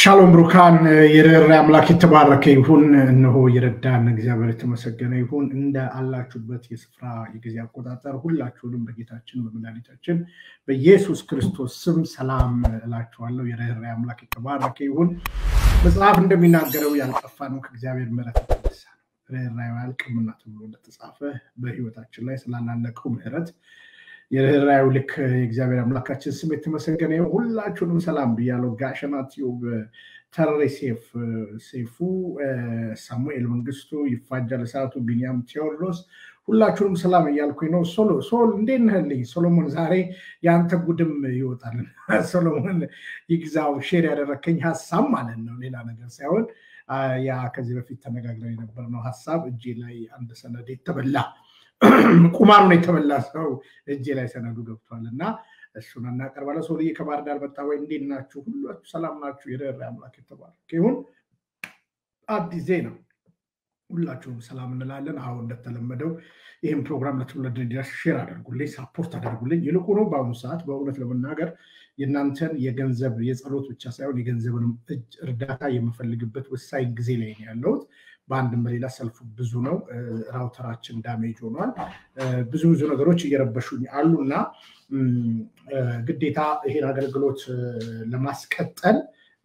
ሻሎም ብሩካን የርኅራኄ አምላክ የተባረከ ይሁን። እነሆ የረዳን እግዚአብሔር የተመሰገነ ይሁን። እንደ አላችሁበት የስፍራ የጊዜ አቆጣጠር ሁላችሁንም በጌታችን በመድኃኒታችን በኢየሱስ ክርስቶስ ስም ሰላም እላችኋለሁ። የርኅራኄ አምላክ የተባረከ ይሁን። መጽሐፍ እንደሚናገረው ያልጠፋ ነው ከእግዚአብሔር ምሕረት የተነሳ ነው። ርኅራኄው አያልቅምና ተብሎ እንደተጻፈ በሕይወታችን ላይ ስላላለቀው ምሕረት የርኅራኄው ልክ የእግዚአብሔር አምላካችን ስም የተመሰገነ ይሁን። ሁላችሁንም ሰላም ብያለሁ። ጋሸና ቲዩብ፣ ተሬ ሴፍ ሴፉ፣ ሳሙኤል መንግስቱ፣ ይፋጃል እሳቱ፣ ቢኒያም ቴዎድሮስ ሁላችሁንም ሰላም እያልኩኝ ነው። ሶሎ ሶል እንዴት ነህልኝ? ሶሎሞን ዛሬ የአንተ ጉድም ይወጣል። ሶሎሞን ይግዛው ሼር ያደረከኝ ሀሳብ ማለት ነው፣ ሌላ ነገር ሳይሆን ያ ከዚህ በፊት ተነጋግረን የነበርነው ሀሳብ እጄ ላይ አንድ ሰነድ የተበላ ቁማሩን የተበላ ሰው እጄ ላይ ሰነዱ ገብቷል እና እሱን እናቀርባለን። ሰውዬ ከባህር ዳር መጣ ወይ? እንዴት ናችሁ? ሁላችሁ ሰላም ናችሁ? የርኅራኄ አምላክ የተባረከ ይሁን። አዲስ ዜና ሁላችሁም ሰላም እንላለን። አሁን እንደተለመደው ይህም ፕሮግራም ለትውልድ እንዲደርስ ሼር አድርጉልኝ፣ ሳፖርት አድርጉልኝ። ይልቁኑ በአሁኑ ሰዓት በእውነት ለመናገር የእናንተን የገንዘብ የጸሎት ብቻ ሳይሆን የገንዘብንም እጅ እርዳታ የምፈልግበት ወሳኝ ጊዜ ላይ ነው ያለሁት። በአንድም በሌላ ሰልፉ ብዙ ነው። ራውተራችን ዳሜጅ ሆኗል። ብዙ ብዙ ነገሮች እየረበሹኝ አሉ እና ግዴታ ይሄን አገልግሎት ለማስቀጠል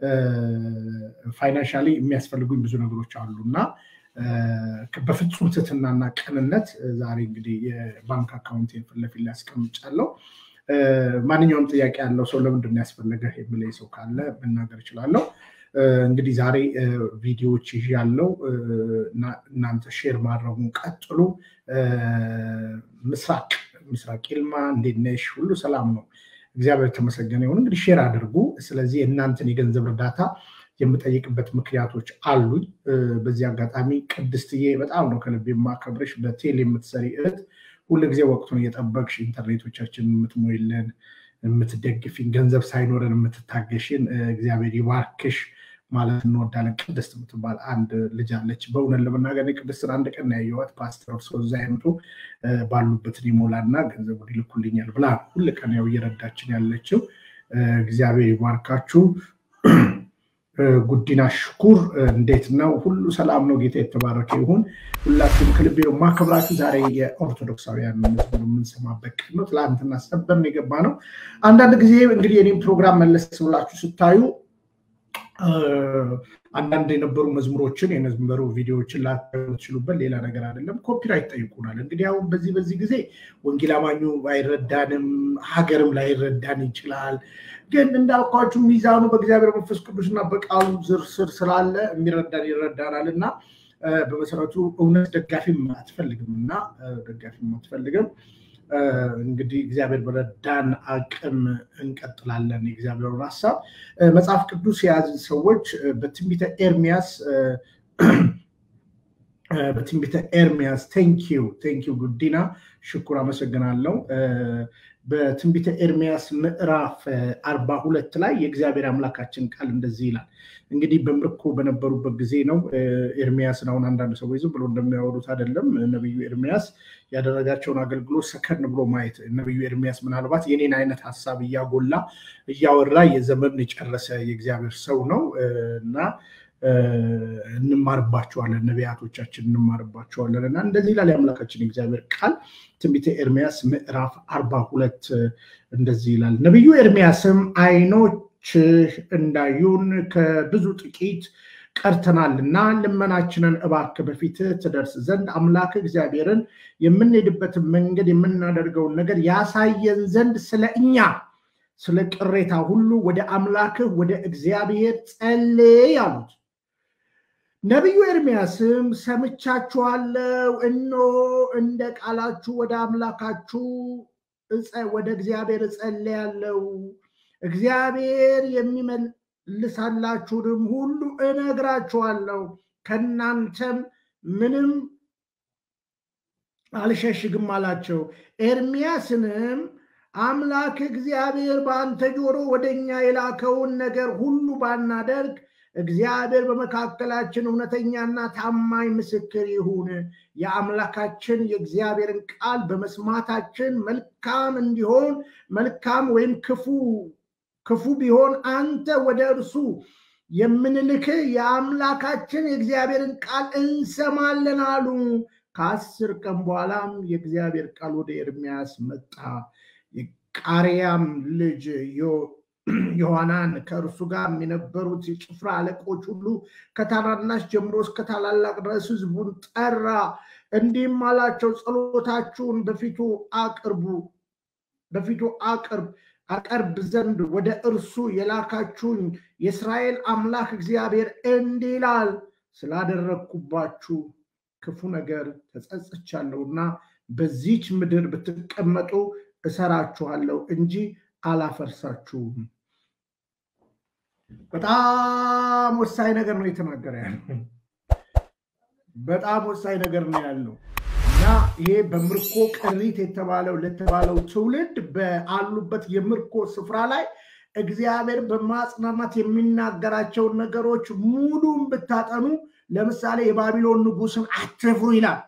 ፋይናንሻሊ የሚያስፈልጉኝ ብዙ ነገሮች አሉ እና በፍጹም ትህትናና ቅንነት ዛሬ እንግዲህ የባንክ አካውንቴን ፊት ለፊት ላይ አስቀምጫለሁ። ማንኛውም ጥያቄ ያለው ሰው ለምንድን ነው ያስፈለገ የሚለኝ ሰው ካለ መናገር እችላለሁ። እንግዲህ ዛሬ ቪዲዮዎች ይዤ ያለው እናንተ ሼር ማድረጉን ቀጥሉ። ምስራቅ ምስራቅ ይልማ እንዴት ነሽ? ሁሉ ሰላም ነው፣ እግዚአብሔር የተመሰገነ ይሁን። እንግዲህ ሼር አድርጉ። ስለዚህ የእናንተን የገንዘብ እርዳታ የምጠይቅበት ምክንያቶች አሉኝ። በዚህ አጋጣሚ ቅድስትዬ በጣም ነው ከልብ የማከብርሽ። በቴል የምትሰሪ እህት ሁልጊዜ ወቅቱን እየጠበቅሽ ኢንተርኔቶቻችን የምትሞይልን የምትደግፊን ገንዘብ ሳይኖረን የምትታገሽን እግዚአብሔር ይባርክሽ ማለት እንወዳለን። ቅድስት የምትባል አንድ ልጅ አለች። በእውነት ለመናገር ቅድስትን አንድ ቀን ያየኋት ፓስተር እርሶ እዛ አይነቱ ባሉበትን ይሞላና ገንዘቡን ይልኩልኛል ብላ ሁል ቀን ያው እየረዳችን ያለችው እግዚአብሔር ይባርካችሁ። ጉዲና ሽኩር እንዴት ነው? ሁሉ ሰላም ነው? ጌታ የተባረከ ይሁን። ሁላችሁም ከልቤ ነው ማከብራችሁ። ዛሬ የኦርቶዶክሳውያን መዝሙር የምንሰማበት ቀን ነው። ትላንትና ሰበር ነው የገባ ነው። አንዳንድ ጊዜ እንግዲህ የኔም ፕሮግራም መለስ ብላችሁ ስታዩ አንዳንድ የነበሩ መዝሙሮችን የነበሩ ቪዲዮዎችን ላትችሉበት ሌላ ነገር አይደለም፣ ኮፒራይት ጠይቁናል። እንግዲህ አሁን በዚህ በዚህ ጊዜ ወንጌል አማኙ አይረዳንም፣ ሀገርም ላይረዳን ይችላል። ግን እንዳልኳችሁ ሚዛኑ በእግዚአብሔር መንፈስ ቅዱስና በቃሉ ዝር ስር ስላለ የሚረዳን ይረዳናል እና በመሰረቱ እውነት ደጋፊም አትፈልግም እና ደጋፊም አትፈልግም። እንግዲህ እግዚአብሔር በረዳን አቅም እንቀጥላለን። የእግዚአብሔርን ሀሳብ መጽሐፍ ቅዱስ የያዙ ሰዎች በትንቢተ ኤርሚያስ በትንቢተ ኤርሚያስ ቴንኪዩ ቴንኪዩ ጉዲና ሽኩር አመሰግናለሁ። በትንቢተ ኤርሚያስ ምዕራፍ አርባ ሁለት ላይ የእግዚአብሔር አምላካችን ቃል እንደዚህ ይላል። እንግዲህ በምርኮ በነበሩበት ጊዜ ነው። ኤርሚያስን አሁን አንዳንድ ሰዎች ዝም ብሎ እንደሚያወሩት አይደለም። ነቢዩ ኤርሚያስ ያደረጋቸውን አገልግሎት ሰከን ብሎ ማየት። ነቢዩ ኤርሚያስ ምናልባት የኔን አይነት ሀሳብ እያጎላ እያወራ የዘመን የጨረሰ የእግዚአብሔር ሰው ነው እና እንማርባቸዋለን፣ ነቢያቶቻችን እንማርባቸዋለን እና እንደዚህ ይላል የአምላካችን የእግዚአብሔር ቃል ትንቢተ ኤርሚያስ ምዕራፍ አርባ ሁለት እንደዚህ ይላል። ነቢዩ ኤርሚያስም ዓይኖችህ እንዳዩን ከብዙ ጥቂት ቀርተናልና ልመናችንን እባክህ በፊትህ ትደርስ ዘንድ አምላክ እግዚአብሔርን የምንሄድበትን መንገድ የምናደርገውን ነገር ያሳየን ዘንድ ስለ እኛ ስለ ቅሬታ ሁሉ ወደ አምላክህ ወደ እግዚአብሔር ጸልይ አሉት። ነቢዩ ኤርሚያስም ሰምቻችኋለሁ፣ እነሆ እንደ ቃላችሁ ወደ አምላካችሁ ወደ እግዚአብሔር እጸልያለሁ፣ እግዚአብሔር የሚመልሳላችሁንም ሁሉ እነግራችኋለሁ፣ ከእናንተም ምንም አልሸሽግም አላቸው። ኤርሚያስንም አምላክ እግዚአብሔር በአንተ ጆሮ ወደ እኛ የላከውን ነገር ሁሉ ባናደርግ እግዚአብሔር በመካከላችን እውነተኛና ታማኝ ምስክር ይሁን። የአምላካችን የእግዚአብሔርን ቃል በመስማታችን መልካም እንዲሆን መልካም ወይም ክፉ ክፉ ቢሆን አንተ ወደ እርሱ የምንልክህ የአምላካችን የእግዚአብሔርን ቃል እንሰማለን አሉ። ከአስር ቀን በኋላም የእግዚአብሔር ቃል ወደ ኤርሚያስ መጣ። የቃሪያም ልጅ ዮሐናን ከእርሱ ጋር የነበሩት የጭፍራ አለቆች ሁሉ ከታናናሽ ጀምሮ እስከ ታላላቅ ድረስ ሕዝቡን ጠራ። እንዲህም አላቸው፣ ጸሎታችሁን በፊቱ አቅርቡ በፊቱ አቅርብ አቀርብ ዘንድ ወደ እርሱ የላካችሁኝ የእስራኤል አምላክ እግዚአብሔር እንዲህ ይላል፣ ስላደረግኩባችሁ ክፉ ነገር ተጸጽቻለሁና በዚች ምድር ብትቀመጡ እሰራችኋለሁ እንጂ አላፈርሳችሁም። በጣም ወሳኝ ነገር ነው የተናገረ ያለው። በጣም ወሳኝ ነገር ነው ያለው እና ይሄ በምርኮ ቅሪት የተባለው ለተባለው ትውልድ በአሉበት የምርኮ ስፍራ ላይ እግዚአብሔር በማጽናናት የሚናገራቸውን ነገሮች ሙሉም ብታጠኑ ለምሳሌ የባቢሎን ንጉስን አትፍሩ ይላል።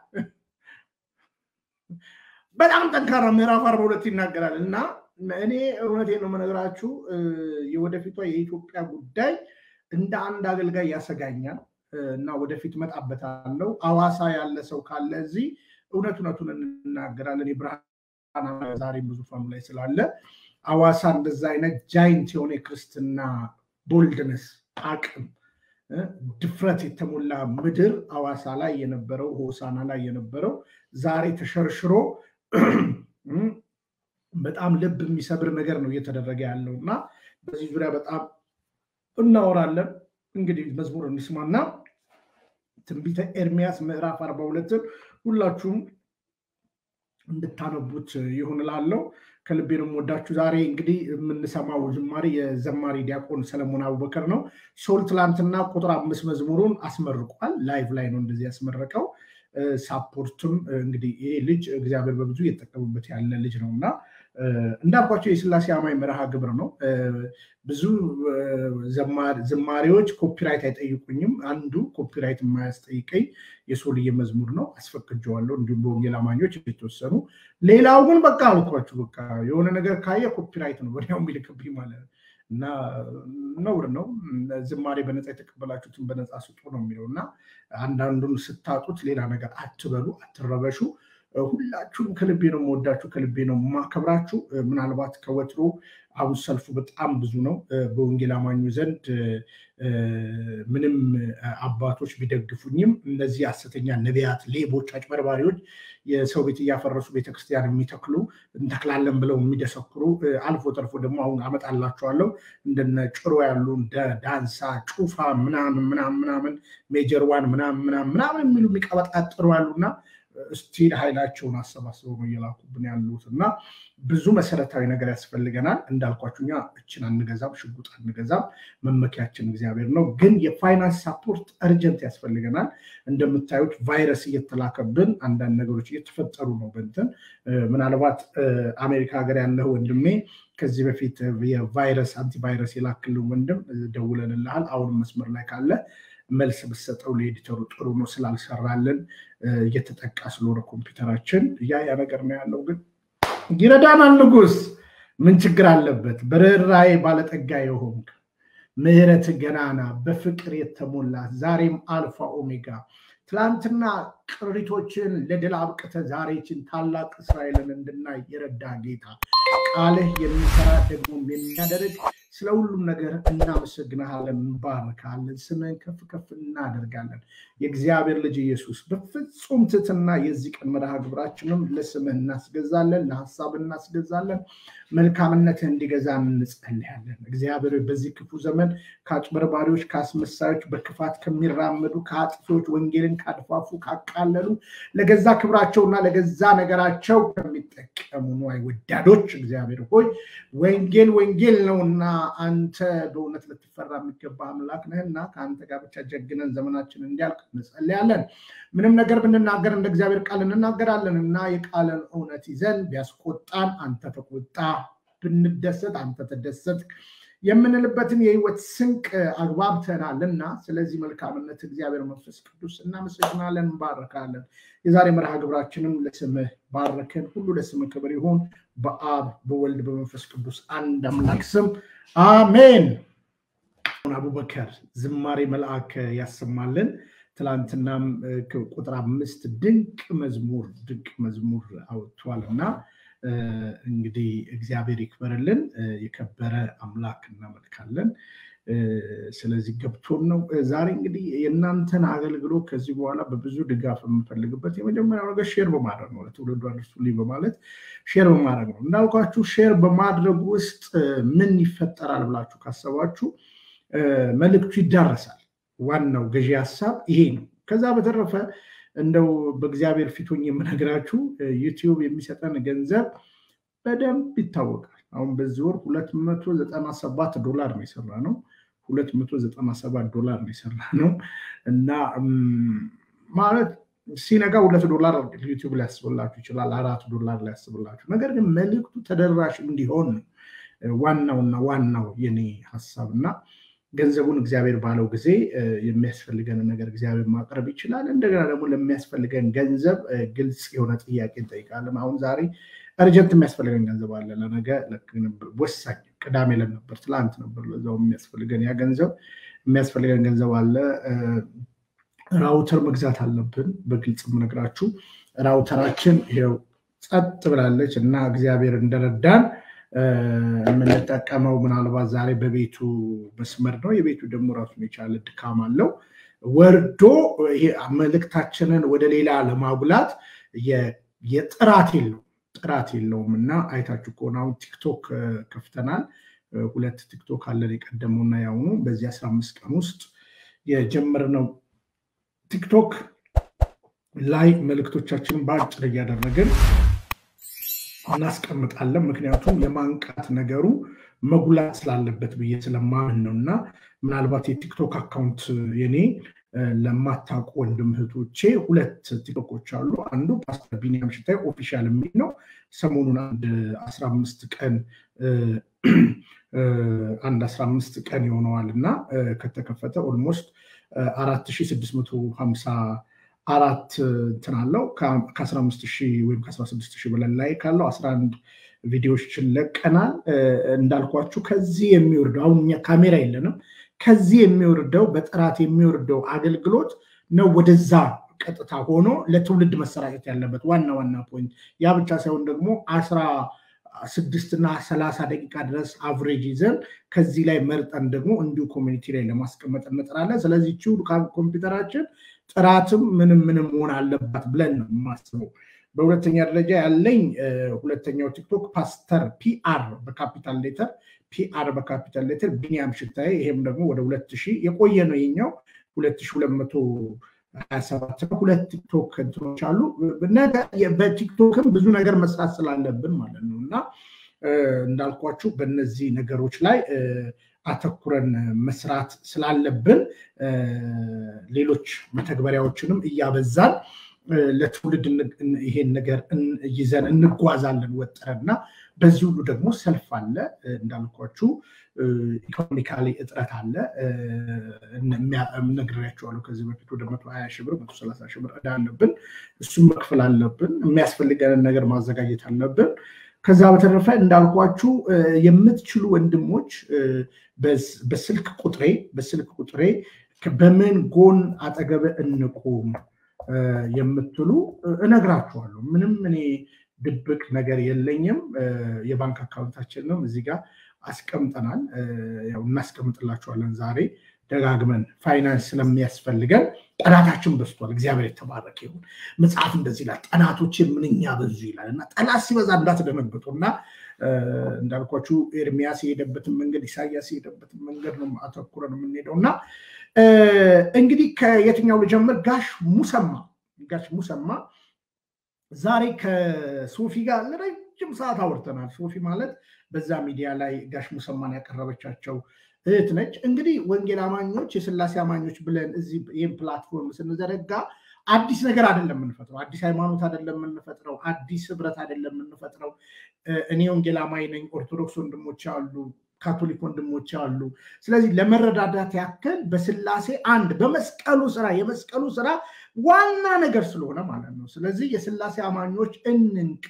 በጣም ጠንካራ ምዕራፍ አርባ ሁለት ይናገራል እና እኔ እውነቴን ነው የምነግራችሁ የወደፊቷ የኢትዮጵያ ጉዳይ እንደ አንድ አገልጋይ ያሰጋኛል እና ወደፊት መጣበታለው። አዋሳ ያለ ሰው ካለ እዚህ እውነት እውነቱን እንናገራለን። የብርሃን ዛሬም ብዙ ፋኑ ላይ ስላለ አዋሳ እንደዛ አይነት ጃይንት የሆነ የክርስትና ቦልድነስ አቅም ድፍረት የተሞላ ምድር አዋሳ ላይ የነበረው ሆሳና ላይ የነበረው ዛሬ ተሸርሽሮ በጣም ልብ የሚሰብር ነገር ነው እየተደረገ ያለው እና በዚህ ዙሪያ በጣም እናወራለን። እንግዲህ መዝሙር እንስማና ትንቢተ ኤርሚያስ ምዕራፍ አርባ ሁለትን ሁላችሁም እንድታነቡት ይሁን እላለሁ። ከልቤ ነው የምወዳችሁ። ዛሬ እንግዲህ የምንሰማው ዝማሬ የዘማሪ ዲያቆን ሰለሞን አቡበከር ነው። ሶል ትላንትና ቁጥር አምስት መዝሙሩን አስመርቋል። ላይቭ ላይ ነው እንደዚህ ያስመረቀው። ሳፖርትም እንግዲህ ይሄ ልጅ እግዚአብሔር በብዙ እየተጠቀሙበት ያለ ልጅ ነው እና እንዳልኳቸው የስላሴ አማኝ መርሃ ግብር ነው። ብዙ ዝማሬዎች ኮፒራይት አይጠይቁኝም። አንዱ ኮፒራይት የማያስጠይቀኝ የሶልዬ መዝሙር ነው፣ አስፈቅጀዋለሁ። እንዲሁም በወንጌል አማኞች የተወሰኑ። ሌላው ግን በቃ አልኳችሁ፣ በቃ የሆነ ነገር ካየ ኮፒራይት ነው ወዲያው የሚልክብኝ ማለት ነው። እና ነውር ነው። ዝማሬ በነፃ የተቀበላችሁትን በነፃ ስጡ ነው የሚለው እና አንዳንዱን ስታጡት ሌላ ነገር አትበሉ፣ አትረበሹ። ሁላችሁም ከልቤ ነው የምወዳችሁ፣ ከልቤ ነው የማከብራችሁ። ምናልባት ከወትሮ አሁን ሰልፉ በጣም ብዙ ነው በወንጌል አማኙ ዘንድ ምንም አባቶች ቢደግፉኝም እነዚህ ሐሰተኛ ነቢያት፣ ሌቦች፣ አጭበርባሪዎች የሰው ቤት እያፈረሱ ቤተክርስቲያን የሚተክሉ እንተክላለን ብለው የሚደሰክሩ አልፎ ተርፎ ደግሞ አሁን አመጣላቸዋለሁ እንደነ ጭሮ ያሉ እንደ ዳንሳ፣ ጩፋ ምናምን ምናምን ምናምን ሜጀር ዋን ምናምን ምናምን ምናምን የሚሉ የሚቀበጣጥሩ ያሉና ስቲል ኃይላቸውን አሰባስበው ነው እየላኩብን ያሉት እና ብዙ መሰረታዊ ነገር ያስፈልገናል። እንዳልኳችሁ እኛ እችን አንገዛም፣ ሽጉጥ አንገዛም። መመኪያችን እግዚአብሔር ነው። ግን የፋይናንስ ሳፖርት እርጀንት ያስፈልገናል። እንደምታዩት ቫይረስ እየተላከብን አንዳንድ ነገሮች እየተፈጠሩ ነው። በንትን ምናልባት አሜሪካ ሀገር ያለህ ወንድሜ ከዚህ በፊት የቫይረስ አንቲቫይረስ የላክልን ወንድም ደውለንልሃል። አሁንም መስመር ላይ ካለ መልስ ብሰጠው ለኤዲተሩ ጥሩ ነው ስላልሰራልን እየተጠቃ ስለሆነ ኮምፒውተራችን ያ ያ ነገር ነው ያለው። ግን ይረዳናል። ንጉስ ምን ችግር አለበት? በርኅራኄ ባለጠጋ የሆንክ ምሕረት ገናና በፍቅር የተሞላ ዛሬም አልፋ ኦሜጋ ትላንትና ቅሪቶችን ለድል አብቅተ ዛሬችን ታላቅ እስራኤልን እንድናይ የረዳ ጌታ ቃልህ የሚሰራ ደግሞ የሚያደርግ ስለ ሁሉም ነገር እናመሰግናለን፣ እንባርካለን፣ ስምህን ከፍ ከፍ እናደርጋለን። የእግዚአብሔር ልጅ ኢየሱስ በፍጹም ትህትና የዚህ ቀን መርሃ ግብራችንም ለስምህ እናስገዛለን፣ ለሀሳብ እናስገዛለን። መልካምነትህ እንዲገዛ እንጸልያለን። እግዚአብሔር በዚህ ክፉ ዘመን ከአጭበርባሪዎች፣ ከአስመሳዮች፣ በክፋት ከሚራመዱ ከአጥፊዎች፣ ወንጌልን ካድፋፉ፣ ካቃለሉ ለገዛ ክብራቸውና ለገዛ ነገራቸው ከሚጠቀሙ ንዋይ ወዳዶች እግዚአብሔር ሆይ ወንጌል ወንጌል ነውና አንተ በእውነት ልትፈራ የሚገባ አምላክ ነህና ከአንተ ጋር ብቻ ጀግነን ዘመናችን እንዲያልቅ እንጸልያለን። ምንም ነገር ብንናገር እንደ እግዚአብሔር ቃል እንናገራለን እና የቃልን እውነት ይዘን ቢያስቆጣን አንተ ተቆጣ፣ ብንደሰት አንተ ተደሰት የምንልበትን የህይወት ስንቅ አግባብተናል እና ስለዚህ መልካምነት እግዚአብሔር መንፈስ ቅዱስ እናመሰግናለን፣ እንባረካለን። የዛሬ መርሃ ግብራችንም ለስምህ ባረክን። ሁሉ ለስምህ ክብር ይሁን በአብ በወልድ በመንፈስ ቅዱስ አንድ አምላክ ስም አሜን። ዲያቆን አቡበከር ዝማሬ መልአክ ያሰማልን። ትላንትናም ቁጥር አምስት ድንቅ መዝሙር ድንቅ መዝሙር አውጥቷል እና እንግዲህ እግዚአብሔር ይክበርልን። የከበረ አምላክ እናመልካለን። ስለዚህ ገብቶን ነው ዛሬ እንግዲህ የእናንተን አገልግሎት ከዚህ በኋላ በብዙ ድጋፍ የምፈልግበት የመጀመሪያው ነገር ሼር በማድረግ ነው። ለትውልዱ አድርሱልኝ በማለት ሼር በማድረግ ነው። እንዳልኳችሁ ሼር በማድረግ ውስጥ ምን ይፈጠራል ብላችሁ ካሰባችሁ መልእክቱ ይዳረሳል። ዋናው ገዢ ሀሳብ ይሄ ነው። ከዛ በተረፈ እንደው በእግዚአብሔር ፊቱኝ የምነግራችሁ ዩቲዩብ የሚሰጠን ገንዘብ በደንብ ይታወቃል። አሁን በዚህ ወር ሁለት መቶ ዘጠና ሰባት ዶላር ነው የሰራ ነው። ሁለት መቶ ዘጠና ሰባት ዶላር ነው የሰራ ነው እና ማለት ሲነጋ ሁለት ዶላር ዩቲዩብ ሊያስብላችሁ ይችላል፣ አራት ዶላር ሊያስብላችሁ። ነገር ግን መልእክቱ ተደራሽ እንዲሆን ነው ዋናውና ዋናው የኔ ሀሳብ እና ገንዘቡን እግዚአብሔር ባለው ጊዜ የሚያስፈልገንን ነገር እግዚአብሔር ማቅረብ ይችላል። እንደገና ደግሞ ለሚያስፈልገን ገንዘብ ግልጽ የሆነ ጥያቄ እንጠይቃለን። አሁን ዛሬ እርጀንት የሚያስፈልገን ገንዘብ አለ። ለነገ ወሳኝ ቅዳሜ ለን ነበር ትላንት ነበር ለዛው የሚያስፈልገን ያ ገንዘብ የሚያስፈልገን ገንዘብ አለ። ራውተር መግዛት አለብን። በግልጽ የምነግራችሁ ራውተራችን ይኸው ጸጥ ብላለች እና እግዚአብሔር እንደረዳን የምንጠቀመው ምናልባት ዛሬ በቤቱ መስመር ነው። የቤቱ ደግሞ ራሱን የቻለ ድካም አለው። ወርዶ መልእክታችንን ወደ ሌላ ለማጉላት የጥራት የለውም ጥራት የለውም እና አይታችሁ ከሆነ አሁን ቲክቶክ ከፍተናል። ሁለት ቲክቶክ አለን የቀደመውና ያሁኑ። በዚህ አስራ አምስት ቀን ውስጥ የጀመርነው ቲክቶክ ላይ መልእክቶቻችንን በአጭር እያደረግን እናስቀምጣለን። ምክንያቱም የማንቃት ነገሩ መጉላት ስላለበት ብዬ ስለማምን ነው እና ምናልባት የቲክቶክ አካውንት የኔ ለማታውቁ ወንድም እህቶቼ ሁለት ቲክቶኮች አሉ። አንዱ ፓስተር ቢኒያም ሽታይ ኦፊሻል የሚል ነው። ሰሞኑን አንድ አስራ አምስት ቀን አንድ አስራ አምስት ቀን ይሆነዋል እና ከተከፈተ ኦልሞስት አራት ሺህ ስድስት መቶ ሀምሳ አራት እንትን አለው ከአስራ አምስት ሺህ ወይም ከአስራ ስድስት ሺህ በላይ ላይ ካለው አስራ አንድ ቪዲዮዎችን ለቀናል። እንዳልኳችሁ ከዚህ የሚወርደው አሁን እኛ ካሜራ የለንም። ከዚህ የሚወርደው በጥራት የሚወርደው አገልግሎት ነው ወደዛ ቀጥታ ሆኖ ለትውልድ መሰራጨት ያለበት ዋና ዋና ፖይንት። ያ ብቻ ሳይሆን ደግሞ አስራ ስድስት እና ሰላሳ ደቂቃ ድረስ አቭሬጅ ይዘን ከዚህ ላይ መርጠን ደግሞ እንዲሁ ኮሚኒቲ ላይ ለማስቀመጥ እንጥራለን። ስለዚህ ቺ ኮምፒውተራችን ጥራትም ምንም ምንም መሆን አለባት ብለን ነው የማስበው። በሁለተኛ ደረጃ ያለኝ ሁለተኛው ቲክቶክ ፓስተር ፒአር በካፒታል ሌተር ፒአር በካፒታል ሌተር ቢኒያም ሽታዬ፣ ይሄም ደግሞ ወደ ሁለት ሺህ የቆየ ነው የኛው ሁለት ሺህ ሁለት መቶ ሀያ ሰባት ነው። ሁለት ቲክቶክ እንትኖች አሉ። በቲክቶክም ብዙ ነገር መስራት ስላለብን ማለት ነው እና እንዳልኳችሁ በእነዚህ ነገሮች ላይ አተኩረን መስራት ስላለብን ሌሎች መተግበሪያዎችንም እያበዛን ለትውልድ ይሄን ነገር ይዘን እንጓዛለን ወጥረን እና በዚህ ሁሉ ደግሞ ሰልፍ አለ እንዳልኳችሁ ኢኮኖሚካሊ እጥረት አለ። ነግሬያቸዋለሁ ከዚህ በፊት ወደ መቶ ሀያ ሺህ ብር መቶ ሰላሳ ሺህ ብር ዕዳ አለብን። እሱም መክፈል አለብን። የሚያስፈልገንን ነገር ማዘጋጀት አለብን። ከዛ በተረፈ እንዳልኳችሁ የምትችሉ ወንድሞች በስልክ ቁጥሬ በስልክ ቁጥሬ በምን ጎን አጠገብ እንቁም የምትሉ እነግራችኋለሁ። ምንም እኔ ድብቅ ነገር የለኝም። የባንክ አካውንታችንንም እዚህ ጋር አስቀምጠናል። ያው እናስቀምጥላችኋለን ዛሬ ደጋግመን ፋይናንስ ስለሚያስፈልገን ጠላታችን በዝቷል። እግዚአብሔር የተባረከ ይሁን። መጽሐፍ እንደዚህ ይላል፣ ጠላቶችን ምንኛ በዙ ይላል እና ጠላት ሲበዛ እንዳትደነግጡ እና እንዳልኳችሁ ኤርሚያስ የሄደበትን መንገድ ኢሳያስ የሄደበትን መንገድ ነው አተኩረን የምንሄደው እና እንግዲህ ከየትኛው ልጀምር? ጋሽ ሙሰማ ጋሽ ሙሰማ ዛሬ ከሶፊ ጋር ለረጅም ሰዓት አውርተናል። ሶፊ ማለት በዛ ሚዲያ ላይ ጋሽ ሙሰማን ያቀረበቻቸው እህት ነች። እንግዲህ ወንጌል አማኞች የስላሴ አማኞች ብለን እዚህ ይህን ፕላትፎርም ስንዘረጋ አዲስ ነገር አይደለም የምንፈጥረው፣ አዲስ ሃይማኖት አይደለም የምንፈጥረው፣ አዲስ ህብረት አይደለም የምንፈጥረው። እኔ ወንጌል አማኝ ነኝ፣ ኦርቶዶክስ ወንድሞች አሉ፣ ካቶሊክ ወንድሞች አሉ። ስለዚህ ለመረዳዳት ያክል በስላሴ አንድ በመስቀሉ ስራ የመስቀሉ ስራ ዋና ነገር ስለሆነ ማለት ነው። ስለዚህ የስላሴ አማኞች እንንቃ።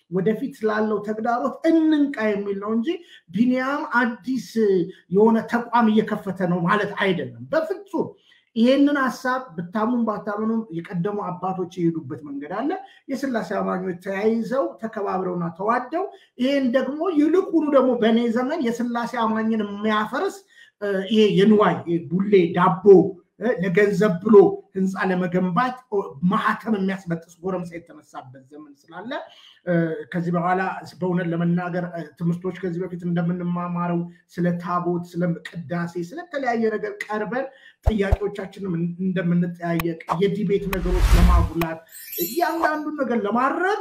ወደፊት ስላለው ተግዳሮት እንንቃ የሚል ነው እንጂ ቢኒያም አዲስ የሆነ ተቋም እየከፈተ ነው ማለት አይደለም በፍጹም። ይሄንን ሀሳብ ብታሙን ባታምኑም የቀደሙ አባቶች የሄዱበት መንገድ አለ። የስላሴ አማኞች ተያይዘው ተከባብረውና ተዋደው ይሄን ደግሞ ይልቁኑ ደግሞ በእኔ ዘመን የስላሴ አማኝን የሚያፈርስ ይሄ የንዋይ ቡሌ ዳቦ ለገንዘብ ብሎ ህንፃ ለመገንባት ማህተም የሚያስበጥስ ጎረምሳ የተነሳበት ዘመን ስላለ ከዚህ በኋላ በእውነት ለመናገር ትምህርቶች ከዚህ በፊት እንደምንማማረው ስለ ታቦት፣ ስለ ቅዳሴ፣ ስለተለያየ ነገር ቀርበን ጥያቄዎቻችንም እንደምንጠያየቅ የዲቤት ነገሮች ለማጉላት እያንዳንዱን ነገር ለማድረግ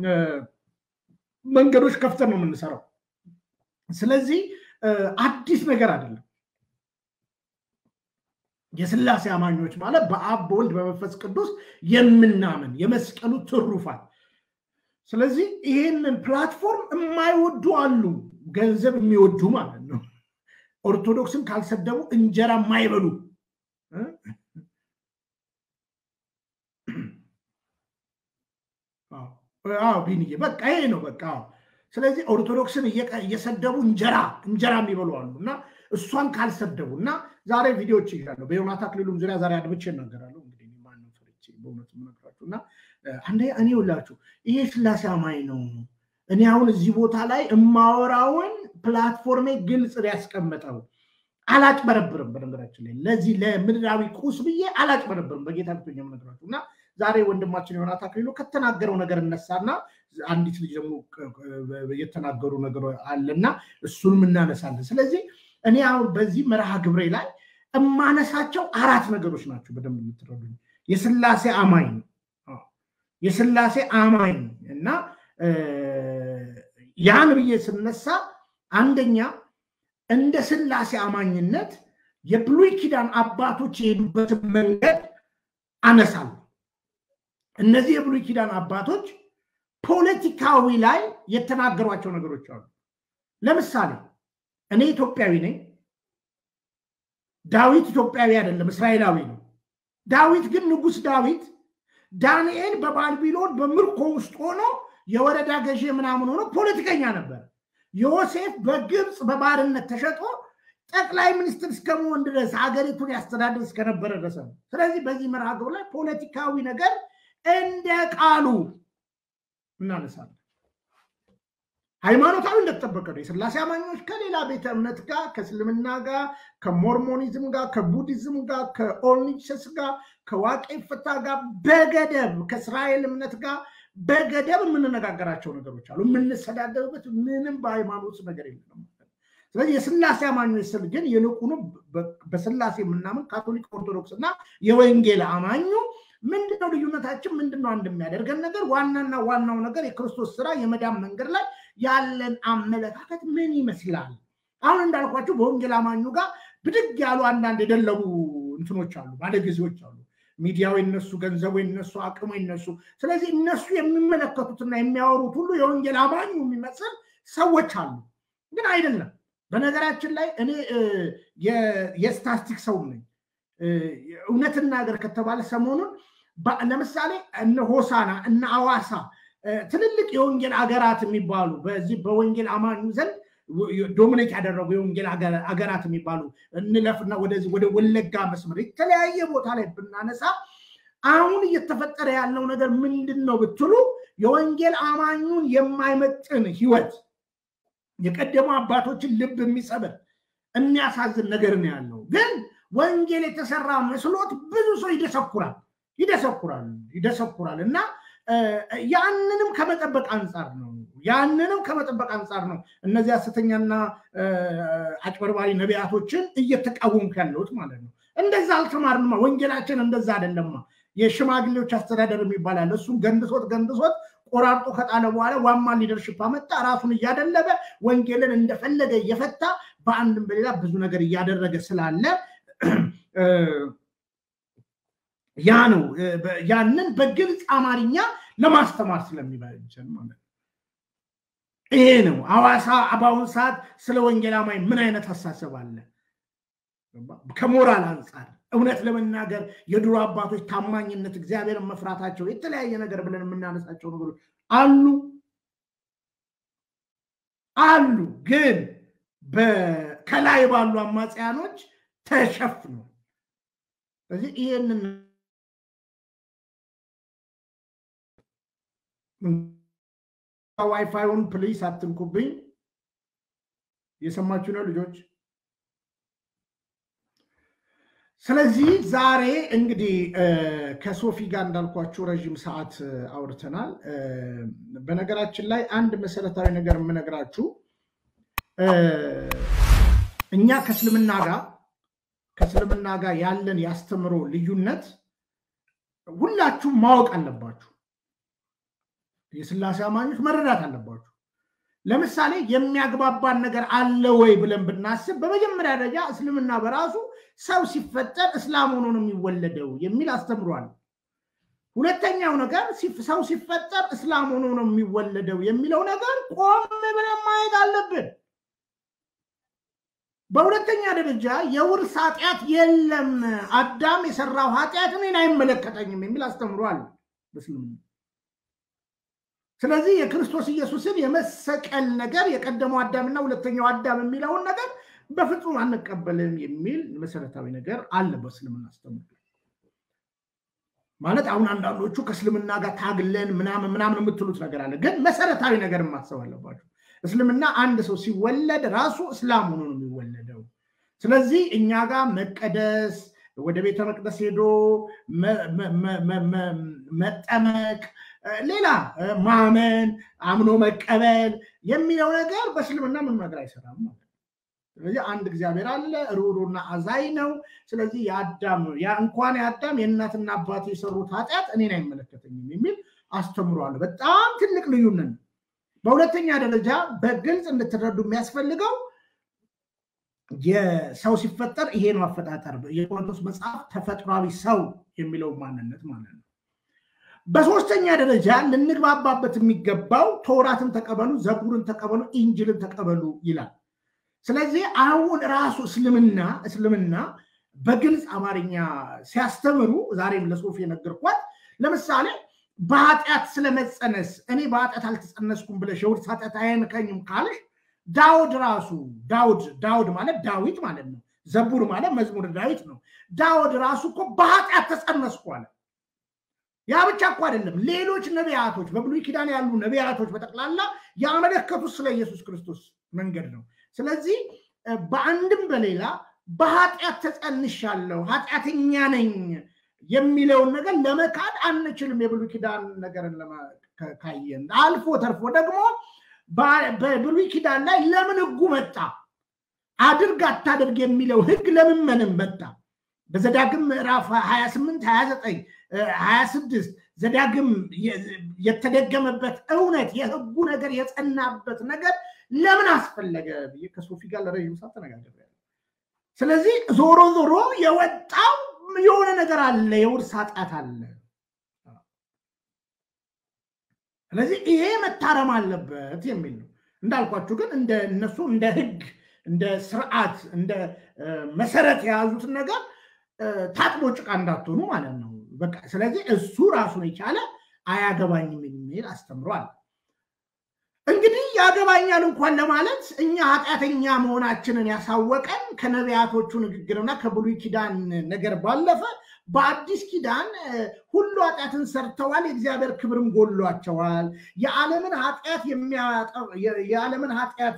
መንገዶች ከፍተን ነው የምንሰራው። ስለዚህ አዲስ ነገር አይደለም። የስላሴ አማኞች ማለት በአብ በወልድ በመንፈስ ቅዱስ የምናምን የመስቀሉ ትሩፋት። ስለዚህ ይህንን ፕላትፎርም የማይወዱ አሉ፣ ገንዘብ የሚወዱ ማለት ነው። ኦርቶዶክስን ካልሰደቡ እንጀራ የማይበሉ ቢንዬ በቃ ይሄ ነው በቃ። ስለዚህ ኦርቶዶክስን እየሰደቡ እንጀራ እንጀራ የሚበሉ አሉ እና እሷን ካልሰደቡ እና ዛሬ ቪዲዮዎች ይላሉ በዮናታ አክሊሉም ዙሪያ ዛሬ አድብቼ እናገራለሁ። እንግዲህ ማንም ፈርቼ በእውነት የምነግራችሁ እና አንደ እኔ ሁላችሁ ይሄ ስላሴ አማኝ ነው። እኔ አሁን እዚህ ቦታ ላይ እማወራውን ፕላትፎርሜ ግልጽ ሊያስቀምጠው አላጭበረብርም። በነገራችን ላይ ለዚህ ለምድራዊ ቁስ ብዬ አላጭበረብርም። በጌታ ብቶኛ የምነግራችሁ እና ዛሬ ወንድማችን ዮናታ አክሊሉ ከተናገረው ነገር እነሳና አንዲት ልጅ ደግሞ የተናገሩ ነገር አለና እሱንም እናነሳለን። ስለዚህ እኔ አሁን በዚህ መርሃ ግብሬ ላይ እማነሳቸው አራት ነገሮች ናቸው። በደንብ የምትረዱኝ የስላሴ አማኝ ነው የስላሴ አማኝ እና ያን ብዬ ስነሳ አንደኛ እንደ ስላሴ አማኝነት የብሉይ ኪዳን አባቶች የሄዱበትን መንገድ አነሳለሁ። እነዚህ የብሉይ ኪዳን አባቶች ፖለቲካዊ ላይ የተናገሯቸው ነገሮች አሉ። ለምሳሌ እኔ ኢትዮጵያዊ ነኝ። ዳዊት ኢትዮጵያዊ አይደለም፣ እስራኤላዊ ነው። ዳዊት ግን ንጉሥ ዳዊት ዳንኤል በባቢሎን በምርኮ ውስጥ ሆኖ የወረዳ ገዢ ምናምን ሆኖ ፖለቲከኛ ነበር። ዮሴፍ በግብፅ በባርነት ተሸጦ ጠቅላይ ሚኒስትር እስከመሆን ድረስ ሀገሪቱን ያስተዳድር እስከነበረ ድረስ ነው። ስለዚህ በዚህ መርሃ ግብር ላይ ፖለቲካዊ ነገር እንደ ቃሉ እናነሳለን። ሃይማኖታዊ እንደተጠበቀ ነው። የስላሴ አማኞች ከሌላ ቤተ እምነት ጋር ከእስልምና ጋር ከሞርሞኒዝም ጋር ከቡዲዝም ጋር ከኦርኒቸስ ጋር ከዋቄ ፍታ ጋር በገደብ ከእስራኤል እምነት ጋር በገደብ የምንነጋገራቸው ነገሮች አሉ። የምንሰዳደብበት ምንም በሃይማኖት ነገር የለም። ስለዚህ የስላሴ አማኞች ስል ግን ይልቁኑ በስላሴ የምናምን ካቶሊክ፣ ኦርቶዶክስ እና የወንጌል አማኙ ምንድነው ልዩነታችን? ምንድነው አንድ የሚያደርገን ነገር? ዋናና ዋናው ነገር የክርስቶስ ስራ የመዳን መንገድ ላይ ያለን አመለካከት ምን ይመስላል? አሁን እንዳልኳቸው በወንጌል አማኙ ጋር ብድግ ያሉ አንዳንድ የደለቡ እንትኖች አሉ፣ ባለጊዜዎች አሉ። ሚዲያው የነሱ፣ ገንዘቡ የነሱ፣ አቅሙ የነሱ። ስለዚህ እነሱ የሚመለከቱትና የሚያወሩት ሁሉ የወንጌል አማኙ የሚመስል ሰዎች አሉ፣ ግን አይደለም። በነገራችን ላይ እኔ የስታስቲክ ሰው ነኝ። እውነትን ነገር ከተባለ ሰሞኑን ለምሳሌ እነ ሆሳና እነ አዋሳ ትልልቅ የወንጌል አገራት የሚባሉ በዚህ በወንጌል አማኙ ዘንድ ዶሚኔት ያደረጉ የወንጌል አገራት የሚባሉ እንለፍና ወደዚህ ወደ ወለጋ መስመር የተለያየ ቦታ ላይ ብናነሳ አሁን እየተፈጠረ ያለው ነገር ምንድን ነው ብትሉ የወንጌል አማኙን የማይመጥን ህይወት የቀደሙ አባቶችን ልብ የሚሰብር የሚያሳዝን ነገር ነው ያለው። ግን ወንጌል የተሰራ መስሎት ብዙ ሰው ይደሰኩራል ይደሰኩራል ይደሰኩራል እና ያንንም ከመጠበቅ አንጻር ነው ያንንም ከመጠበቅ አንጻር ነው እነዚህ ሐሰተኛና አጭበርባሪ ነቢያቶችን እየተቃወምኩ ያለሁት ማለት ነው። እንደዛ አልተማርንማ። ወንጌላችን እንደዛ አይደለማ። የሽማግሌዎች አስተዳደር የሚባል አለ። እሱን ገንድሶት ገንድሶት ቆራርጦ ከጣለ በኋላ ዋማ ሊደርሽፕ አመጣ። ራሱን እያደለበ ወንጌልን እንደፈለገ እየፈታ በአንድም በሌላ ብዙ ነገር እያደረገ ስላለ ያ ነው ያንን በግልጽ አማርኛ ለማስተማር ስለሚበጀን ማለት ነው። ይሄ ነው ሐዋሳ በአሁኑ ሰዓት ስለ ወንጌል አማኝ ምን አይነት አሳሰብ አለ? ከሞራል አንጻር እውነት ለመናገር የድሮ አባቶች ታማኝነት፣ እግዚአብሔርን መፍራታቸው፣ የተለያየ ነገር ብለን የምናነሳቸው ነገሮች አሉ አሉ፣ ግን ከላይ ባሉ አማጽያኖች ተሸፍኖ ስለዚህ ይህንን ዋይፋዩን ፕሊስ አትንኩብኝ። የሰማችሁ ነው ልጆች። ስለዚህ ዛሬ እንግዲህ ከሶፊ ጋር እንዳልኳችሁ ረዥም ሰዓት አውርተናል። በነገራችን ላይ አንድ መሰረታዊ ነገር የምነግራችሁ እኛ ከእስልምና ጋር ከእስልምና ጋር ያለን ያስተምሮ ልዩነት ሁላችሁም ማወቅ አለባችሁ። የስላሴ አማኞች መረዳት አለባችሁ። ለምሳሌ የሚያግባባን ነገር አለ ወይ ብለን ብናስብ በመጀመሪያ ደረጃ እስልምና በራሱ ሰው ሲፈጠር እስላም ሆኖ ነው የሚወለደው የሚል አስተምሯል። ሁለተኛው ነገር ሰው ሲፈጠር እስላም ሆኖ ነው የሚወለደው የሚለው ነገር ቆም ብለን ማየት አለብን። በሁለተኛ ደረጃ የውርስ ኃጢአት የለም፣ አዳም የሰራው ኃጢአት እኔን አይመለከተኝም የሚል አስተምሯል በእስልምና። ስለዚህ የክርስቶስ ኢየሱስን የመሰቀል ነገር የቀደመው አዳምና ሁለተኛው አዳም የሚለውን ነገር በፍጹም አንቀበልም የሚል መሰረታዊ ነገር አለ በእስልምና አስተምሮ። ማለት አሁን አንዳንዶቹ ከእስልምና ጋር ታግለን ምናምን ምናምን የምትሉት ነገር አለ፣ ግን መሰረታዊ ነገር ማሰብ አለባቸው። እስልምና አንድ ሰው ሲወለድ ራሱ እስላም ሆኖ ነው የሚወለደው። ስለዚህ እኛ ጋር መቀደስ፣ ወደ ቤተ መቅደስ ሄዶ መጠመቅ፣ ሌላ ማመን፣ አምኖ መቀበል የሚለው ነገር በእስልምና ምን ነገር አይሰራም ማለት ስለዚህ አንድ እግዚአብሔር አለ፣ ሩሩና አዛኝ ነው። ስለዚህ የአዳም እንኳን የአዳም የእናትና አባት የሰሩት ኃጢአት እኔን አይመለከተኝም የሚል አስተምሯል። በጣም ትልቅ ልዩነት ነው። በሁለተኛ ደረጃ በግልጽ እንድትረዱ የሚያስፈልገው የሰው ሲፈጠር ይሄ ነው አፈጣጠር፣ የቆሮንቶስ መጽሐፍ ተፈጥሯዊ ሰው የሚለው ማንነት ማለት ነው። በሶስተኛ ደረጃ ልንግባባበት የሚገባው ተውራትን ተቀበሉ፣ ዘቡርን ተቀበሉ፣ ኢንጅልን ተቀበሉ ይላል። ስለዚህ አሁን ራሱ እስልምና እስልምና በግልጽ አማርኛ ሲያስተምሩ ዛሬም ለሶፊ የነገርኳት ለምሳሌ በኃጢአት ስለመፀነስ እኔ በኃጢአት አልተጸነስኩም ብለሽ የውርስ ኃጢአት አይነካኝም ካልሽ ዳውድ ራሱ ዳውድ ዳውድ ማለት ዳዊት ማለት ነው። ዘቡር ማለት መዝሙር ዳዊት ነው። ዳውድ ራሱ እኮ በኃጢአት ተጸነስኩ አለ። ያ ብቻ እኮ አይደለም። ሌሎች ነቢያቶች በብሉይ ኪዳን ያሉ ነቢያቶች በጠቅላላ ያመለከቱት ስለ ኢየሱስ ክርስቶስ መንገድ ነው። ስለዚህ በአንድም በሌላ በኃጢአት ተጸንሻለሁ፣ ኃጢአተኛ ነኝ የሚለውን ነገር ለመካድ አንችልም። የብሉይ ኪዳን ነገርን ካየን አልፎ ተርፎ ደግሞ በብሉይ ኪዳን ላይ ለምን ህጉ መጣ? አድርግ አታድርግ የሚለው ህግ ለምን ምንም መጣ? በዘዳግም ምዕራፍ 28 29 26 ዘዳግም የተደገመበት እውነት የህጉ ነገር የጸናበት ነገር ለምን አስፈለገ ብዬ ከሶፊ ጋር ለረዥም ሰዓት ተነጋግሬያለሁ። ስለዚህ ዞሮ ዞሮ የወጣው የሆነ ነገር አለ፣ የውርስ ኃጢአት አለ። ስለዚህ ይሄ መታረም አለበት የሚል ነው። እንዳልኳችሁ ግን እንደ እነሱ እንደ ህግ፣ እንደ ስርዓት፣ እንደ መሰረት የያዙትን ነገር ታጥቦ ጭቃ እንዳትሆኑ ማለት ነው። በቃ ስለዚህ እሱ ራሱን የቻለ አያገባኝም የሚል አስተምሯል። እንግዲህ ያገባኛል እንኳን ለማለት እኛ ኃጢአተኛ መሆናችንን ያሳወቀን ከነቢያቶቹ ንግግርና ከብሉይ ኪዳን ነገር ባለፈ በአዲስ ኪዳን ሁሉ ኃጢአትን ሰርተዋል፣ የእግዚአብሔር ክብርም ጎሏቸዋል። የዓለምን ኃጢአት የዓለምን ኃጢአት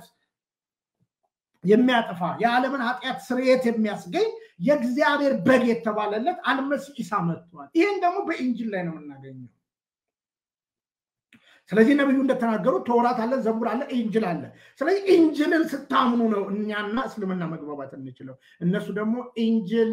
የሚያጠፋ የዓለምን ኃጢአት ስርየት የሚያስገኝ የእግዚአብሔር በግ የተባለለት አልመሲህ ኢሳ መጥቷል። ይህን ደግሞ በኢንጅል ላይ ነው የምናገኘው። ስለዚህ ነቢዩ እንደተናገሩት ተውራት አለ፣ ዘቡር አለ፣ ኢንጅል አለ። ስለዚህ ኢንጅልን ስታምኑ ነው እኛና እስልምና መግባባት እንችለው። እነሱ ደግሞ ኢንጅል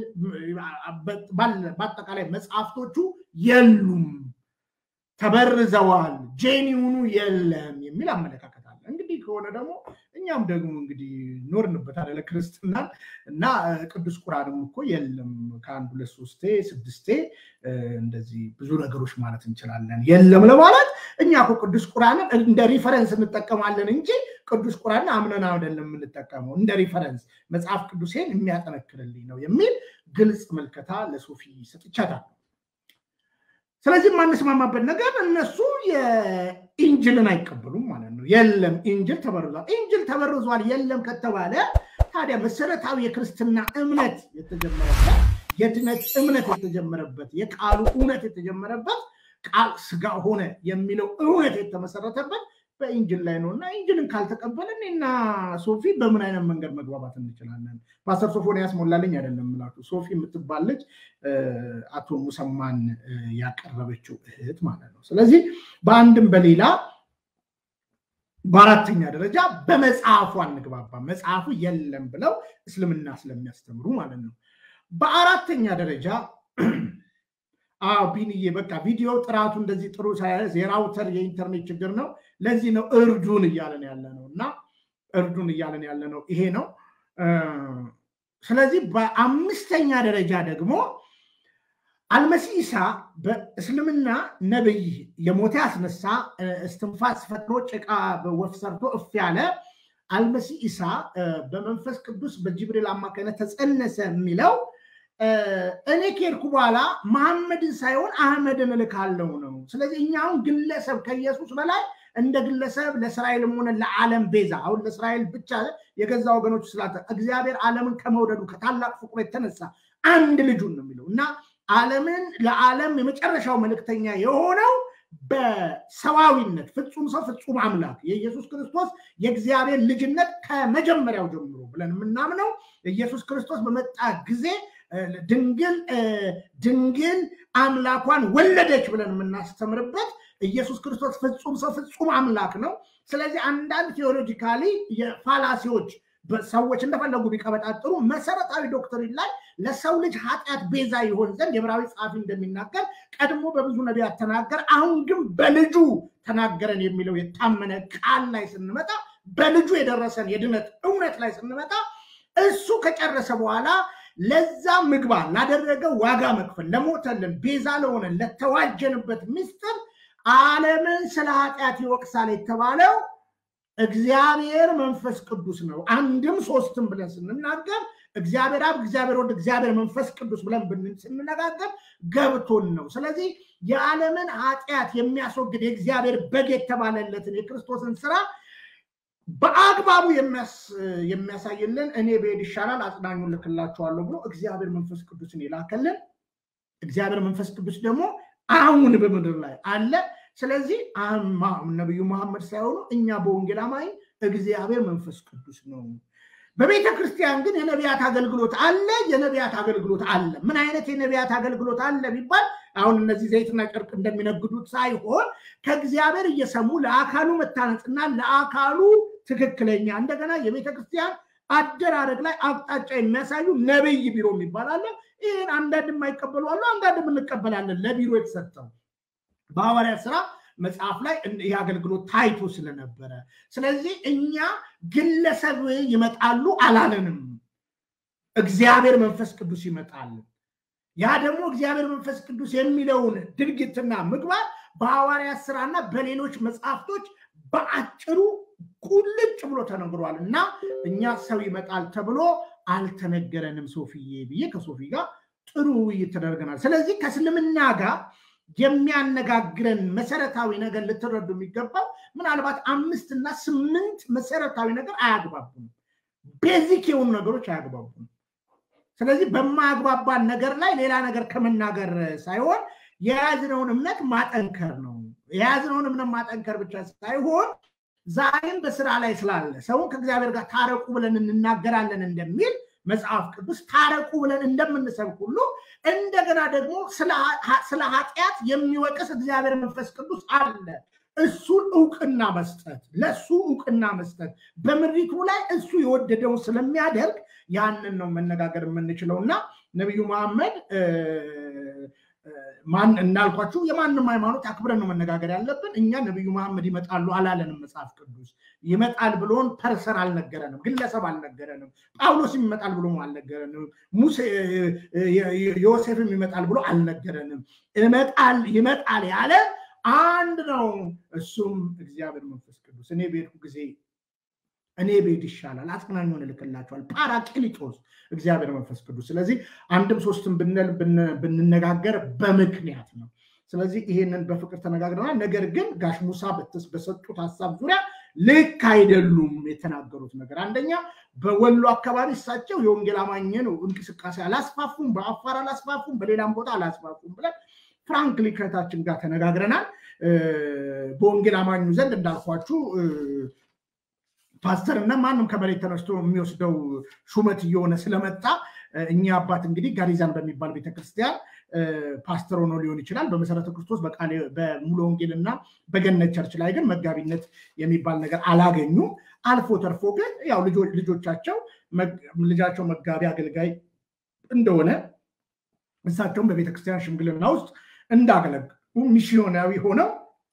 በአጠቃላይ መጽሐፍቶቹ የሉም፣ ተበርዘዋል፣ ጄኒውኑ የለም የሚል አመለካከት አለ። እንግዲህ ከሆነ ደግሞ እኛም ደግሞ እንግዲህ ኖርንበት አደለ ክርስትናን እና ቅዱስ ቁርአንም እኮ የለም ከአንድ ሁለት ሶስቴ ስድስቴ እንደዚህ ብዙ ነገሮች ማለት እንችላለን። የለም ለማለት እኛ እኮ ቅዱስ ቁርአንን እንደ ሪፈረንስ እንጠቀማለን እንጂ ቅዱስ ቁርአንን አምነን አይደለም የምንጠቀመው። እንደ ሪፈረንስ መጽሐፍ ቅዱሴን የሚያጠነክርልኝ ነው የሚል ግልጽ ምልከታ ለሶፊ ሰጥቻታል። ስለዚህ የማንስማማበት ነገር እነሱ የኢንጅልን አይቀበሉም ማለት ነው። የለም ኢንጅል ተበርዟል፣ ኢንጅል ተበርዟል የለም ከተባለ ታዲያ መሰረታዊ የክርስትና እምነት የተጀመረበት የድነት እምነት የተጀመረበት የቃሉ እውነት የተጀመረበት ቃል ስጋ ሆነ የሚለው እውነት የተመሰረተበት በኢንጅል ላይ ነው እና ኢንጅልን ካልተቀበልን እና ሶፊ በምን አይነት መንገድ መግባባት እንችላለን? ፓስተር ሶፎንያስ ሞላልኝ አይደለም የምላችሁ ሶፊ የምትባል ልጅ አቶ ሙሰማን ያቀረበችው እህት ማለት ነው። ስለዚህ በአንድም በሌላ በአራተኛ ደረጃ በመጽሐፉ አንግባባ፣ መጽሐፉ የለም ብለው እስልምና ስለሚያስተምሩ ማለት ነው። በአራተኛ ደረጃ አዎ ቢንዬ በቃ ቪዲዮ ጥራቱ እንደዚህ ጥሩ ሳያዝ የራውተር የኢንተርኔት ችግር ነው። ለዚህ ነው እርዱን እያለን ያለ ነው እና እርዱን እያለን ያለ ነው ይሄ ነው። ስለዚህ በአምስተኛ ደረጃ ደግሞ አልመሲህ ኢሳ በእስልምና ነብይ የሞተ ያስነሳ እስትንፋስ ፈጥሮ ጭቃ በወፍ ሰርቶ እፍ ያለ አልመሲህ ኢሳ በመንፈስ ቅዱስ በጅብሪል አማካኝነት ተጸነሰ የሚለው እኔ ከሄድኩ በኋላ መሐመድን ሳይሆን አህመድን እልካለው ነው። ስለዚህ እኛውን ግለሰብ ከኢየሱስ በላይ እንደ ግለሰብ ለእስራኤልም ሆነ ለዓለም ቤዛ አሁን ለእስራኤል ብቻ የገዛ ወገኖች ስላተ እግዚአብሔር ዓለምን ከመውደዱ ከታላቅ ፍቅሩ የተነሳ አንድ ልጁን ነው የሚለው እና ዓለምን ለዓለም የመጨረሻው መልእክተኛ የሆነው በሰዋዊነት ፍጹም ሰው ፍጹም አምላክ የኢየሱስ ክርስቶስ የእግዚአብሔር ልጅነት ከመጀመሪያው ጀምሮ ብለን የምናምነው ኢየሱስ ክርስቶስ በመጣ ጊዜ ድንግል ድንግል አምላኳን ወለደች ብለን የምናስተምርበት ኢየሱስ ክርስቶስ ፍጹም ሰው ፍጹም አምላክ ነው። ስለዚህ አንዳንድ ቴዎሎጂካሊ የፋላሲዎች ሰዎች እንደፈለጉ ቢቀበጣጥሩ መሰረታዊ ዶክትሪን ላይ ለሰው ልጅ ኃጢአት ቤዛ ይሆን ዘንድ የዕብራዊ ጸሐፊ እንደሚናገር ቀድሞ በብዙ ነቢያት ተናገር፣ አሁን ግን በልጁ ተናገረን የሚለው የታመነ ቃል ላይ ስንመጣ በልጁ የደረሰን የድነት እውነት ላይ ስንመጣ እሱ ከጨረሰ በኋላ ለዛ ምግባር ላደረገ ዋጋ መክፈል ለሞተልን ቤዛ ለሆነ ለተዋጀንበት ምስጢር ዓለምን ስለ ኃጢአት ይወቅሳል የተባለው እግዚአብሔር መንፈስ ቅዱስ ነው። አንድም ሶስትም ብለን ስንናገር እግዚአብሔር አብ፣ እግዚአብሔር ወልድ፣ እግዚአብሔር መንፈስ ቅዱስ ብለን ስንነጋገር ገብቶን ነው። ስለዚህ የዓለምን ኃጢአት የሚያስወግድ የእግዚአብሔር በግ የተባለለትን የክርስቶስን ስራ በአግባቡ የሚያሳይልን እኔ ብሄድ ይሻላል አጽናኙን ልክላችኋለሁ ብሎ እግዚአብሔር መንፈስ ቅዱስን የላከልን እግዚአብሔር መንፈስ ቅዱስ ደግሞ አሁን በምድር ላይ አለ። ስለዚህ ነቢዩ መሐመድ ሳይሆኑ እኛ በወንጌል አማኝ እግዚአብሔር መንፈስ ቅዱስ ነው። በቤተ ክርስቲያን ግን የነቢያት አገልግሎት አለ፣ የነቢያት አገልግሎት አለ። ምን አይነት የነቢያት አገልግሎት አለ ቢባል አሁን እነዚህ ዘይትና ጨርቅ እንደሚነግዱት ሳይሆን ከእግዚአብሔር እየሰሙ ለአካሉ መታነጽና ለአካሉ ትክክለኛ እንደገና የቤተ ክርስቲያን አደራረግ ላይ አቅጣጫ የሚያሳዩ ነብይ ቢሮ የሚባል አለ። ይህን አንዳንድ የማይቀበሉ አሉ፣ አንዳንድም እንቀበላለን። ለቢሮ የተሰጠው በሐዋርያት ስራ መጽሐፍ ላይ ይህ አገልግሎት ታይቶ ስለነበረ፣ ስለዚህ እኛ ግለሰብ ይመጣሉ አላለንም። እግዚአብሔር መንፈስ ቅዱስ ይመጣል። ያ ደግሞ እግዚአብሔር መንፈስ ቅዱስ የሚለውን ድርጊትና ምግባር በሐዋርያት ስራና በሌሎች መጽሐፍቶች በአጭሩ ቁልጭ ብሎ ተነግሯል እና እኛ ሰው ይመጣል ተብሎ አልተነገረንም ሶፊዬ ብዬ ከሶፊ ጋር ጥሩ ውይይት ተደርገናል። ስለዚህ ከእስልምና ጋር የሚያነጋግረን መሰረታዊ ነገር ልትረዱ የሚገባው ምናልባት አምስት እና ስምንት መሰረታዊ ነገር አያግባቡም። ቤዚክ የሆኑ ነገሮች አያግባቡም። ስለዚህ በማያግባባን ነገር ላይ ሌላ ነገር ከመናገር ሳይሆን የያዝነውን እምነት ማጠንከር ነው። የያዝነውን እምነት ማጠንከር ብቻ ሳይሆን ዛሬም በስራ ላይ ስላለ ሰውን ከእግዚአብሔር ጋር ታረቁ ብለን እንናገራለን እንደሚል መጽሐፍ ቅዱስ ታረቁ ብለን እንደምንሰብክ ሁሉ እንደገና ደግሞ ስለ ኃጢአት የሚወቅስ እግዚአብሔር መንፈስ ቅዱስ አለ። እሱን እውቅና መስጠት ለእሱ እውቅና መስጠት በምድሪቱ ላይ እሱ የወደደውን ስለሚያደርግ ያንን ነው መነጋገር የምንችለው እና ነቢዩ መሐመድ ማን እንዳልኳችሁ የማንም ሃይማኖት አክብረን ነው መነጋገር ያለብን። እኛ ነቢዩ መሐመድ ይመጣሉ አላለንም። መጽሐፍ ቅዱስ ይመጣል ብሎን ፐርሰን አልነገረንም፣ ግለሰብ አልነገረንም። ጳውሎስም ይመጣል ብሎ አልነገረንም። ሙሴ ዮሴፍም ይመጣል ብሎ አልነገረንም። ይመጣል ይመጣል ያለ አንድ ነው፣ እሱም እግዚአብሔር መንፈስ ቅዱስ። እኔ በሄድኩ ጊዜ እኔ ቤት ይሻላል አጽናኙን እልክላቸዋል። ፓራክሊጦስ እግዚአብሔር መንፈስ ቅዱስ። ስለዚህ አንድም ሶስትም ብንል ብንነጋገር በምክንያት ነው። ስለዚህ ይሄንን በፍቅር ተነጋግረናል። ነገር ግን ጋሽ ሙሳ በሰጡት ሀሳብ ዙሪያ ልክ አይደሉም የተናገሩት ነገር። አንደኛ በወሎ አካባቢ እሳቸው የወንጌል አማኝን እንቅስቃሴ አላስፋፉም፣ በአፋር አላስፋፉም፣ በሌላም ቦታ አላስፋፉም ብለን ፍራንክሊ ከእህታችን ጋር ተነጋግረናል። በወንጌል አማኙ ዘንድ እንዳልኳችሁ ፓስተር እና ማንም ከመሬት ተነስቶ የሚወስደው ሹመት እየሆነ ስለመጣ እኛ አባት እንግዲህ ጋሪዛን በሚባል ቤተክርስቲያን ፓስተር ሆኖ ሊሆን ይችላል። በመሰረተ ክርስቶስ በሙሉ ወንጌል እና በገነት ቸርች ላይ ግን መጋቢነት የሚባል ነገር አላገኙም። አልፎ ተርፎ ግን ያው ልጆቻቸው ልጃቸው መጋቢ አገልጋይ እንደሆነ እሳቸውም በቤተክርስቲያን ሽምግልና ውስጥ እንዳገለግሉ ሚስዮናዊ ሆነው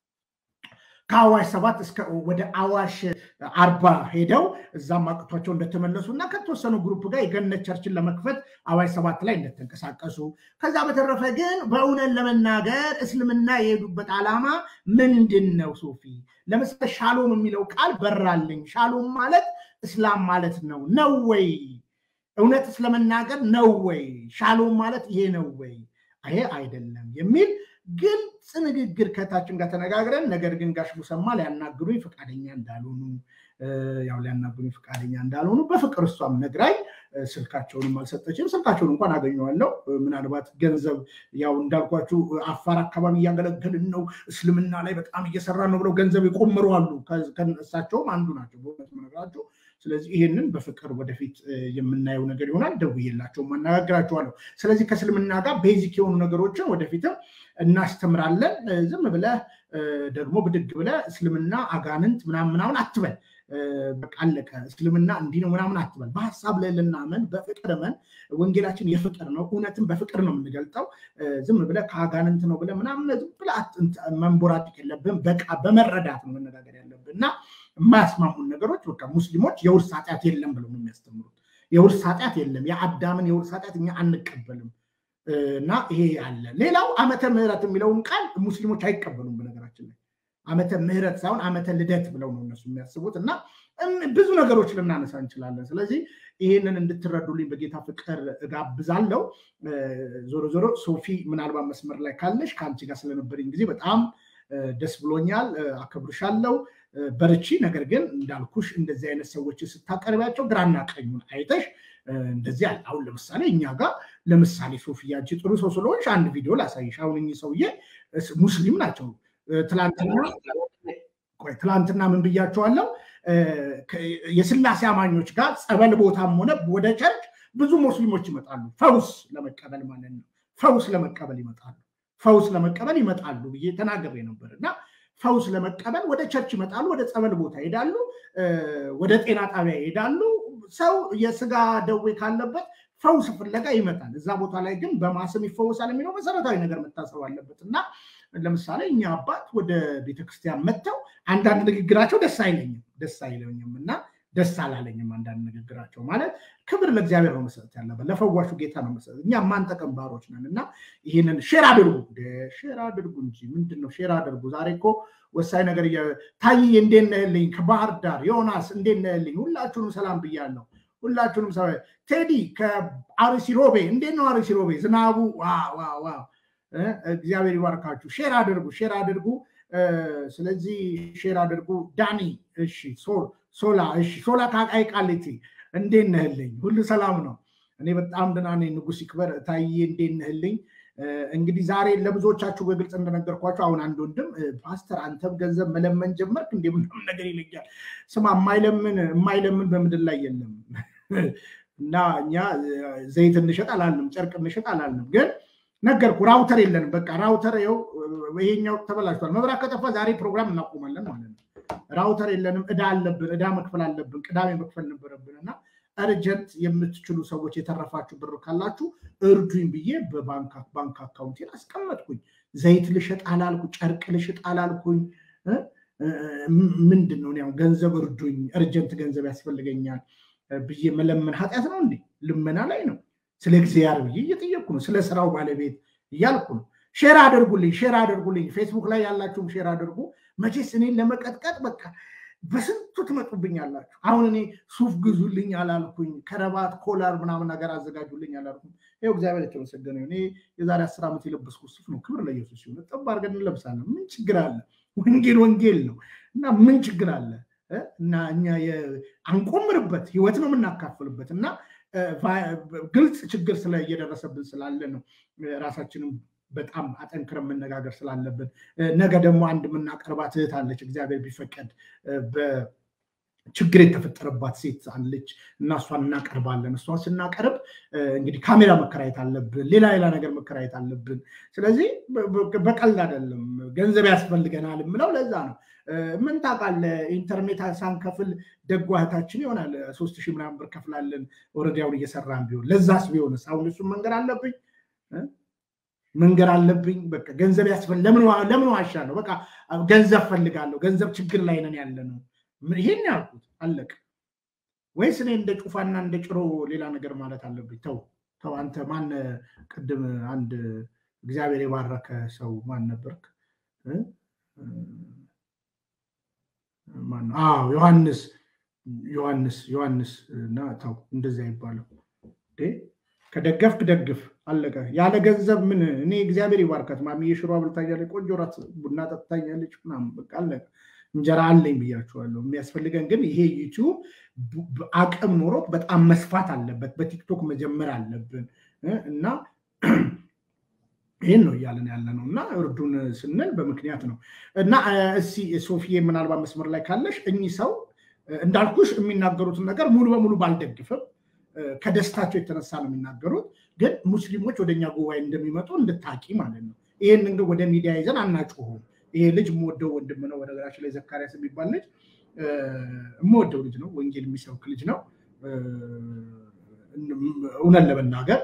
ከአዋሽ ሰባት እስከ ወደ አዋሽ አርባ ሄደው እዛም አቅቷቸው እንደተመለሱ እና ከተወሰኑ ግሩፕ ጋር የገነት ቸርችን ለመክፈት አዋሽ ሰባት ላይ እንደተንቀሳቀሱ ከዛ በተረፈ ግን በእውነት ለመናገር እስልምና የሄዱበት ዓላማ ምንድን ነው? ሶፊ ለምሳሌ ሻሎም የሚለው ቃል በራልኝ። ሻሎም ማለት እስላም ማለት ነው ነው ወይ? እውነት ስለመናገር ነው ወይ? ሻሎም ማለት ይሄ ነው ወይ? ይሄ አይደለም የሚል ግልጽ ንግግር ከታችን ጋር ተነጋግረን፣ ነገር ግን ጋሽ ሙሰማ ሊያናግሩኝ ፈቃደኛ እንዳልሆኑ ያው ሊያናግሩኝ ፈቃደኛ እንዳልሆኑ በፍቅር እሷም ነግራኝ ስልካቸውንም አልሰጠችም። ስልካቸውን እንኳን አገኘዋለሁ። ምናልባት ገንዘብ ያው እንዳልኳችሁ አፋር አካባቢ እያገለገልን ነው፣ እስልምና ላይ በጣም እየሰራ ነው ብለው ገንዘብ የቆምሩ አሉ። እሳቸውም አንዱ ናቸው በእውነት መነግራችሁ። ስለዚህ ይህንን በፍቅር ወደፊት የምናየው ነገር ይሆናል። ደውዬላቸውም አነጋግራቸዋለሁ። ስለዚህ ከእስልምና ጋር ቤዚክ የሆኑ ነገሮችን ወደፊትም እናስተምራለን። ዝም ብለህ ደግሞ ብድግ ብለህ እስልምና አጋንንት ምናምን ምናምን አትበል። በቃ አለቀ። እስልምና እንዲህ ነው ምናምን አትበል። በሀሳብ ላይ ልናመን፣ በፍቅር መን። ወንጌላችን የፍቅር ነው። እውነትን በፍቅር ነው የምንገልጠው። ዝም ብለህ ከአጋንንት ነው ብለህ ምናምን ዝም ብለህ መንቦራጭቅ የለብህም። በቃ በመረዳት ነው መነጋገር ያለብህ እና የማያስማሙን ነገሮች በቃ ሙስሊሞች የውርስ ኃጢአት የለም ብለው ነው የሚያስተምሩት። የውርስ ኃጢአት የለም። የአዳምን የውርስ ኃጢአት እኛ አንቀበልም እና ይሄ አለ። ሌላው ዓመተ ምሕረት የሚለውን ቃል ሙስሊሞች አይቀበሉም። በነገራችን ላይ ዓመተ ምሕረት ሳይሆን ዓመተ ልደት ብለው ነው እነሱ የሚያስቡት እና ብዙ ነገሮች ልናነሳ እንችላለን። ስለዚህ ይህንን እንድትረዱልኝ በጌታ ፍቅር እጋብዛለሁ። ዞሮ ዞሮ ሶፊ ምናልባት መስመር ላይ ካለሽ ከአንቺ ጋር ስለነበረኝ ጊዜ በጣም ደስ ብሎኛል። አከብርሻለሁ። በርቺ። ነገር ግን እንዳልኩሽ እንደዚህ አይነት ሰዎች ስታቀርቢያቸው ግራና ቀኙን አይተሽ እንደዚህ አለ። አሁን ለምሳሌ እኛ ጋር ለምሳሌ ሶፊያ አንቺ ጥሩ ሰው ስለሆንሽ አንድ ቪዲዮ ላሳይሽ። አሁን እኚህ ሰውዬ ሙስሊም ናቸው። ትላንትና ምን ብያቸዋለሁ? የስላሴ አማኞች ጋር ጸበል ቦታም ሆነ ወደ ቸርች ብዙ ሙስሊሞች ይመጣሉ፣ ፈውስ ለመቀበል ማለት ነው። ፈውስ ለመቀበል ይመጣሉ፣ ፈውስ ለመቀበል ይመጣሉ ብዬ ተናግሬ ነበር እና ፈውስ ለመቀበል ወደ ቸርች ይመጣሉ፣ ወደ ጸበል ቦታ ይሄዳሉ፣ ወደ ጤና ጣቢያ ይሄዳሉ። ሰው የስጋ ደዌ ካለበት ፈውስ ፍለጋ ይመጣል። እዛ ቦታ ላይ ግን በማስም ይፈወሳል የሚለው መሰረታዊ ነገር መታሰብ አለበት እና ለምሳሌ እኛ አባት ወደ ቤተክርስቲያን መጥተው አንዳንድ ንግግራቸው ደስ አይለኝም ደስ አይለኝም እና ደስ አላለኝም። አንዳንድ ንግግራቸው ማለት ክብር ለእግዚአብሔር ነው መሰጠት ያለበት፣ ለፈዋሹ ጌታ ነው መሰጠት። እኛ ማንጠቀም ባሮች ነን እና ይህንን ሼር አድርጉ፣ ሼር አድርጉ እንጂ ምንድን ነው ሼር አድርጉ። ዛሬ እኮ ወሳኝ ነገር ታይዬ እንዴት ነህልኝ? ከባህር ዳር ዮናስ እንዴት ነህልኝ? ሁላችሁንም ሰላም ብያለሁ። ሁላችሁንም ሰ ቴዲ ከአርሲ ሮቤ እንዴት ነው አርሲ ሮቤ? ዝናቡ ዋው እግዚአብሔር ይባርካችሁ። ሼር አድርጉ፣ ሼር አድርጉ። ስለዚህ ሼር አድርጉ። ዳኒ እሺ፣ ሶላ እሺ፣ ሶላ ከአቃቂ ቃሊቲ እንዴት ነህልኝ? ሁሉ ሰላም ነው? እኔ በጣም ደህና ነኝ። ንጉስ ይክበር ታዬ እንዴት ነህልኝ? እንግዲህ ዛሬ ለብዙዎቻችሁ በግልጽ እንደነገርኳቸው አሁን አንድ ወንድም ፓስተር አንተም ገንዘብ መለመን ጀመርክ እንደ ምናምን ነገር ይለኛል። ስማ የማይለምን የማይለምን በምድር ላይ የለም እና እኛ ዘይት እንሸጥ አላልንም፣ ጨርቅ እንሸጥ አላልንም። ግን ነገርኩ ራውተር የለንም። በቃ ራውተር ይኸው ይሄኛው ተበላሽቷል። መብራት ከጠፋ ዛሬ ፕሮግራም እናቆማለን ማለት ነው። ራውተር የለንም። እዳ አለብን፣ እዳ መክፈል አለብን። ቅዳሜ መክፈል ነበረብን እና እርጀንት የምትችሉ ሰዎች የተረፋችሁ ብር ካላችሁ እርዱኝ ብዬ በባንክ አካውንቴን አስቀመጥኩኝ። ዘይት ልሸጥ አላልኩ፣ ጨርቅ ልሸጥ አላልኩኝ። ምንድን ነው ያው ገንዘብ እርዱኝ፣ እርጀንት ገንዘብ ያስፈልገኛል ብዬ መለመን ኃጢአት ነው እንዴ? ልመና ላይ ነው። ስለ እግዚአብሔር ብዬ እየጠየቅኩ ነው። ስለ ስራው ባለቤት እያልኩ ነው። ሼር አድርጉልኝ፣ ሼር አድርጉልኝ። ፌስቡክ ላይ ያላችሁም ሼር አድርጉ። መቼስ እኔን ለመቀጥቀጥ በቃ በስንቱ ትመጡብኛላችሁ። አሁን እኔ ሱፍ ግዙልኝ አላልኩኝ፣ ከረባት ኮላር ምናምን ነገር አዘጋጁልኝ አላልኩም። ይኸው እግዚአብሔር የተመሰገነ እኔ የዛሬ አስር ዓመት የለበስኩት ሱፍ ነው። ክብር ለኢየሱስ ሲሆን ጠብ አድርገን እንለብሳለን። ምን ችግር አለ? ወንጌል ወንጌል ነው እና ምን ችግር አለ? እና እኛ አንቆምርበት ህይወት ነው የምናካፍልበት እና ግልጽ ችግር ስለ እየደረሰብን ስላለ ነው ራሳችንም በጣም አጠንክረን መነጋገር ስላለብን ነገ ደግሞ አንድ የምናቀርባት እህት አለች እግዚአብሔር ቢፈቀድ ችግር የተፈጠረባት ሴት አለች እና እሷን እናቀርባለን። እሷን ስናቀርብ እንግዲህ ካሜራ መከራየት አለብን፣ ሌላ ሌላ ነገር መከራየት አለብን። ስለዚህ በቀልድ አይደለም፣ ገንዘብ ያስፈልገናል የምለው ለዛ ነው። ምን ታውቃለህ፣ ኢንተርኔት ሳንከፍል ደጓ እህታችን ይሆናል ሶስት ሺህ ምናምን ብር ከፍላለን ወረዳውን እየሰራን ቢሆን ለዛስ ቢሆንስ አሁን እሱን መንገድ አለብኝ መንገድ አለብኝ። በቃ ገንዘብ ያስፈል ለምን ዋሻለሁ? በቃ ገንዘብ ፈልጋለሁ፣ ገንዘብ ችግር ላይ ነን ያለ ነው። ይሄን ያልኩት አለቅ ወይስ እኔ እንደ ጩፋና እንደ ጭሮ ሌላ ነገር ማለት አለብኝ? ተው ተው። አንተ ማን ቅድም አንድ እግዚአብሔር የባረከ ሰው ማን ነበርክ? አዎ ዮሐንስ ዮሐንስ ዮሐንስ እና ተው እንደዚያ ይባለው ከደገፍክ ደግፍ አለቀ። ያለ ገንዘብ ምን እኔ እግዚአብሔር ይባርካት ማሚ የሽሮ አብልታኛለች፣ ቆንጆ ራት ቡና ጠጥታኛለች፣ ምናምን በቃ አለቀ። እንጀራ አለኝ ብያቸዋለሁ። የሚያስፈልገን ግን ይሄ ዩቲዩብ አቅም ኖሮት በጣም መስፋት አለበት። በቲክቶክ መጀመር አለብን እና ይህን ነው እያለን ያለ ነው እና እርዱን ስንል በምክንያት ነው እና እስኪ ሶፊዬ ምናልባት መስመር ላይ ካለሽ እኚህ ሰው እንዳልኩሽ የሚናገሩትን ነገር ሙሉ በሙሉ ባልደግፍም ከደስታቸው የተነሳ ነው የሚናገሩት። ግን ሙስሊሞች ወደኛ ጉባኤ እንደሚመጡ እንድታቂ ማለት ነው። ይህንን ግን ወደ ሚዲያ ይዘን አናጭሁም። ይሄ ልጅ የምወደው ወንድም ነው። በነገራችን ላይ ዘካሪያስ የሚባል ልጅ የምወደው ልጅ ነው። ወንጌል የሚሰብክ ልጅ ነው። እውነት ለመናገር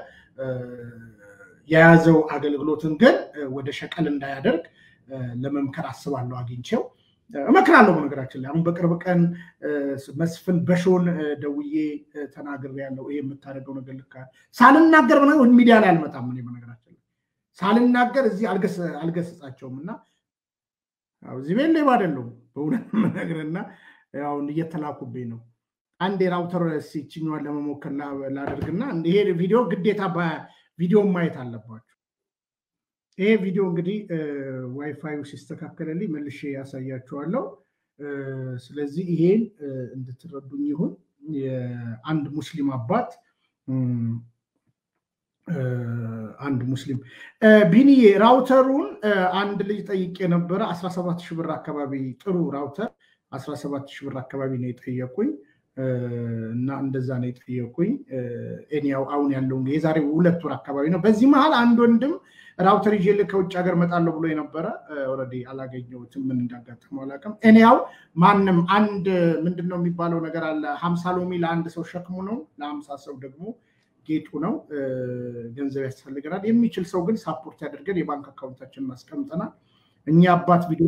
የያዘው አገልግሎትን ግን ወደ ሸቀል እንዳያደርግ ለመምከር አስባለሁ። አግኝቼው እመክራለሁ። በነገራችን ላይ አሁን በቅርብ ቀን መስፍን በሾን ደውዬ ተናግሬያለሁ። ይሄ የምታደርገው ነገር ልክ ሳልናገር ሚዲያ ላይ አልመጣም። እኔ በነገራችን ላይ ሳልናገር እዚህ አልገስጻቸውም እና እዚህ ቤት ሌባ አይደለሁም በእውነት የምነግርህና አሁን እየተላኩብኝ ነው። አንድ የራውተር ሲችኛዋን ለመሞከር ላደርግና ይሄ ቪዲዮ ግዴታ ቪዲዮ ማየት አለባቸው። ይሄ ቪዲዮ እንግዲህ ዋይፋዩ ሲስተካከልልኝ መልሼ ያሳያችኋለሁ። ስለዚህ ይሄን እንድትረዱኝ ይሁን። አንድ ሙስሊም አባት አንድ ሙስሊም ቢኒዬ ራውተሩን አንድ ልጅ ጠይቄ ነበረ። 17 ሺህ ብር አካባቢ ጥሩ ራውተር 17 ሺህ ብር አካባቢ ነው የጠየቁኝ እና እንደዛ ነው የጠየቁኝ። እኔያው አሁን ያለው የዛሬ ሁለት ወር አካባቢ ነው። በዚህ መሀል አንድ ወንድም ራውተር ይዤ ከውጭ ሀገር እመጣለሁ ብሎ የነበረ ኦልሬዲ አላገኘሁትም። ምን እንዳጋጠመው አላውቅም። እኔያው ማንም አንድ ምንድን ነው የሚባለው ነገር አለ። ሀምሳ ሎሚ ለአንድ ሰው ሸክሙ ነው፣ ለሀምሳ ሰው ደግሞ ጌጡ ነው። ገንዘብ ያስፈልገናል። የሚችል ሰው ግን ሳፖርት ያደርገን የባንክ አካውንታችንን አስቀምጠናል። እኛ አባት ቪዲዮ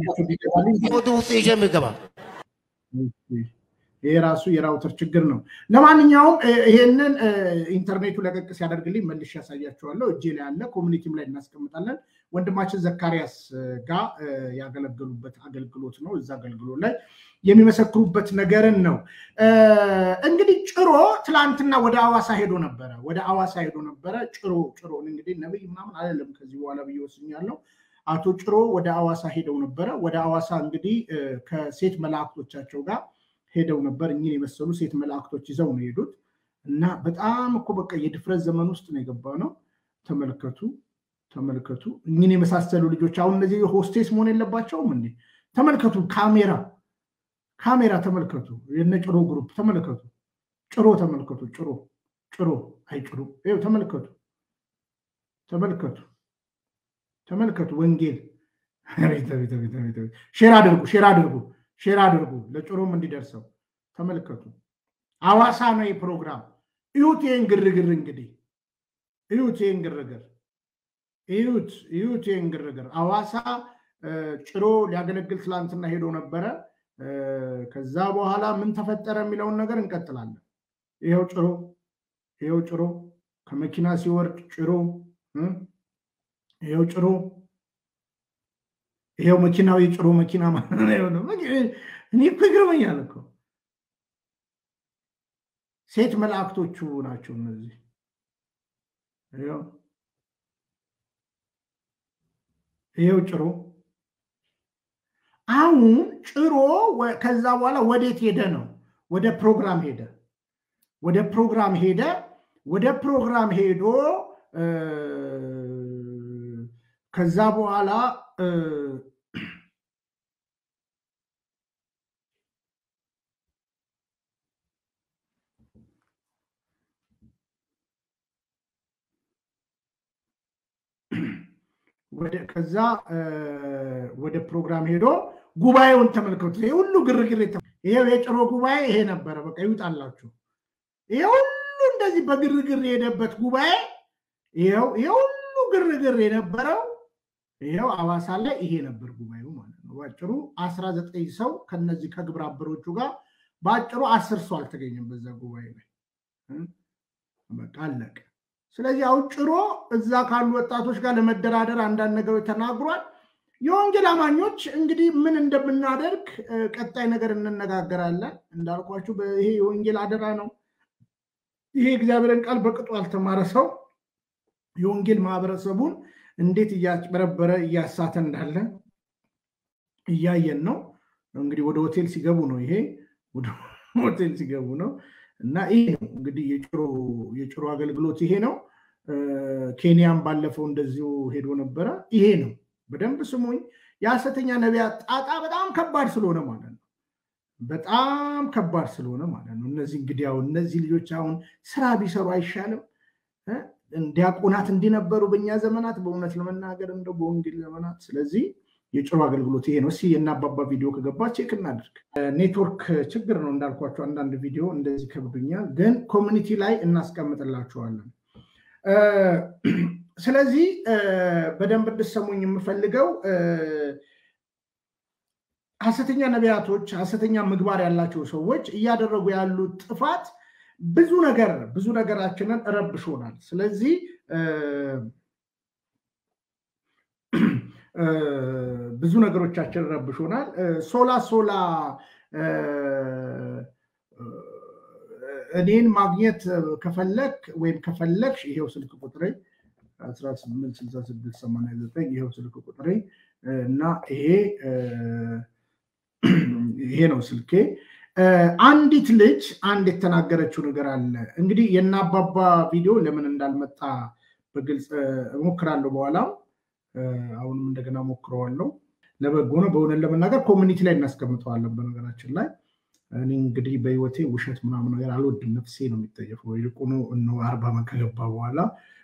ይሄ ራሱ የራውተር ችግር ነው። ለማንኛውም ይሄንን ኢንተርኔቱ ለቀቅ ሲያደርግልኝ መልሼ ያሳያቸዋለሁ። እጄ ላይ ያለ ኮሚኒቲም ላይ እናስቀምጣለን። ወንድማችን ዘካሪያስ ጋር ያገለገሉበት አገልግሎት ነው። እዛ አገልግሎት ላይ የሚመሰክሩበት ነገርን ነው። እንግዲህ ጭሮ ትላንትና ወደ አዋሳ ሄዶ ነበረ። ወደ አዋሳ ሄዶ ነበረ። ጭሮ ጭሮ እንግዲህ ነብይ ምናምን አይደለም ከዚህ በኋላ ብዬ ወስኛለሁ። አቶ ጭሮ ወደ አዋሳ ሄደው ነበረ። ወደ አዋሳ እንግዲህ ከሴት መላእክቶቻቸው ጋር ሄደው ነበር። እኚህን የመሰሉ ሴት መላእክቶች ይዘው ነው የሄዱት እና በጣም እኮ በቃ የድፍረት ዘመን ውስጥ ነው የገባ ነው። ተመልከቱ ተመልከቱ። እኚህን የመሳሰሉ ልጆች አሁን እነዚህ ሆስቴስ መሆን የለባቸውም እንዴ? ተመልከቱ። ካሜራ ካሜራ ተመልከቱ። የነ ጭሮ ግሩፕ ተመልከቱ። ጭሮ ተመልከቱ። ጭሮ ጭሮ አይ ጭሮ ይኸው ተመልከቱ ተመልከቱ ተመልከቱ። ወንጌል ሼር አድርጉ ሼር አድርጉ ሼር አድርጉ ለጭሮም እንዲደርሰው ተመልከቱ። አዋሳ ነው የፕሮግራም እዩት። ይህን ግርግር እንግዲህ እዩት፣ ይህን ግርግር እዩት፣ እዩት፣ ይህን ግርግር አዋሳ ጭሮ ሊያገለግል ትላንትና ሄዶ ነበረ። ከዛ በኋላ ምን ተፈጠረ የሚለውን ነገር እንቀጥላለን። ይኸው ጭሮ ይኸው ጭሮ ከመኪና ሲወርድ ጭሮ ይኸው ጭሮ ይኸው መኪናው የጭሮ መኪና እኔ እኮ ይገርመኛል እኮ ሴት መላእክቶቹ ናቸው እነዚህ። ይኸው ጭሮ አሁን ጭሮ ከዛ በኋላ ወዴት ሄደ ነው? ወደ ፕሮግራም ሄደ። ወደ ፕሮግራም ሄደ። ወደ ፕሮግራም ሄዶ ከዛ በኋላ ከዛ ወደ ፕሮግራም ሄዶ ጉባኤውን ተመልከቱ። ይሄ ሁሉ ግርግር ይሄው የጭሮ ጉባኤ ይሄ ነበረ። በቃ ይውጣላችሁ። ይሄ ሁሉ እንደዚህ በግርግር የሄደበት ጉባኤ ይኸው ይሄ ሁሉ ግርግር የነበረው ይኸው አዋሳ ላይ ይሄ ነበር ጉባኤው ማለት ነው። ባጭሩ አስራ ዘጠኝ ሰው ከነዚህ ከግብረ አበሮቹ ጋር በአጭሩ አስር ሰው አልተገኘም በዛ ጉባኤ ላይ በቃ አለቀ። ስለዚህ አሁን ጭሮ እዛ ካሉ ወጣቶች ጋር ለመደራደር አንዳንድ ነገሮች ተናግሯል። የወንጌል አማኞች እንግዲህ ምን እንደምናደርግ ቀጣይ ነገር እንነጋገራለን። እንዳልኳችሁ ይሄ የወንጌል አደራ ነው። ይሄ እግዚአብሔርን ቃል በቅጡ ያልተማረ ሰው የወንጌል ማህበረሰቡን እንዴት እያጭበረበረ እያሳተ እንዳለ እያየን ነው። እንግዲህ ወደ ሆቴል ሲገቡ ነው ይሄ ወደ ሆቴል ሲገቡ ነው እና ይሄ ነው እንግዲህ የጭሮ አገልግሎት ይሄ ነው። ኬንያም ባለፈው እንደዚሁ ሄዶ ነበረ። ይሄ ነው። በደንብ ስሙኝ። የሐሰተኛ ነቢያት ጣጣ በጣም ከባድ ስለሆነ ማለት ነው። በጣም ከባድ ስለሆነ ማለት ነው። እነዚህ እንግዲህ አሁን እነዚህ ልጆች አሁን ስራ ቢሰሩ አይሻልም? ዲያቆናት እንዲነበሩ በእኛ ዘመናት በእውነት ለመናገር እንደው በወንጌል ዘመናት። ስለዚህ የጭሮ አገልግሎት ይሄ ነው። እስኪ የናባባ ቪዲዮ ከገባ ቼክ እናድርግ። ኔትወርክ ችግር ነው እንዳልኳቸው፣ አንዳንድ ቪዲዮ እንደዚህ ከብዱኛል፣ ግን ኮሚኒቲ ላይ እናስቀምጥላቸዋለን። ስለዚህ በደንብ እንድሰሙኝ የምፈልገው ሐሰተኛ ነቢያቶች፣ ሐሰተኛ ምግባር ያላቸው ሰዎች እያደረጉ ያሉት ጥፋት ብዙ ነገር ብዙ ነገራችንን ረብሾናል። ስለዚህ ብዙ ነገሮቻችን ረብሾናል። ሶላ ሶላ እኔን ማግኘት ከፈለግ ወይም ከፈለግሽ ይሄው ስልክ ቁጥሬ 186689 ይሄው ስልክ ቁጥሬ እና ይሄ ይሄ ነው ስልኬ። አንዲት ልጅ አንድ የተናገረችው ነገር አለ። እንግዲህ የናባባ ቪዲዮ ለምን እንዳልመጣ በግልጽ እሞክራለሁ። በኋላም አሁንም እንደገና ሞክረዋለሁ። ለበጎ ነው። በእውነት ለመናገር ኮሚኒቲ ላይ እናስቀምጠዋለን። በነገራችን ላይ እኔ እንግዲህ በህይወቴ ውሸት ምናምን ነገር አልወድም። ነፍሴ ነው የሚጠየፈው። ይልቁኑ እነ አርባ ዓመት ከገባ በኋላ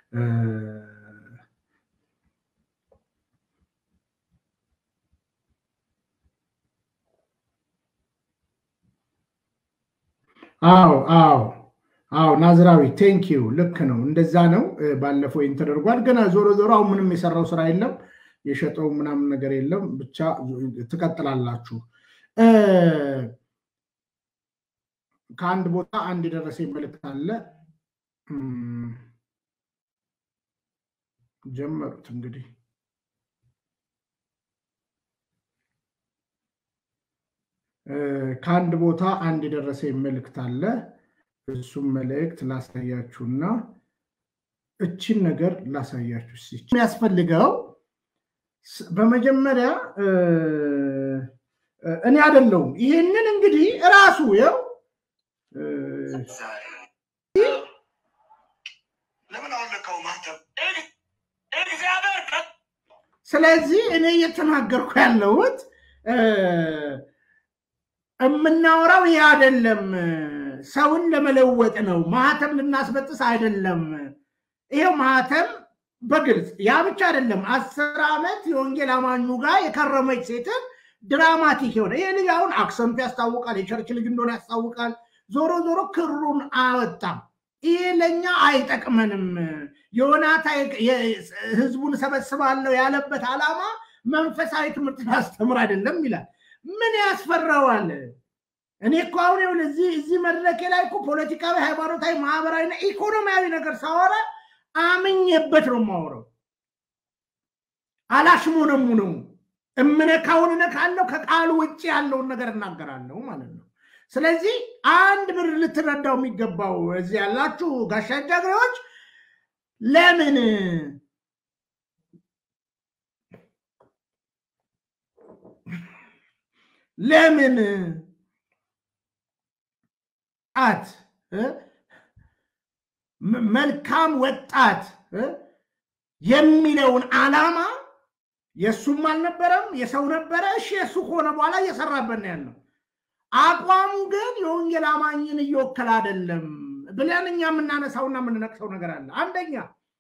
አዎ አዎ አዎ ናዝራዊ ቴንክ ዩ ልክ ነው። እንደዛ ነው። ባለፈው ይህን ተደርጓል። ግን ዞሮ ዞሮ አሁን ምንም የሰራው ስራ የለም፣ የሸጠው ምናምን ነገር የለም። ብቻ ትቀጥላላችሁ። ከአንድ ቦታ አንድ የደረሰኝ መልእክት አለ። ጀመሩት እንግዲህ ከአንድ ቦታ አንድ የደረሰኝ መልእክት አለ። እሱም መልእክት ላሳያችሁና እችን ነገር ላሳያችሁ። የሚያስፈልገው በመጀመሪያ እኔ አይደለሁም። ይህንን እንግዲህ እራሱ ው ስለዚህ እኔ እየተናገርኩ ያለሁት የምናወራው ይህ አይደለም። ሰውን ለመለወጥ ነው። ማህተም ልናስበጥስ አይደለም። ይሄው ማህተም በግልጽ ያ ብቻ አይደለም። አስር ዓመት የወንጌል አማኙ ጋር የከረመች ሴትን ድራማቲክ የሆነ ይህ ልጅ አሁን አክሰንቱ ያስታውቃል፣ የቸርች ልጅ እንደሆነ ያስታውቃል። ዞሮ ዞሮ ክሩን አወጣም። ይሄ ለእኛ አይጠቅመንም። ዮናታ ህዝቡን ሰበስባለሁ ያለበት ዓላማ መንፈሳዊ ትምህርት ማስተምር አይደለም ይላል። ምን ያስፈራዋል? እኔ እኮ አሁን ይኸውልህ እዚህ እዚህ መድረኬ ላይ እኮ ፖለቲካዊ፣ ሃይማኖታዊ፣ ማህበራዊና ኢኮኖሚያዊ ነገር ሳወራ አምኜበት ነው የማወራው። አላሽሞነሙ ነው እምነካውን እነካለሁ፣ ከቃሉ ውጭ ያለውን ነገር እናገራለሁ ማለት ነው። ስለዚህ አንድ ብር ልትረዳው የሚገባው እዚህ ያላችሁ ጋሻ ጃግሬዎች ለምን ለምን ጣት መልካም ወጣት የሚለውን ዓላማ የእሱም አልነበረም የሰው ነበረ። እሺ የእሱ ከሆነ በኋላ እየሰራበት ነው ያለው። አቋሙ ግን የወንጌል አማኝን እየወከለ አይደለም ብለን እኛ የምናነሳውና የምንነቅሰው ነገር አለ። አንደኛ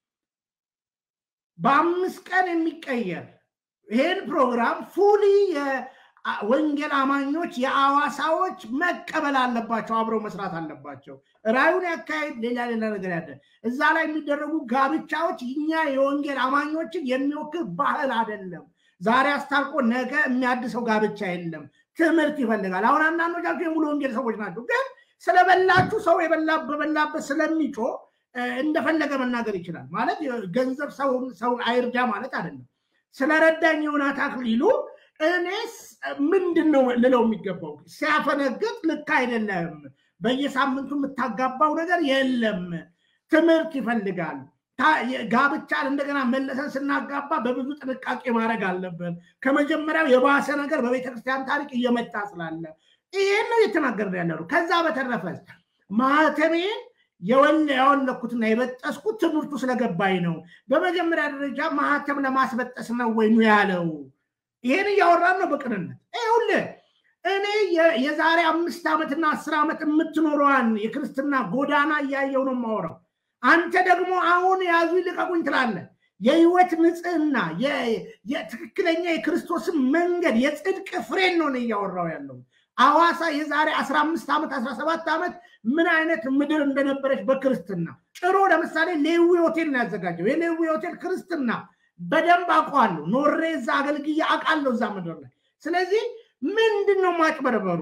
በአምስት ቀን የሚቀየር ይህን ፕሮግራም ፉሊ ወንጌል አማኞች የአዋሳዎች መቀበል አለባቸው፣ አብረው መስራት አለባቸው። ራዩን ያካሄድ ሌላ ሌላ ነገር ያለ እዛ ላይ የሚደረጉ ጋብቻዎች እኛ የወንጌል አማኞችን የሚወክል ባህል አይደለም። ዛሬ አስታርቆ ነገ የሚያድሰው ጋብቻ የለም። ትምህርት ይፈልጋል። አሁን አንዳንዶቻችሁ የሙሉ ወንጌል ሰዎች ናቸው፣ ግን ስለበላችሁ ሰው በበላበት ስለሚጮ እንደፈለገ መናገር ይችላል። ማለት ገንዘብ ሰውን አይርዳ ማለት አይደለም። ስለረዳኝ ዮናስ አክሊሉ እኔስ ምንድን ነው ልለው የሚገባው? ሲያፈነግጥ ልክ አይደለም። በየሳምንቱ የምታጋባው ነገር የለም። ትምህርት ይፈልጋል። ጋብቻን እንደገና መለሰን ስናጋባ በብዙ ጥንቃቄ ማድረግ አለብን። ከመጀመሪያው የባሰ ነገር በቤተክርስቲያን ታሪክ እየመጣ ስላለ ይህን ነው እየተናገርን ያለ ነው። ከዛ በተረፈ ማህተሜን ያወለኩትና የበጠስኩት ትምህርቱ ስለገባኝ ነው። በመጀመሪያ ደረጃ ማህተም ለማስበጠስ ነው ወይ ነው ያለው። ይሄን እያወራን ነው በቅንነት ይኸውልህ እኔ የዛሬ አምስት ዓመትና አስር ዓመት የምትኖረዋን የክርስትና ጎዳና እያየው ነው የማወራው። አንተ ደግሞ አሁን ያዙ ይልቀቁኝ ትላለህ። የህይወት ንጽህና የትክክለኛ የክርስቶስን መንገድ የጽድቅ ፍሬን ነው እያወራው ያለው። አዋሳ የዛሬ አስራ አምስት ዓመት አስራ ሰባት ዓመት ምን አይነት ምድር እንደነበረች በክርስትና ጭሮ ለምሳሌ ሌዊ ሆቴል ነው ያዘጋጀው። የሌዊ ሆቴል ክርስትና በደንብ አውቀዋለሁ። ኖሬ እዛ አገልግዬ አውቃለሁ እዛ ምድር ላይ። ስለዚህ ምንድን ነው ማጭበርበሩ?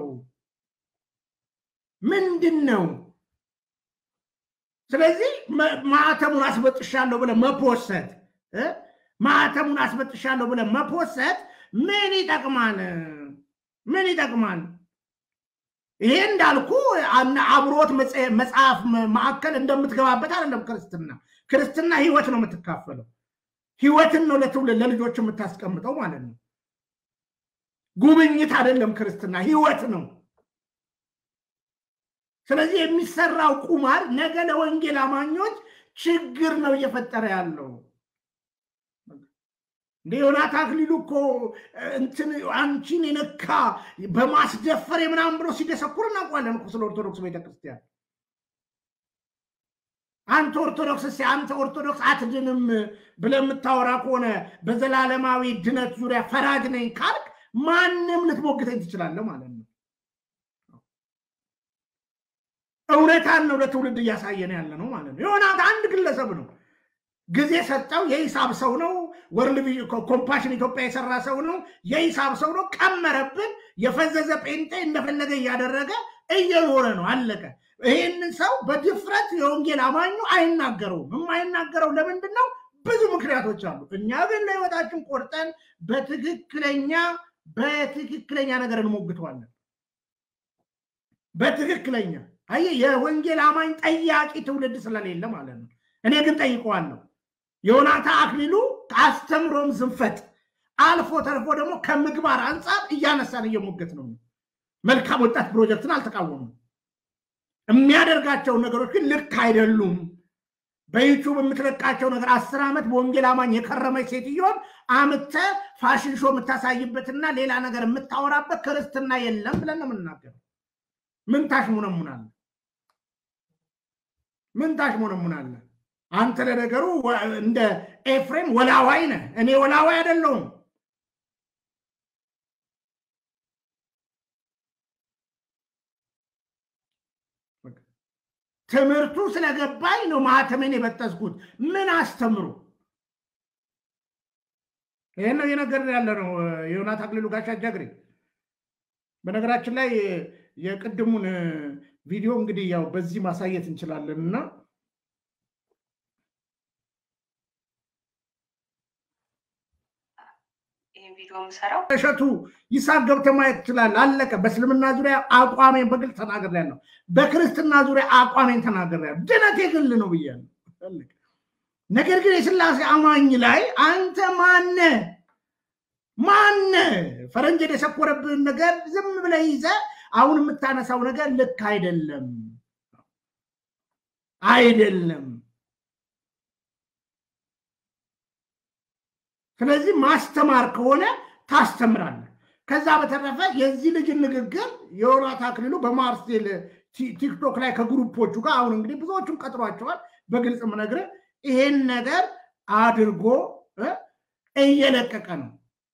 ምንድን ነው? ስለዚህ ማዕተሙን አስበጥሻለሁ ብለህ መፖሰት ማዕተሙን አስበጥሻለሁ ብለህ መፖሰት ምን ይጠቅማል? ምን ይጠቅማል? ይሄ እንዳልኩ አብሮት መጽሐፍ ማዕከል እንደምትገባበት አይደለም። ክርስትና ክርስትና ህይወት ነው የምትካፈለው። ህይወትን ነው ለትውልድ ለልጆች የምታስቀምጠው ማለት ነው። ጉብኝት አይደለም። ክርስትና ህይወት ነው። ስለዚህ የሚሰራው ቁማር ነገ ለወንጌል አማኞች ችግር ነው እየፈጠረ ያለው። እንደ ዮናስ አክሊሉ እኮ እንትን አንቺን የነካ በማስደፈር የምናምን ብሎ ሲደሰኩር እናውቋለን እኮ ስለ ኦርቶዶክስ ቤተክርስቲያን። አንተ ኦርቶዶክስ ሲ አንተ ኦርቶዶክስ አትድንም ብለህ የምታወራ ከሆነ በዘላለማዊ ድነት ዙሪያ ፈራጅ ነኝ ካልክ ማንም ልትሞግተኝ ትችላለህ ማለት ነው። እውነታን ነው ለትውልድ እያሳየን ያለ ነው ማለት ነው። ዮናስ አንድ ግለሰብ ነው። ጊዜ ሰጠው። የሂሳብ ሰው ነው። ወርልድ ኮምፓሽን ኢትዮጵያ የሰራ ሰው ነው። የሂሳብ ሰው ነው። ቀመረብን። የፈዘዘ ጴንጤ እንደፈለገ እያደረገ እየኖረ ነው። አለቀ። ይህንን ሰው በድፍረት የወንጌል አማኙ አይናገረውም። የማይናገረው ለምንድን ነው? ብዙ ምክንያቶች አሉ። እኛ ግን ለህይወታችን ቆርጠን በትክክለኛ በትክክለኛ ነገር እንሞግተዋለን። በትክክለኛ አየህ፣ የወንጌል አማኝ ጠያቂ ትውልድ ስለሌለ ማለት ነው። እኔ ግን ጠይቀዋለሁ። ዮናታ አክሊሉ ከአስተምሮም ዝንፈት አልፎ ተርፎ ደግሞ ከምግባር አንጻር እያነሳን እየሞገት ነው። መልካም ወጣት ፕሮጀክትን አልተቃወሙም። የሚያደርጋቸውን ነገሮች ግን ልክ አይደሉም። በዩቱብ የምትለቃቸው ነገር አስር ዓመት በወንጌል አማኝ የከረመች ሴትዮን አምተ ፋሽን ሾ የምታሳይበትና ሌላ ነገር የምታወራበት ክርስትና የለም ብለን ነው የምንናገረው። ምን ታሽሙነሙናለ? ምን ታሽሙነሙናለ? አንተ ለነገሩ እንደ ኤፍሬም ወላዋይ ነህ። እኔ ወላዋይ አይደለሁም። ትምህርቱ ስለገባኝ ነው ማህተሜን የበጠስኩት። ምን አስተምሩ? ይህን ነው እየነገርን ያለ ነው። የዮናስ አክሊሉ ጋሻ ጃግሬ። በነገራችን ላይ የቅድሙን ቪዲዮ እንግዲህ ያው በዚህ ማሳየት እንችላለን እና ይህን ቪዲዮ የምሰራው። እሸቱ ይስሐቅ ገብተህ ማየት ትችላለህ። አለቀ። በእስልምና ዙሪያ አቋሜን በግልጽ ተናግሬያለሁ። በክርስትና ዙሪያ አቋሜን ተናግሬያለሁ። ድነት የግል ነው ብያለሁ። አለቀ። ነገር ግን የስላሴ አማኝ ላይ አንተ ማነ ማነ ፈረንጅ የደሰኮረብህን ነገር ዝም ብለህ ይዘህ አሁን የምታነሳው ነገር ልክ አይደለም አይደለም። ስለዚህ ማስተማር ከሆነ ታስተምራለህ። ከዛ በተረፈ የዚህ ልጅን ንግግር የዮናስ አክሊሉ በማርሴል ቲክቶክ ላይ ከግሩፖቹ ጋር አሁን እንግዲህ ብዙዎቹን ቀጥሯቸዋል። በግልጽ ምነግርህ ይሄን ነገር አድርጎ እየለቀቀ ነው።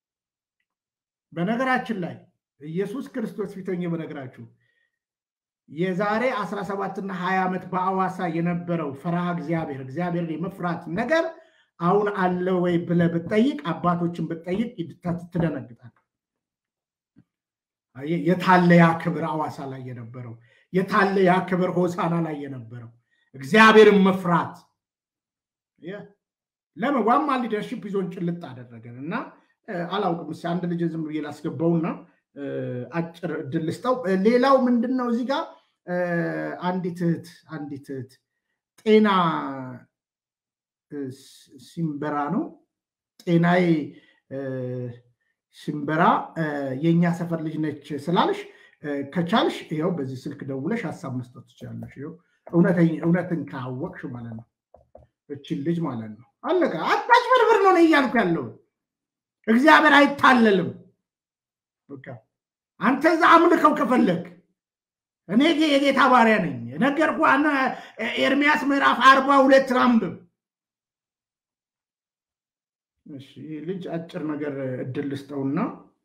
በነገራችን ላይ ኢየሱስ ክርስቶስ ፊተኝ በነገራችሁ የዛሬ 17ና 20 ዓመት በአዋሳ የነበረው ፈርሃ እግዚአብሔር እግዚአብሔርን የመፍራት ነገር አሁን አለ ወይ ብለህ ብትጠይቅ አባቶችን ብትጠይቅ ትደነግጣል። የታለ ያ ክብር አዋሳ ላይ የነበረው? የታለ ያ ክብር ሆሳና ላይ የነበረው? እግዚአብሔርን መፍራት ለምን ዋማ ሊደርሽፕ ይዞን ጭልጥ አደረገን እና አላውቅም። እስኪ አንድ ልጅ ዝም ብዬ ላስገባውና አጭር እድል ልስጠው። ሌላው ምንድን ነው እዚህ ጋር አንዲት እህት አንዲት እህት ጤና ሲምበራ ነው ጤናዬ ሲምበራ የእኛ ሰፈር ልጅ ነች ስላልሽ ከቻልሽ ይኸው በዚህ ስልክ ደውለሽ ሀሳብ መስጠት ትችላለሽ። ይኸው እውነትን ካወቅሽ ማለት ነው እችን ልጅ ማለት ነው። አለቀ። አታጭበርብር ነው እያልኩ ያለው እግዚአብሔር አይታለልም። በቃ አንተ እዛ አምልከው ከፈለግ እኔ የጌታ ባሪያ ነኝ። ነገርኩ። ኤርሚያስ ምዕራፍ አርባ ሁለት አንብብ። ይህ ልጅ አጭር ነገር እድል ልስጠውና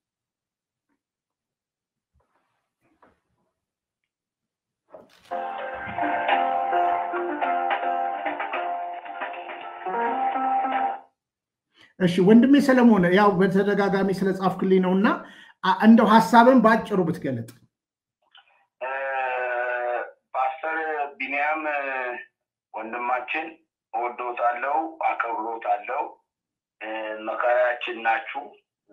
እሺ ወንድሜ ሰለሞን ያው በተደጋጋሚ ስለጻፍክልኝ ነው እና እንደው ሀሳብን በአጭሩ ብትገለጥ። ፓስተር ቢንያም ወንድማችን እወዶታለሁ፣ አከብሮታለሁ። መከራችን ናችሁ።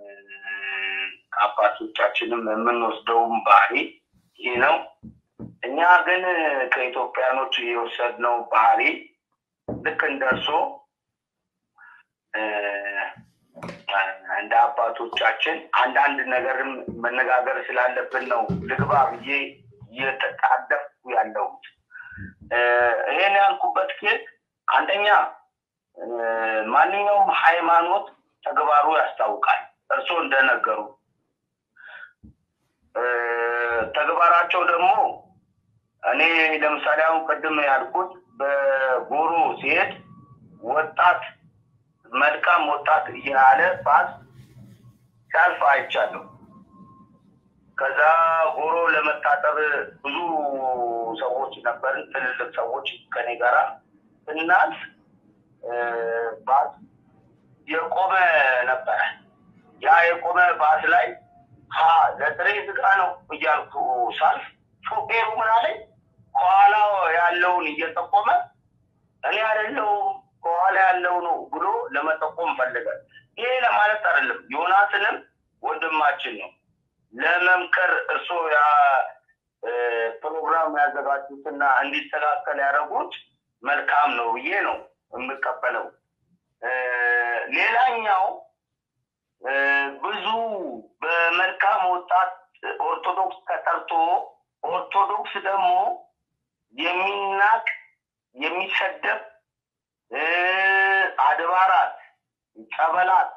ከአባቶቻችንም የምንወስደውም ባህሪ ይህ ነው። እኛ ግን ከኢትዮጵያኖች የወሰድነው ባህሪ ልክ እንደርሶ እንደ አባቶቻችን አንዳንድ ነገርም መነጋገር ስላለብን ነው ልግባ ብዬ እየተጣደፍኩ ያለሁት። ይሄን ያልኩበት ግን አንደኛ ማንኛውም ሃይማኖት ተግባሩ ያስታውቃል። እርስዎ እንደነገሩ ተግባራቸው ደግሞ እኔ ለምሳሌ አሁን ቅድም ያልኩት በጎሮ ሲሄድ ወጣት መልካም ወጣት እያለ ባስ ሲያልፍ አይቻለሁ። ከዛ ጎሮ ለመታጠብ ብዙ ሰዎች ነበርን፣ ትልልቅ ሰዎች ከኔ ጋራ ስናልፍ ባስ የቆመ ነበረ። ያ የቆመ ባስ ላይ ሀ ለጥሬ ስጋ ነው እያልኩ ሳልፍ ሾፌሩ ምን አለኝ? ከኋላ ያለውን እየጠቆመ እኔ አይደለሁም ከኋላ ያለው ነው ብሎ ለመጠቆም ፈልጋል። ይሄ ለማለት አይደለም። ዮናስንም ወንድማችን ነው ለመምከር እርሶ ያ ፕሮግራም ያዘጋጁትና እንዲስተካከል ያደረጉት መልካም ነው ብዬ ነው የምቀበለው። ሌላኛው ብዙ በመልካም ወጣት ኦርቶዶክስ ተጠርቶ ኦርቶዶክስ ደግሞ የሚናቅ የሚሰደብ አድባራት፣ ጸበላት፣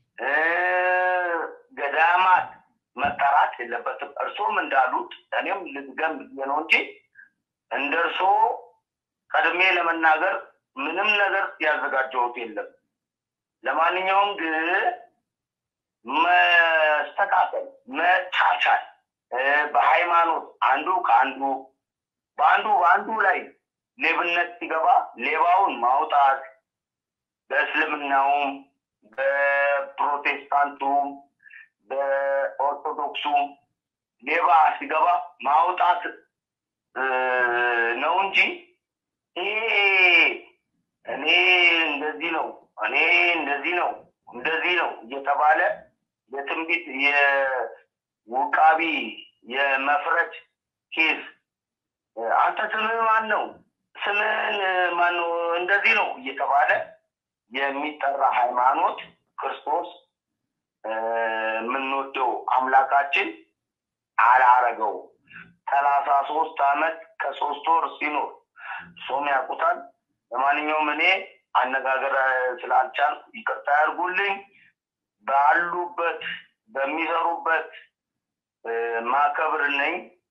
ገዳማት መጠራት የለበትም። እርሶም እንዳሉት እኔም ልድገም ብዬ ነው እንጂ እንደ እርሶ ቀድሜ ለመናገር ምንም ነገር ያዘጋጀሁት የለም። ለማንኛውም ግን መስተካከል፣ መቻቻል በሃይማኖት አንዱ ከአንዱ በአንዱ በአንዱ ላይ ሌብነት ሲገባ ሌባውን ማውጣት በእስልምናውም በፕሮቴስታንቱም በኦርቶዶክሱም ሌባ ሲገባ ማውጣት ነው እንጂ ይሄ እኔ እንደዚህ ነው እኔ እንደዚህ ነው እንደዚህ ነው እየተባለ የትንቢት የውቃቢ የመፍረድ ኬዝ አንተ ስምህ ማን ነው? ስምህን ማን ነው? እንደዚህ ነው እየተባለ የሚጠራ ሃይማኖት ክርስቶስ የምንወደው አምላካችን አላረገው። ሰላሳ ሶስት አመት ከሶስት ወር ሲኖር ሶም ያውቁታል። ለማንኛውም እኔ አነጋገር ስላልቻልኩ ይቅርታ ያድርጉልኝ። ባሉበት በሚሰሩበት ማከብር ነኝ።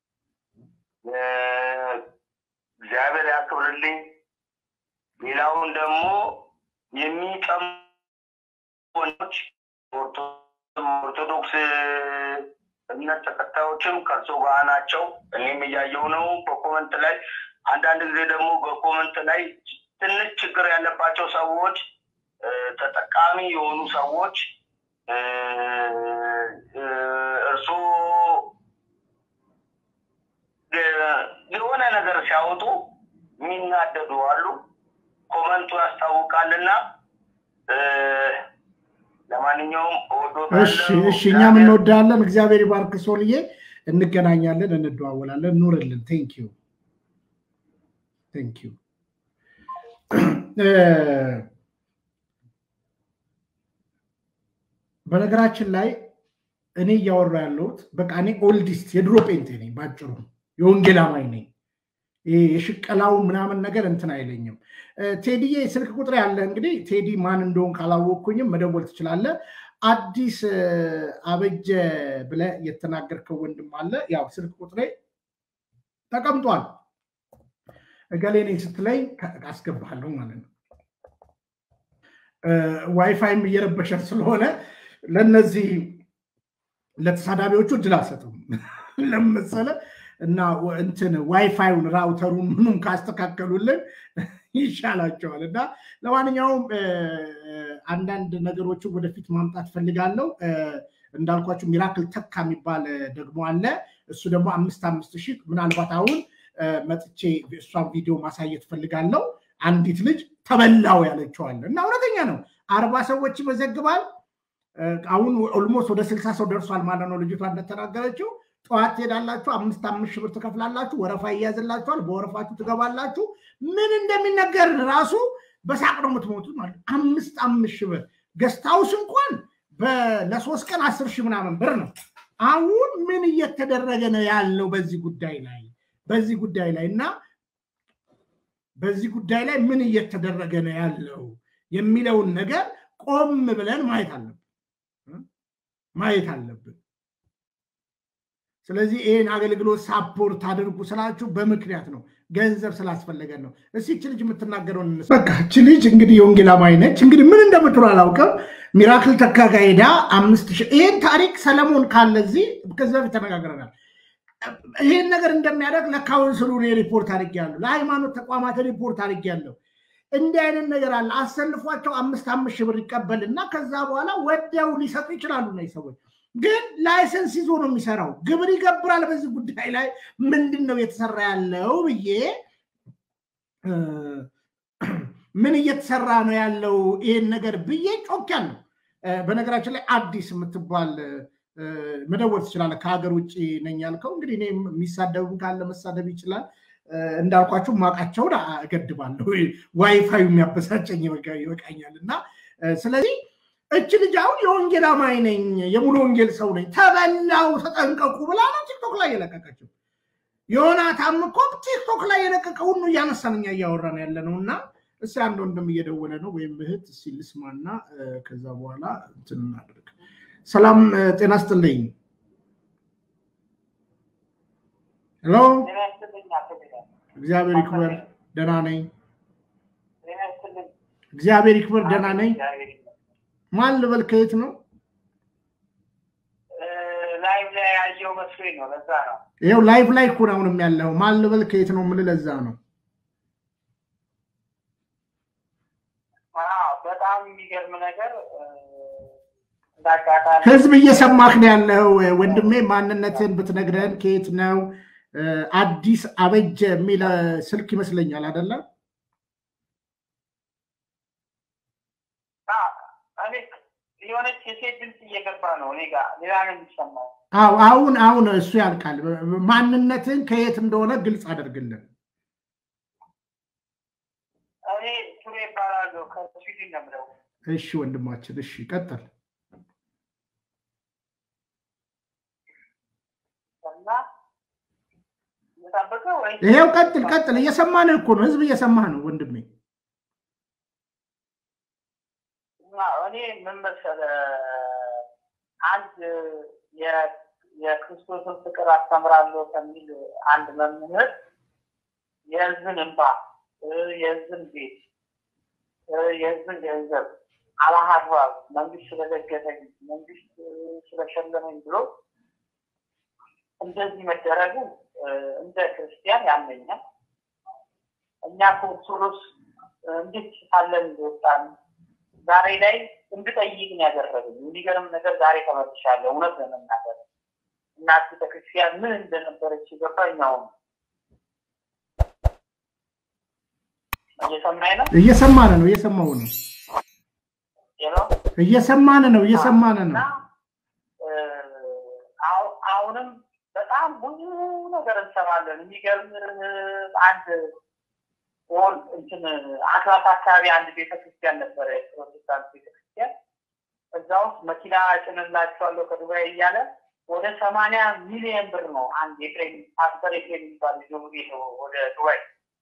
እግዚአብሔር ያክብርልኝ። ሌላውን ደግሞ የሚጠሙ ወንዶች ኦርቶዶክስ እምነት ተከታዮችም ከእርሶ ጋር ናቸው። እኔም እያየው ነው በኮመንት ላይ አንዳንድ ጊዜ ደግሞ በኮመንት ላይ ትንሽ ችግር ያለባቸው ሰዎች ተጠቃሚ የሆኑ ሰዎች እርሶ የሆነ ነገር ሲያወጡ የሚናደዱ አሉ። ኮመንቱ ያስታውቃልና ለማንኛውም እሺ፣ እሺ፣ እኛም እንወዳለን። እግዚአብሔር ይባርክ ሶልዬ። እንገናኛለን፣ እንደዋወላለን። ኑርልን። ቴንክ ዩ ቴንክ ዩ። በነገራችን ላይ እኔ እያወራ ያለሁት በቃ እኔ ኦልዲስት የድሮ ጴንጤ ነኝ፣ ባጭሩ የወንጌል አማኝ ነኝ። ይሄ የሽቀላው ምናምን ነገር እንትን አይለኝም። ቴዲዬ ስልክ ቁጥር ያለ እንግዲህ ቴዲ ማን እንደሆን ካላወቅኩኝም መደወል ትችላለህ። አዲስ አበጀ ብለህ የተናገርከው ወንድም አለ። ያው ስልክ ቁጥሬ ተቀምጧል። እገሌ ነኝ ስትለኝ አስገባለሁ ማለት ነው። ዋይፋይም እየረበሸን ስለሆነ ለነዚህ ለተሳዳቢዎቹ እድል አልሰጥም ለመሰለ እና እንትን ዋይፋዩን ራውተሩን ምኑም ካስተካከሉልን ይሻላቸዋል። እና ለማንኛውም አንዳንድ ነገሮችን ወደፊት ማምጣት ፈልጋለሁ። እንዳልኳቸው ሚራክል ተካ የሚባል ደግሞ አለ። እሱ ደግሞ አምስት አምስት ሺህ ምናልባት አሁን መጥቼ እሷን ቪዲዮ ማሳየት ፈልጋለሁ። አንዲት ልጅ ተበላው ያለችዋለ እና እውነተኛ ነው። አርባ ሰዎች ይመዘግባል። አሁን ኦልሞስት ወደ ስልሳ ሰው ደርሷል ማለት ነው። ልጅቷ እንደተናገረችው ጠዋት ትሄዳላችሁ፣ አምስት አምስት ሺህ ብር ትከፍላላችሁ፣ ወረፋ ይያዝላችኋል፣ በወረፋችሁ ትገባላችሁ። ምን እንደሚነገር ራሱ በሳቅ ነው የምትሞቱት ማለት አምስት አምስት ሺህ ብር ገስታውስ እንኳን ለሶስት ቀን አስር ሺህ ምናምን ብር ነው። አሁን ምን እየተደረገ ነው ያለው በዚህ ጉዳይ ላይ በዚህ ጉዳይ ላይ እና በዚህ ጉዳይ ላይ ምን እየተደረገ ነው ያለው የሚለውን ነገር ቆም ብለን ማየት አለብን ማየት አለብን። ስለዚህ ይህን አገልግሎት ሳፖርት አድርጉ ስላችሁ በምክንያት ነው፣ ገንዘብ ስላስፈለገን ነው። እስኪ እች ልጅ የምትናገረውን በቃ እች ልጅ እንግዲህ የወንጌል አማኝ ነች። እንግዲህ ምን እንደምትሉ አላውቅም። ሚራክል ተካጋ ሄዳ አምስት ሺህ ይህን ታሪክ ሰለሞን ካለ እዚህ ከዚህ በፊት ተነጋግረናል። ይህን ነገር እንደሚያደርግ ለካውንስሉ ሪፖርት አድርጌያለሁ፣ ለሃይማኖት ተቋማት ሪፖርት አድርጌያለሁ። እንዲህ አይነት ነገር አለ። አሰልፏቸው አምስት አምስት ሺህ ብር ይቀበልና ከዛ በኋላ ወዲያው ሊሰጡ ይችላሉ ነው ሰዎች ግን ላይሰንስ ይዞ ነው የሚሰራው። ግብር ይገብራል። በዚህ ጉዳይ ላይ ምንድን ነው የተሰራ ያለው ብዬ ምን እየተሰራ ነው ያለው ይሄን ነገር ብዬ ጮክ ያለው። በነገራችን ላይ አዲስ የምትባል መደወል ትችላለህ። ከሀገር ውጭ ነኝ ያልከው እንግዲህ እኔ የሚሳደብም ካለ መሳደብ ይችላል። እንዳልኳቸው ማቃቸውን እገድባለሁ። ዋይፋዩ የሚያበሳጨኝ ይበቃኛል እና ስለዚህ እች ልጅ አሁን የወንጌል አማኝ ነኝ የሙሉ ወንጌል ሰው ነኝ ተበላው ተጠንቀቁ ብላ ነው ቲክቶክ ላይ የለቀቀችው። ዮናታም እኮ ቲክቶክ ላይ የለቀቀውን ነው እያነሳን እኛ እያወራን ያለ ነው። እና እስኪ አንድ ወንድም እየደወለ ነው ወይም እህት እስኪ ልስማና ከዛ በኋላ እንትን እናድርግ። ሰላም ጤና ስጥልኝ። ሄሎ እግዚአብሔር ይክበር ደህና ነኝ። እግዚአብሔር ይክበር ደህና ነኝ። ማን ልበል? ከየት ነው? ላይቭ ላይ ያየው መስሎኝ ነው። ለዛ ነው። ይኸው ላይቭ ላይ እኮ ነው አሁንም ያለው። ማን ልበል? ከየት ነው የምልህ ለዛ ነው። በጣም የሚገርም ነገር እንዳጋጣሚ ህዝብ እየሰማህ ነው ያለው ወንድሜ። ማንነትን ብትነግረን ከየት ነው? አዲስ አበጀ የሚል ስልክ ይመስለኛል አይደለም? እኔ የሆነች የሴት ድምፅ እየገባ ነው እኔ ጋር ሌላ ነው የሚሰማው። አዎ አሁን አሁን እሱ ያልቃል። ማንነትን ከየት እንደሆነ ግልጽ አደርግልን። እኔ ቱሬ ይባላለሁ ከስዊድን ነው የምለው። እሺ ወንድማችን፣ እሺ ቀጥል። እና እየጠበቀ ወይ ይሄው ቀጥል ቀጥል። እየሰማንህ እኮ ነው፣ ህዝብ እየሰማህ ነው ወንድሜ። እኔ ምን መሰለህ አንድ የ- የክርስቶስን ፍቅር አስተምራለሁ ከሚል አንድ መምህር የህዝብን እንባ እ፣ የህዝብን ቤት እ፣ የህዝብን ገንዘብ አላሀድባብ መንግስት ስለደገፈኝ መንግስት እ፣ ስለሸለመኝ ብሎ እንደዚህ መደረጉ እ፣ እንደ ክርስቲያን ያመኛል። እኛ ከኦርቶዶክስ እ፣ እንዴት ሳለን እንደወጣን ዛሬ ላይ እንድጠይቅ ነው ያደረገኝ። የሚገርም ነገር ዛሬ ተመልሻለሁ። እውነት ለመናገር እናት ቤተክርስቲያን ምን እንደነበረች የገባኝ አሁን ነው። እየሰማኝ ነው እየሰማን ነው፣ እየሰማው ነው፣ የለው እየሰማን ነው፣ እየሰማን እና ነው። እ፣ አሁ- አሁንም በጣም ብዙ ነገር እንሰማለን። የሚገርም እ፣ አንድ ወል እንትን አትላስ አካባቢ አንድ ቤተክርስቲያን ነበረ፣ የፕሮቴስታንት ቤተክርስቲያን። እዛ ውስጥ መኪና ጭንላቸዋለሁ ከዱባይ እያለ ወደ ሰማንያ ሚሊዮን ብር ነው አንድ የፍሬም ፓስተር የፍሬም የሚባል ልጅ ነው ወደ ዱባይ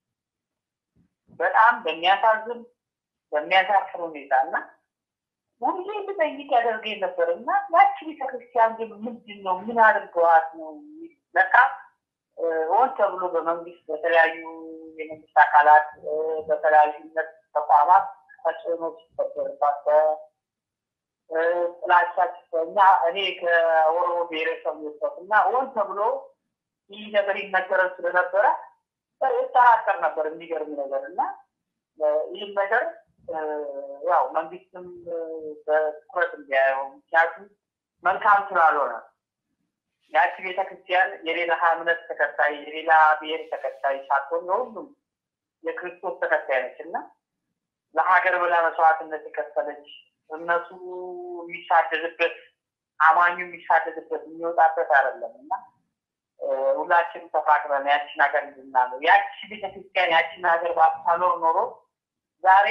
በጣም በሚያሳዝን በሚያሳፍር ሁኔታ እና ሁሌ ልጠይቅ ያደርገኝ ነበር እና ያቺ ቤተክርስቲያን ግን ምንድን ነው ምን አድርገዋት ነው ለካ እ፣ ሆን ተብሎ በመንግስት በተለያዩ የመንግስት አካላት እ፣ በተለያዩ እምነት ተቋማት ተጽዕኖ ሲፈጠርባቸው እ፣ ጥላቻ ሲፈኛ እኔ ከኦሮሞ ብሔረሰብ ወጣት እና ሆን ተብሎ ይህ ነገር ይነገረን ስለነበረ እጠራጠር ነበር። የሚገርም ነገር እና እ፣ ይህን ነገር እ፣ ያው መንግስትም እ፣ በትኩረት እንዲያየው ምክንያቱም መልካም ስላልሆነ ያቺ ቤተክርስቲያን የሌላ እምነት ተከታይ የሌላ ብሔር ተከታይ ሳትሆን ለሁሉም የክርስቶስ ተከታይ ነች እና ለሀገር ብላ መስዋዕትነት የከፈለች እነሱ የሚሳደድበት አማኙ የሚሳደድበት የሚወጣበት አይደለም እና እ፣ ሁላችንም ተፋቅረን ያችን ሀገር እንድናለው ያቺ ቤተክርስቲያን ያችን ሀገር ባታኖር ኖሮ ዛሬ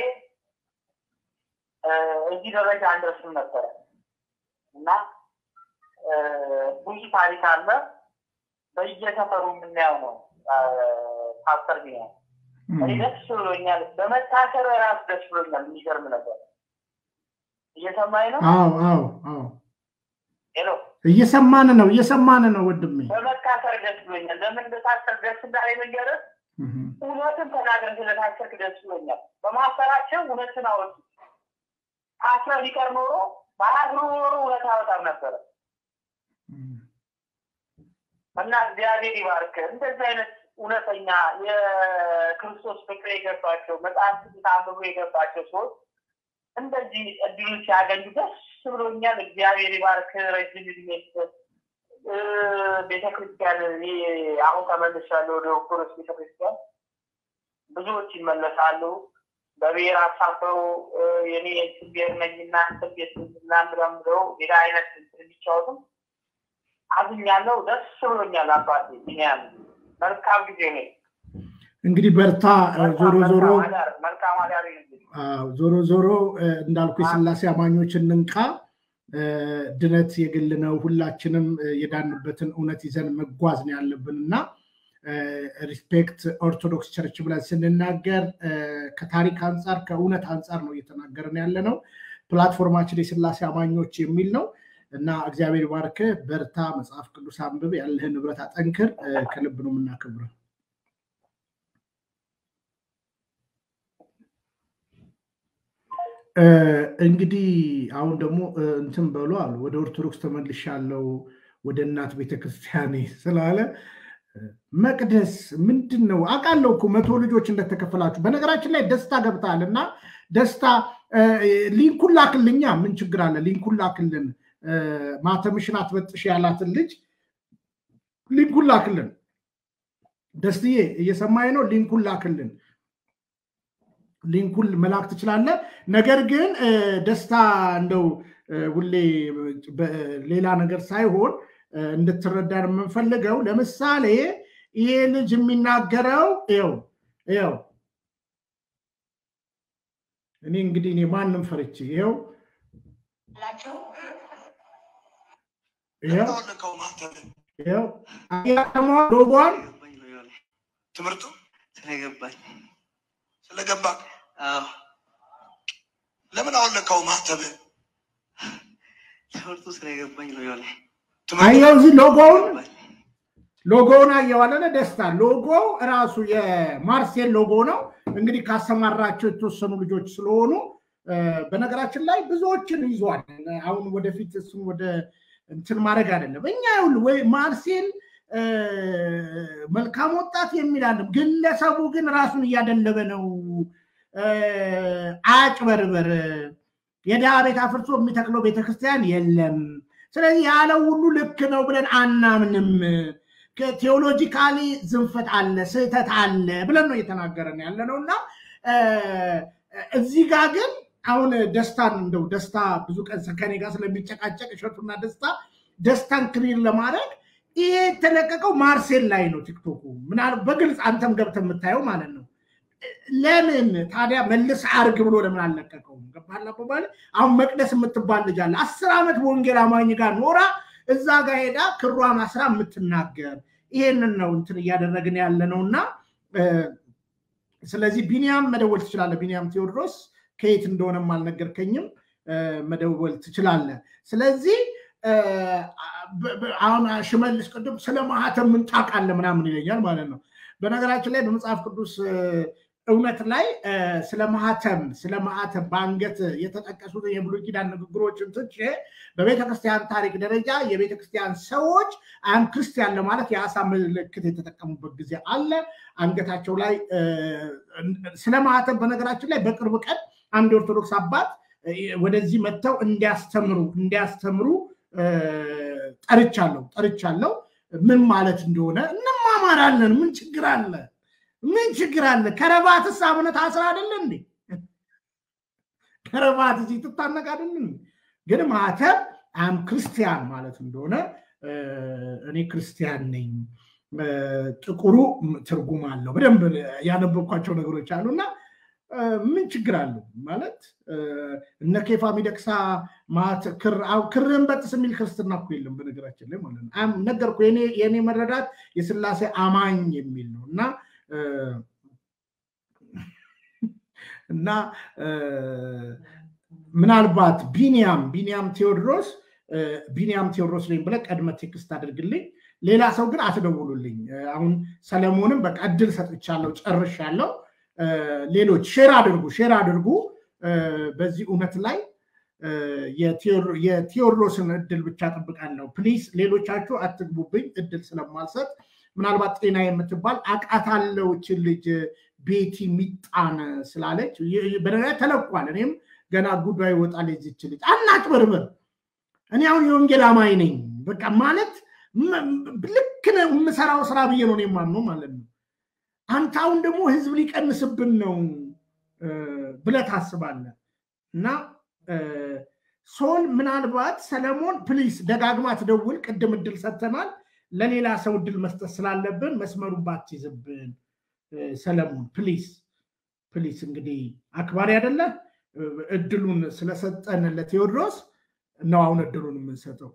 እ፣ እዚህ ደረጃ አንደርስም ነበረ እና እ፣ ብዙ ታሪክ አለ። በየሰፈሩ የምናየው ነው። እ፣ ፓስተር ቢሆን እኔ ደስ ብሎኛል። በመታሰር ራሱ ደስ ብሎኛል። የሚገርም ነገር እየሰማኝ ነው። አዎ አዎ አዎ፣ ሄሎ እየሰማን ነው፣ እየሰማን ነው ወንድሜ። በመታሰር ደስ ብሎኛል። ለምን እንደታሰር ደስ እንዳለ መንገርህ እህ፣ እውነትን ተናግረህ ስለታሰርክ ደስ ብሎኛል። በማሰራቸው እውነትን አወጡ። ታስረህ ቢቀር ኖሮ ባላስሮ ኖሮ እውነት አወጣም ነበረ እህ። እና እግዚአብሔር ይባርክ። እንደዚህ አይነት እውነተኛ የክርስቶስ ፍቅር የገባቸው መጽሐፍ ቅዱስ አንብቦ የገባቸው ሰዎች እንደዚህ እድሉን ሲያገኙ ደስ ብሎኛል። እግዚአብሔር ይባርክ። ረጅም እድሜ ይስጥ። እ፣ ቤተክርስቲያን እኔ አሁን ተመልሻለሁ ወደ ኦርቶዶክስ ቤተክርስቲያን። ብዙዎች ይመለሳሉ በብሔር አሳበው እ፣ የኔ የእንትን ብሔር ነኝና እንትን ቤት ምናምን ብለው ሌላ አይነት እንትን የሚጫወቱም አዝኛለሁ። ደስ ብሎኛል። አባቴ ቢኒያም መልካም ጊዜ ነው። እንግዲህ በርታ። ዞሮ ዞሮ መልካም አዳር ይሁንልህ። አዎ፣ ዞሮ ዞሮ እ፣ እንዳልኩ የስላሴ አማኞች እንንቃ። እ፣ ድነት የግል ነው። ሁላችንም እ፣ የዳንበትን እውነት ይዘን መጓዝ ነው ያለብን እና ሪስፔክት ኦርቶዶክስ ቸርች ብለን ስንናገር እ፣ ከታሪክ አንጻር ከእውነት አንጻር ነው እየተናገርን ያለ ነው። ፕላትፎርማችን የስላሴ አማኞች የሚል ነው እና እግዚአብሔር ባርክ፣ በርታ፣ መጽሐፍ ቅዱስ አንብብ፣ ያለህን ንብረት አጠንክር። እ፣ ከልብ ነው የምናከብረው። እ፣ እንግዲህ አሁን ደግሞ እ፣ እንትን በሉ አሉ ወደ ኦርቶዶክስ ተመልሻለሁ ወደ እናት ቤተክርስቲያኔ ስላለ እ፣ መቅደስ ምንድን ነው አውቃለሁ እኮ መቶ ልጆች እንደተከፈላችሁ በነገራችን ላይ ደስታ ገብተሃል እና ደስታ እ፣ ሊንኩን ላክልኛ ምን ችግር አለ ሊንኩን ላክልን እ፣ ማተምሽን አትበጥሽ ያላትን ልጅ ሊንኩን ላክልን ደስትዬ እየሰማኝ ነው ሊንኩን ላክልን ሊንኩን መላክ ትችላለህ። ነገር ግን እ፣ ደስታ እንደው ሁሌ ሌላ ነገር ሳይሆን እንድትረዳን የምንፈልገው ለምሳሌ ይሄ ልጅ የሚናገረው ው ው እኔ እንግዲህ እኔ ማንም ፈርቼ ይኸው ይኸው ሎጓን ትምህርቱ ስለገባኝ ስለገባ አዎ ለምን አወለቀው ማህተብህ? ትምህርቱ ስለገባኝ ነው የሆነ አየው እዚህ ሎጎውን ሎጎውን አየው አለለ ደስታ ሎጎ እራሱ የማርሴል ሎጎ ነው እንግዲህ ካሰማራቸው የተወሰኑ ልጆች ስለሆኑ በነገራችን ላይ ብዙዎችን ይዟል አሁን ወደፊት እሱን ወደ እንትን ማድረግ አይደለም እኛ ወይ ማርሴል መልካም ወጣት የሚላለም ግለሰቡ ግን ራሱን እያደለበ ነው አጭበርበር የድሃ ቤት አፍርሶ የሚተክለው ቤተክርስቲያን የለም ስለዚህ ያለው ሁሉ ልክ ነው ብለን አናምንም ቴዎሎጂካሊ ዝንፈት አለ ስህተት አለ ብለን ነው እየተናገረን ያለ ነው እና እዚህ ጋር ግን አሁን ደስታን እንደው ደስታ ብዙ ቀን ከኔ ጋር ስለሚጨቃጨቅ እሸቱና ደስታ ደስታን ክሊር ለማድረግ ይሄ የተለቀቀው ማርሴል ላይ ነው ቲክቶኩ ምናል በግልጽ አንተም ገብተ የምታየው ማለት ነው ለምን ታዲያ መልስ አርግ ብሎ ለምን አልለቀቀውም ገባላ በባል አሁን መቅደስ የምትባል ልጅ አለ አስር ዓመት በወንጌል አማኝ ጋር ኖራ እዛ ጋር ሄዳ ክሯን አስራ የምትናገር ይሄንን ነው እንትን እያደረግን ያለ ነው እና ስለዚህ ቢኒያም መደወል ትችላለ ቢኒያም ቴዎድሮስ ከየት እንደሆነም አልነገርከኝም መደወል ትችላለ ስለዚህ አሁን ሽመልስ ቅድም ስለ ማህተም ምን ታውቃለህ ምናምን ይለኛል ማለት ነው በነገራችን ላይ በመጽሐፍ ቅዱስ እውነት ላይ ስለ ማህተም ስለ ማህተም በአንገት የተጠቀሱት የብሉይ ኪዳን ንግግሮችን ትቼ በቤተክርስቲያን ታሪክ ደረጃ የቤተክርስቲያን ሰዎች አም ክርስቲያን ለማለት የአሳ ምልክት የተጠቀሙበት ጊዜ አለ አንገታቸው ላይ ስለ ማህተም በነገራችን ላይ በቅርብ ቀን አንድ ኦርቶዶክስ አባት ወደዚህ መጥተው እንዲያስተምሩ እንዲያስተምሩ ጠርቻለሁ ጠርቻለሁ ምን ማለት እንደሆነ እንማማራለን ምን ችግር አለ ምን ችግር አለ ከረባትስ አቡነ ታስር አይደለ እንዴ ከረባት እዚህ ትታነቅ አይደለ ግን ማተብ አም ክርስቲያን ማለት እንደሆነ እኔ ክርስቲያን ነኝ ጥቁሩ ትርጉም አለው በደንብ ያነበብኳቸው ነገሮች አሉ እና ምን ችግር አለው ማለት እነ ኬፋ ሚደቅሳ ክርን በጥስ የሚል ክርስትና እኮ የለም በነገራችን ላይ ማለት ነው ነገርኩ የኔ መረዳት የስላሴ አማኝ የሚል ነው እና እና ምናልባት ቢኒያም ቢኒያም ቴዎድሮስ ቢኒያም ቴዎድሮስ ነኝ ብለ ቀድመ ቴክስት አድርግልኝ ሌላ ሰው ግን አትደውሉልኝ አሁን ሰለሞንም በቃ እድል ሰጥቻለሁ ጨርሻለሁ ሌሎች ሼር አድርጉ ሼር አድርጉ በዚህ እውነት ላይ የቴዎድሮስን እድል ብቻ ጠብቃለሁ ፕሊስ ሌሎቻችሁ አትግቡብኝ እድል ስለማልሰጥ ምናልባት ጤና የምትባል አቃታለው ችን ልጅ ቤቲ ሚጣን ስላለች በነገ ተለቋል እኔም ገና ጉዳይ ይወጣል የዚች ልጅ አናጭበርበር እኔ አሁን የወንጌል አማኝ ነኝ በቃ ማለት ልክ የምሰራው ስራ ብዬ ነው የማምነው ማለት ነው አንተ አሁን ደግሞ ህዝብ ሊቀንስብን ነው ብለ ታስባለ እና ሶል ምናልባት ሰለሞን ፕሊስ ደጋግማ ትደውል ቅድም እድል ሰጥተናል ለሌላ ሰው እድል መስጠት ስላለብን መስመሩን ባትይዝብን ሰለሞን ፕሊስ ፕሊስ እንግዲህ አክባሪ አደለ እድሉን ስለሰጠን ለቴዎድሮስ ነው አሁን እድሉን የምንሰጠው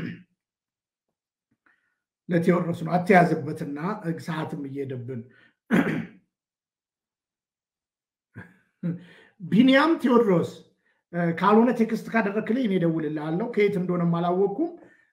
ለቴዎድሮስ ነው አተያዝበትና ሰዓትም እየሄደብን ቢኒያም ቴዎድሮስ ካልሆነ ቴክስት ካደረክልኝ እኔ እደውልልሃለሁ ከየት እንደሆነም አላወቅኩም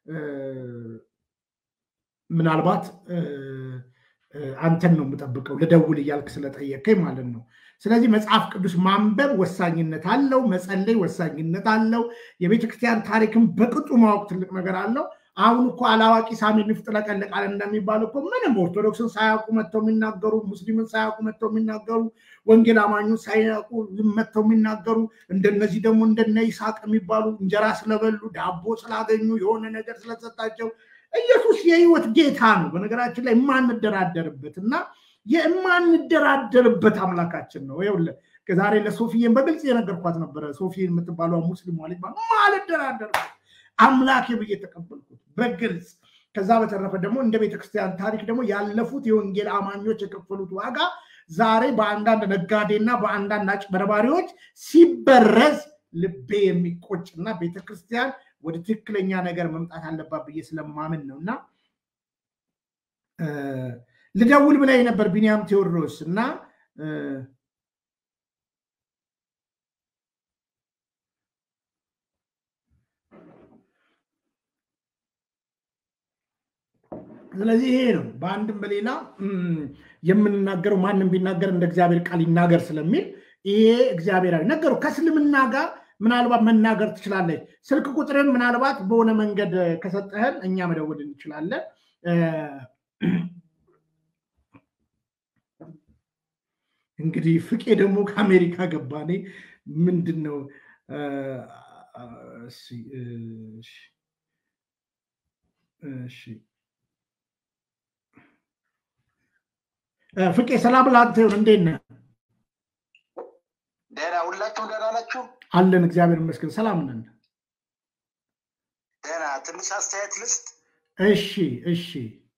ምናልባት አንተን ነው የምጠብቀው ልደውል እያልክ ስለጠየቀኝ ማለት ነው ስለዚህ መጽሐፍ ቅዱስ ማንበብ ወሳኝነት አለው መጸለይ ወሳኝነት አለው የቤተክርስቲያን ታሪክን በቅጡ ማወቅ ትልቅ ነገር አለው አሁን እኮ አላዋቂ ሳሚ ንፍጥ ለቀለቃል እንደሚባል እኮ ምንም ኦርቶዶክስን ሳያውቁ መጥተው የሚናገሩ ሙስሊምን ሳያውቁ መጥተው የሚናገሩ ወንጌል አማኙን ሳያውቁ መጥተው የሚናገሩ እንደነዚህ ደግሞ እንደነ ይስሐቅ የሚባሉ እንጀራ ስለበሉ ዳቦ ስላገኙ የሆነ ነገር ስለተሰጣቸው ኢየሱስ የህይወት ጌታ ነው በነገራችን ላይ የማንደራደርበት እና የማንደራደርበት አምላካችን ነው ይኸውልህ ዛሬ ለሶፊዬን በግልጽ የነገርኳት ነበረ። ሶፊ የምትባለው ሙስሊም ማለት ማልደራደር አምላኬ ብዬ ተቀበልኩት በግልጽ። ከዛ በተረፈ ደግሞ እንደ ቤተክርስቲያን ታሪክ ደግሞ ያለፉት የወንጌል አማኞች የከፈሉት ዋጋ ዛሬ በአንዳንድ ነጋዴና በአንዳንድ አጭበርባሪዎች ሲበረዝ ልቤ የሚቆጭና ቤተክርስቲያን ወደ ትክክለኛ ነገር መምጣት አለባት ብዬ ስለማምን ነው እና ልደውል ብላይ ነበር ቢኒያም ቴዎድሮስ እና ስለዚህ ይሄ ነው በአንድም በሌላ የምንናገረው ማንም ቢናገር እንደ እግዚአብሔር ቃል ይናገር ስለሚል ይሄ እግዚአብሔራዊ ነገሩ ከእስልምና ጋር ምናልባት መናገር ትችላለች። ስልክ ቁጥርን ምናልባት በሆነ መንገድ ከሰጠህን እኛ መደወል እንችላለን። እንግዲህ ፍቄ ደግሞ ከአሜሪካ ገባኔ ምንድን ነው እሺ ፍቄ ሰላም ለአንተ ይሁን። እንዴት ነህ? ደህና ሁላችሁም ደህና ናችሁ? አለን እግዚአብሔር ይመስገን ሰላም ነን። ደህና ትንሽ አስተያየት ልስጥ። እሺ እሺ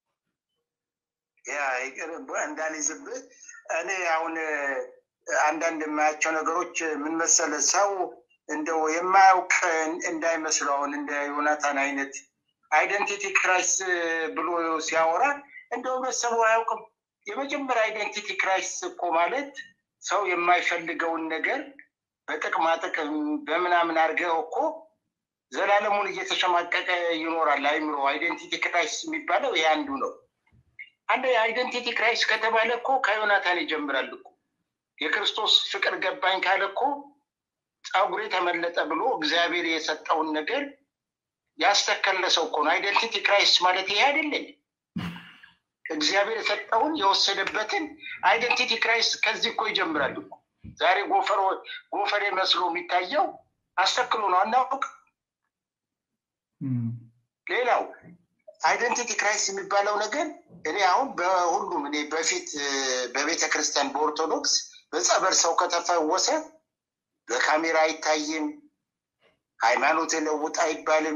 ያ እንዳልይዝብህ እኔ አሁን አንዳንድ የማያቸው ነገሮች ምን መሰለህ፣ ሰው እንደው የማያውቅ እንዳይመስለው አሁን እንደ ዮናታን አይነት አይደንቲቲ ክራይስ ብሎ ሲያወራ እንደው ህብረተሰቡ አያውቅም። የመጀመሪያ አይደንቲቲ ክራይስ እኮ ማለት ሰው የማይፈልገውን ነገር በጥቅማ ጥቅም በምናምን አድርገው እኮ ዘላለሙን እየተሸማቀቀ ይኖራል። አይምሮ አይደንቲቲ ክራይስ የሚባለው ይሄ አንዱ ነው። አንድ አይደንቲቲ ክራይስ ከተባለ እኮ ከዮናታን ይጀምራል እኮ የክርስቶስ ፍቅር ገባኝ ካለ እኮ ፀጉሬ ተመለጠ ብሎ እግዚአብሔር የሰጠውን ነገር ያስተከለ ሰው እኮ ነው። አይደንቲቲ ክራይስ ማለት ይሄ አይደለም። እግዚአብሔር የሰጠውን የወሰደበትን አይደንቲቲ ክራይስ ከዚህ እኮ ይጀምራል እኮ። ዛሬ ጎፈሬ መስሎ የሚታየው አስተክሎ ነው፣ አናውቅ። ሌላው አይደንቲቲ ክራይስ የሚባለው ነገር እኔ አሁን በሁሉም እኔ በፊት በቤተ ክርስቲያን በኦርቶዶክስ በጸበል ሰው ከተፈወሰ በካሜራ አይታይም፣ ሃይማኖት ለውጥ አይባልም።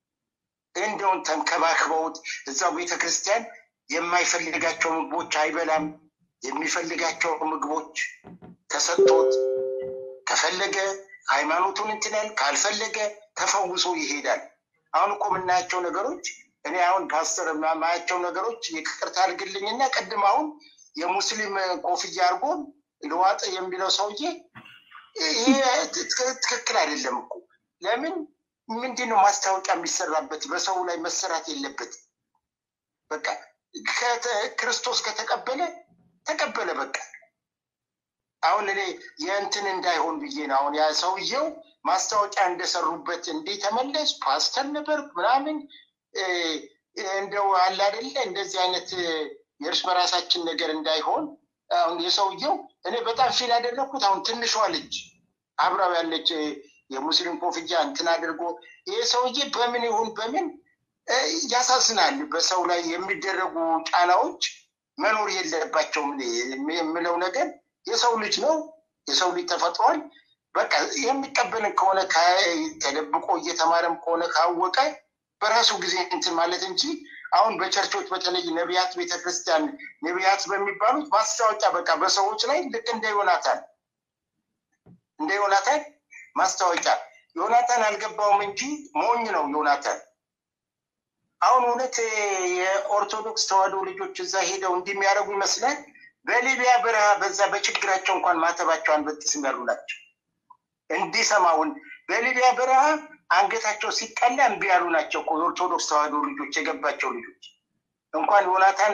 እንደውን ተንከባክበውት እዛው ቤተ ክርስቲያን የማይፈልጋቸው ምግቦች አይበላም። የሚፈልጋቸው ምግቦች ተሰጥቶት ከፈለገ ሃይማኖቱን እንትናል፣ ካልፈለገ ተፈውሶ ይሄዳል። አሁን እኮ የምናያቸው ነገሮች እኔ አሁን ፓስተር የማያቸው ነገሮች ይቅርታ አድርግልኝና ቅድም አሁን የሙስሊም ኮፍያ አድርጎ ልዋጥ የሚለው ሰውዬ ይሄ ትክክል አይደለም እኮ። ለምን ምንድን ነው ማስታወቂያ የሚሰራበት? በሰው ላይ መሰራት የለበት። በቃ ክርስቶስ ከተቀበለ ተቀበለ። በቃ አሁን እኔ የእንትን እንዳይሆን ብዬ ነው። አሁን ያ ሰውየው ማስታወቂያ እንደሰሩበት እንዲህ ተመለስ ፓስተር ነበር ምናምን እንደው አለ አይደለ እንደዚህ አይነት የእርስ በራሳችን ነገር እንዳይሆን አሁን የሰውየው እኔ በጣም ፊል ያደረግኩት አሁን ትንሿ ልጅ አብራው ያለች የሙስሊም ኮፍያ እንትን አድርጎ ይሄ ሰውዬ በምን ይሁን በምን ያሳዝናል። በሰው ላይ የሚደረጉ ጫናዎች መኖር የለባቸውም የምለው ነገር የሰው ልጅ ነው። የሰው ልጅ ተፈጥሯል። በቃ የሚቀበልን ከሆነ ተደብቆ እየተማረም ከሆነ ካወቀ በራሱ ጊዜ እንትን ማለት እንጂ አሁን በቸርቾች በተለይ ነቢያት ቤተክርስቲያን ነቢያት በሚባሉት ማስታወቂያ በቃ በሰዎች ላይ ልክ እንደ ዮናታን እንደ ዮናታን ማስታወቂያ ዮናታን አልገባውም እንጂ ሞኝ ነው ዮናታን። አሁን እውነት የኦርቶዶክስ ተዋህዶ ልጆች እዛ ሄደው እንዲህ የሚያደርጉ ይመስላል። በሊቢያ በረሃ በዛ በችግራቸው እንኳን ማተባቸው አንበጥስም ያሉ ናቸው። እንዲሰማውን በሊቢያ በረሃ አንገታቸው ሲቀላ እምቢ ያሉ ናቸው እኮ የኦርቶዶክስ ተዋህዶ ልጆች የገባቸው ልጆች እንኳን ዮናታን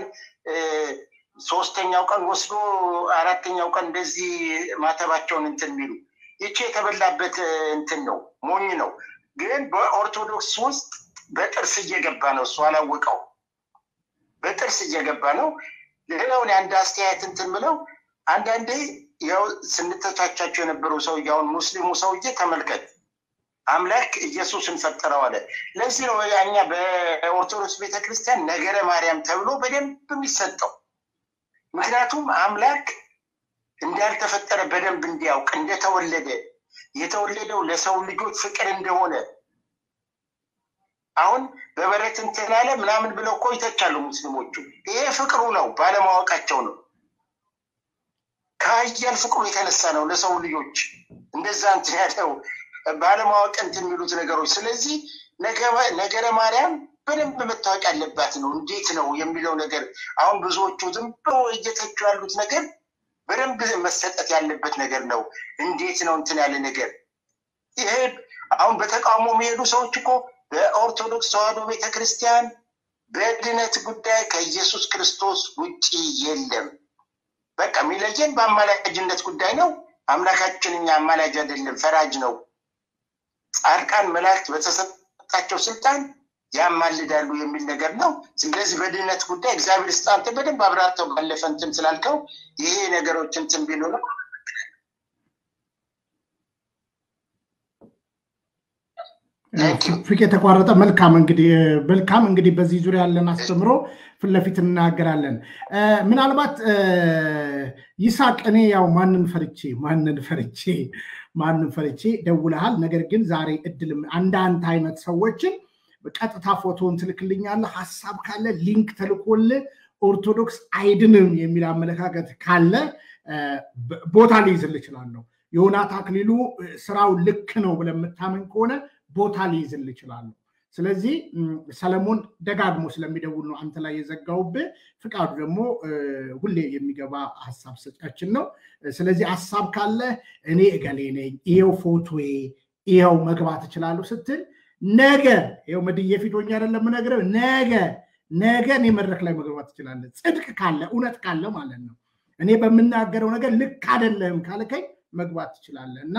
ሶስተኛው ቀን ወስዶ አራተኛው ቀን እንደዚህ ማተባቸውን እንትን የሚሉ ይቺ የተበላበት እንትን ነው፣ ሞኝ ነው። ግን በኦርቶዶክስ ውስጥ በጥርስ እየገባ ነው። እሱ አላወቀው፣ በጥርስ እየገባ ነው። ሌላውን የአንድ አስተያየት እንትን ምለው አንዳንዴ ያው ስንተቻቻቸው የነበረው ሰውዬ አሁን ሙስሊሙ ሰውዬ ተመልከት፣ አምላክ ኢየሱስን ፈጠረው አለ። ለዚህ ነው እኛ በኦርቶዶክስ ቤተክርስቲያን ነገረ ማርያም ተብሎ በደንብ የሚሰጠው። ምክንያቱም አምላክ እንዳልተፈጠረ በደንብ እንዲያውቅ እንደተወለደ የተወለደው ለሰው ልጆች ፍቅር እንደሆነ አሁን በበረት እንትን አለ ምናምን ብለው እኮ ይተቻሉ ሙስሊሞቹ። ይሄ ፍቅሩ ነው፣ ባለማወቃቸው ነው። ከሀያል ፍቅሩ የተነሳ ነው ለሰው ልጆች እንደዛ እንትን ያለው ባለማወቅ እንትን የሚሉት ነገሮች። ስለዚህ ነገረ ማርያም በደንብ መታወቅ ያለባት ነው። እንዴት ነው የሚለው ነገር አሁን ብዙዎቹ ዝም ብሎ እየተቹ ያሉት ነገር በደንብ መሰጠት ያለበት ነገር ነው። እንዴት ነው እንትን ያለ ነገር ይሄ አሁን በተቃውሞ የሚሄዱ ሰዎች እኮ በኦርቶዶክስ ተዋሕዶ ቤተክርስቲያን በድነት ጉዳይ ከኢየሱስ ክርስቶስ ውጪ የለም። በቃ የሚለየን በአማላጅነት ጉዳይ ነው። አምላካችን እኛ አማላጅ አይደለም፣ ፈራጅ ነው። ጻድቃን መላእክት በተሰጣቸው ስልጣን ያማልዳሉ የሚል ነገር ነው። ስለዚህ በድህነት ጉዳይ እግዚአብሔር ስጥ አንተ በደንብ አብራርተው ባለፈ እንትን ስላልከው ይሄ ነገሮች እንትን ቢሉ ነው። ፍቅ የተቋረጠ መልካም እንግዲህ መልካም እንግዲህ በዚህ ዙሪያ ያለን አስተምሮ ፊት ለፊት እናገራለን። ምናልባት ይሳቅ እኔ ያው ማንን ፈርቼ ማንን ፈርቼ ማንን ፈርቼ ደውለሃል። ነገር ግን ዛሬ እድል አንዳንድ አይነት ሰዎችን ቀጥታ ፎቶን ትልክልኛለህ። ሀሳብ ካለ ሊንክ ተልኮልህ ኦርቶዶክስ አይድንም የሚል አመለካከት ካለ ቦታ ሊይዝል እችላለሁ። ዮናት አክሊሉ ስራው ልክ ነው ብለህ የምታምን ከሆነ ቦታ ሊይዝል እችላለሁ። ስለዚህ ሰለሞን ደጋግሞ ስለሚደውል ነው አንተ ላይ የዘጋውብህ። ፍቃዱ ደግሞ ሁሌ የሚገባ ሀሳብ ሰጫችን ነው። ስለዚህ ሀሳብ ካለ እኔ እገሌ ነኝ፣ ይኸው ፎቶዬ፣ ይኸው መግባት እችላለሁ ስትል ነገ ይኸው መድዬ ፊት ሆኜ አይደለም የምነግርህ፣ ነገ ነገ እኔ መድረክ ላይ መግባት ትችላለህ። ጽድቅ ካለ እውነት ካለ ማለት ነው። እኔ በምናገረው ነገር ልክ አይደለም ካልከኝ መግባት ትችላለህ እና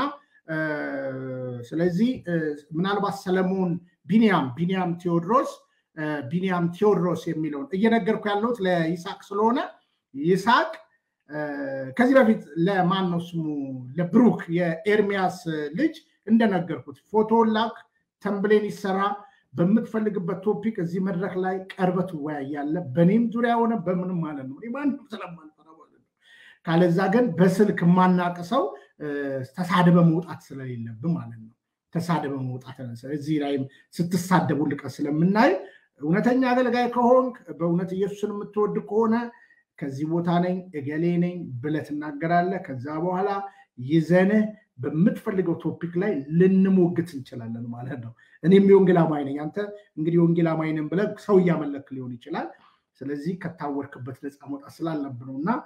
ስለዚህ ምናልባት ሰለሞን ቢኒያም ቢኒያም ቴዎድሮስ ቢኒያም ቴዎድሮስ የሚለውን እየነገርኩ ያለሁት ለይስሐቅ ስለሆነ ይስሐቅ ከዚህ በፊት ለማን ነው ስሙ ለብሩክ የኤርሚያስ ልጅ እንደነገርኩት ፎቶን ላክ፣ ተምብሌን ይሰራ፣ በምትፈልግበት ቶፒክ እዚህ መድረክ ላይ ቀርበህ ትወያያለህ። በእኔም ዙሪያ ሆነ በምንም ማለት ነው ማንም ስለማልፈራ ማለት ነው። ካለዛ ግን በስልክ የማናቅሰው ተሳድበ መውጣት ስለሌለብን ማለት ነው። ተሳድበ መውጣት እዚህ ላይም ስትሳደቡ ልቀ ስለምናይ እውነተኛ አገልጋይ ከሆንክ በእውነት ኢየሱስን የምትወድ ከሆነ ከዚህ ቦታ ነኝ እገሌ ነኝ ብለህ ትናገራለህ። ከዛ በኋላ ይዘንህ በምትፈልገው ቶፒክ ላይ ልንሞግት እንችላለን ማለት ነው። እኔም የወንጌል አማኝ ነኝ። አንተ እንግዲህ የወንጌል አማኝ ነን ብለህ ሰው እያመለክ ሊሆን ይችላል። ስለዚህ ከታወርክበት ነፃ መውጣት ስላለብህ ነው እና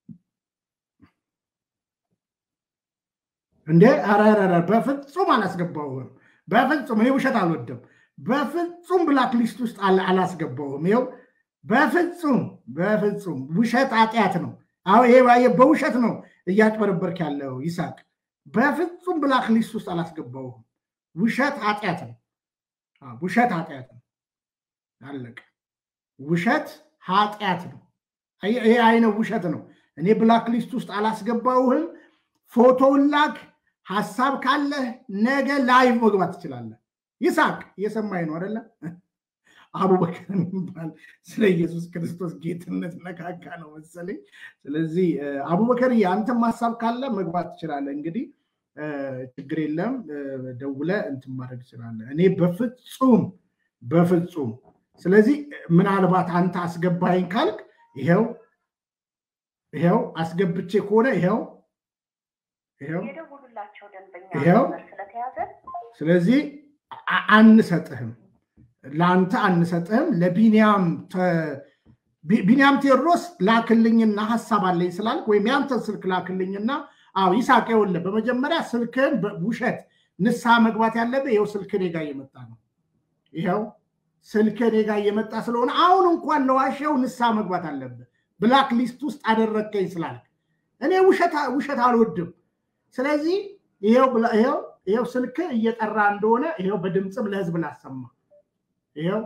እንዴ ኧረ በፍጹም አላስገባውም። በፍጹም እኔ ውሸት አልወድም። በፍጹም ብላክ ሊስት ውስጥ አላስገባውም። ይኸው በፍጹም በፍጹም ውሸት ኃጢአት ነው። አሁን ይሄ በውሸት ነው እያጭበረበርክ ያለው ይሳቅ። በፍጹም ብላክ ሊስት ውስጥ አላስገባውም። ውሸት ኃጢአት ነው። ውሸት ኃጢአት ነው። አለቀ። ውሸት ኃጢአት ነው። ይሄ አይነት ውሸት ነው። እኔ ብላክ ሊስት ውስጥ አላስገባውህም። ፎቶውን ላክ። ሀሳብ ካለህ ነገ ላይቭ መግባት ትችላለህ። ይሳቅ እየሰማኝ ነው አይደለ? አቡበከር የሚባል ስለ ኢየሱስ ክርስቶስ ጌትነት ነካካ ነው መሰለኝ። ስለዚህ አቡበከር አንተም ሀሳብ ካለ መግባት ትችላለህ። እንግዲህ ችግር የለም ደውለ እንትን ማድረግ ትችላለህ። እኔ በፍጹም በፍጹም ስለዚህ ምናልባት አንተ አስገባኝ ካልክ ይኸው ይኸው አስገብቼ ከሆነ ይኸው ይኸው የደውሉላቸው ደንበኛ ይኸው ስለተያዘ ስለዚህ አንሰጥህም፣ ለአንተ አንሰጥህም። ለቢኒያም ቢኒያም ቴዎድሮስ ላክልኝና ሀሳብ አለኝ ስላልክ ወይም ያንተን ስልክ ላክልኝና አዎ ይሳቅ፣ ይኸውልህ በመጀመሪያ ስልክህን ውሸት ንስሐ መግባት ያለብህ ይኸው ስልክ እኔ ጋር እየመጣ ነው። ይኸው ስልክ እኔ ጋር እየመጣ ስለሆነ አሁን እንኳን ለዋሸው ንስሐ መግባት አለብህ። ብላክ ሊስት ውስጥ አደረግከኝ ስላልክ እኔ ውሸት አልወድም። ስለዚህ ይኸው ስልክ እየጠራ እንደሆነ ይኸው በድምፅም ለህዝብ ላሰማ። ይኸው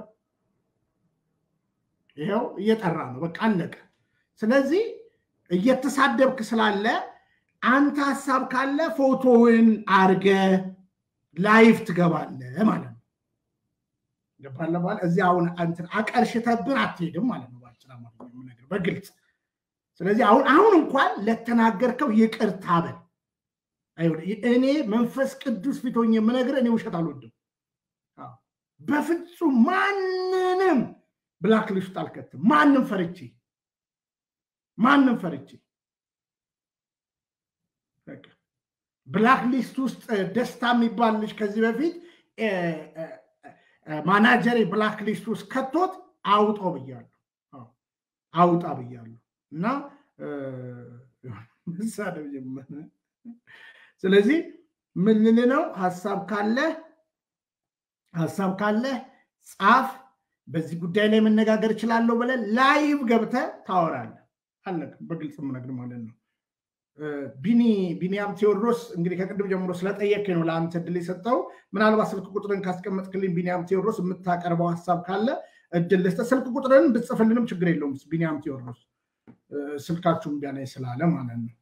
ይኸው እየጠራ ነው። በቃ አለቀ። ስለዚህ እየተሳደብክ ስላለ አንተ ሀሳብ ካለ ፎቶውን አርገ ላይፍ ትገባለህ ማለት ነው። ገባለህ ማለት እዚህ አሁን እንትን አቀርሽተብን አትሄድም ማለት ነው። ባጭር አማርኛ የምነግርህ በግልጽ ስለዚህ አሁን አሁን እንኳን ለተናገርከው ይቅርታ በል። እኔ መንፈስ ቅዱስ ፊት ሆኜ የምነግርህ እኔ ውሸት አልወድም። በፍጹም ማንንም ብላክ ሊስት አልከትም። ማንም ፈርቼ ማንም ፈርቼ ብላክ ሊስት ውስጥ ደስታ የሚባል ልጅ ከዚህ በፊት ማናጀሬ ብላክ ሊስት ውስጥ ከቶት አውጣው ብያለሁ፣ አውጣ ብያለሁ እና መሳደብ ጀመረ። ስለዚህ ምን ልል ነው? ሀሳብ ካለ ሀሳብ ካለ ጻፍ። በዚህ ጉዳይ ላይ መነጋገር እችላለሁ ብለህ ላይቭ ገብተህ ታወራለህ። አለቀ። በግልጽ የምነግር ማለት ነው። ቢኒ ቢኒያም ቴዎድሮስ እንግዲህ ከቅድም ጀምሮ ስለጠየቀኝ ነው ለአንተ እድል የሰጠው። ምናልባት ስልክ ቁጥርን ካስቀመጥክልኝ ቢኒያም ቴዎድሮስ የምታቀርበው ሀሳብ ካለ እድል ልስጥህ። ስልክ ቁጥርን ብጽፍልንም ችግር የለውም። ቢኒያም ቴዎድሮስ ስልካችሁን ቢያላይ ስላለ ማለት ነው።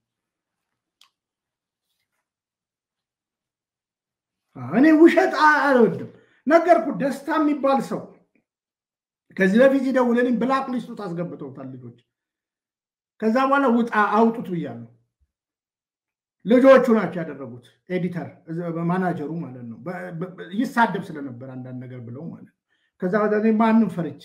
እኔ ውሸት አልወድም። ነገርኩ። ደስታ የሚባል ሰው ከዚህ በፊት ይደውልልኝ ብላክ ሊስቱ ታስገብተውታል ልጆች። ከዛ በኋላ ውጣ አውጡት ብያለሁ። ልጆቹ ናቸው ያደረጉት። ኤዲተር ማናጀሩ ማለት ነው። ይሳደብ ስለነበር አንዳንድ ነገር ብለው ማለት ነው። ከዛ ማንም ፈርቼ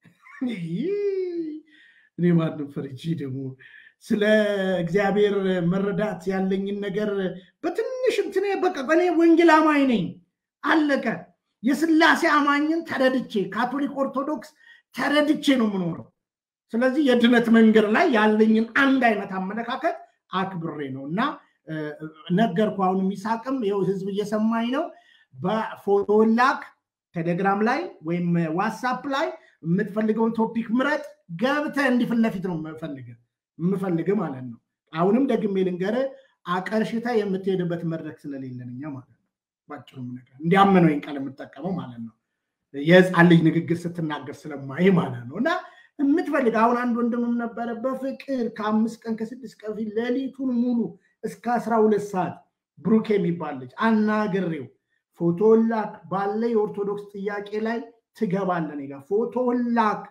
እኔ ማንም ፈርቼ ደግሞ ስለ እግዚአብሔር መረዳት ያለኝን ነገር በትንሽ እንትን በቃ እኔ ወንጌል አማኝ ነኝ፣ አለቀ። የስላሴ አማኝን ተረድቼ ካቶሊክ ኦርቶዶክስ ተረድቼ ነው የምኖረው። ስለዚህ የድነት መንገድ ላይ ያለኝን አንድ አይነት አመለካከት አክብሬ ነው እና ነገርኩ። አሁን የሚሳቅም ይኸው ህዝብ እየሰማኝ ነው። በፎቶ ላክ ቴሌግራም ላይ ወይም ዋትሳፕ ላይ የምትፈልገውን ቶፒክ ምረጥ። ገብተህ እንዲህ ለፊት ነው የምፈልግህ የምፈልግ ማለት ነው። አሁንም ደግሜ ልንገርህ፣ አቀርሽታ የምትሄድበት መድረክ ስለሌለን እኛ ማለት ነው። ባጭሩ ነገር እንዲያምነው ቃል የምጠቀመው ማለት ነው። የህፃን ልጅ ንግግር ስትናገር ስለማይ ማለት ነው እና የምትፈልግ አሁን አንድ ወንድምም ነበረ በፍቅር ከአምስት ቀን ከስድስት ቀን ፊት ሌሊቱን ሙሉ እስከ አስራ ሁለት ሰዓት ብሩክ የሚባል ልጅ አናግሬው ፎቶ ላክ ባለ የኦርቶዶክስ ጥያቄ ላይ ትገባለን ጋ ፎቶ ላክ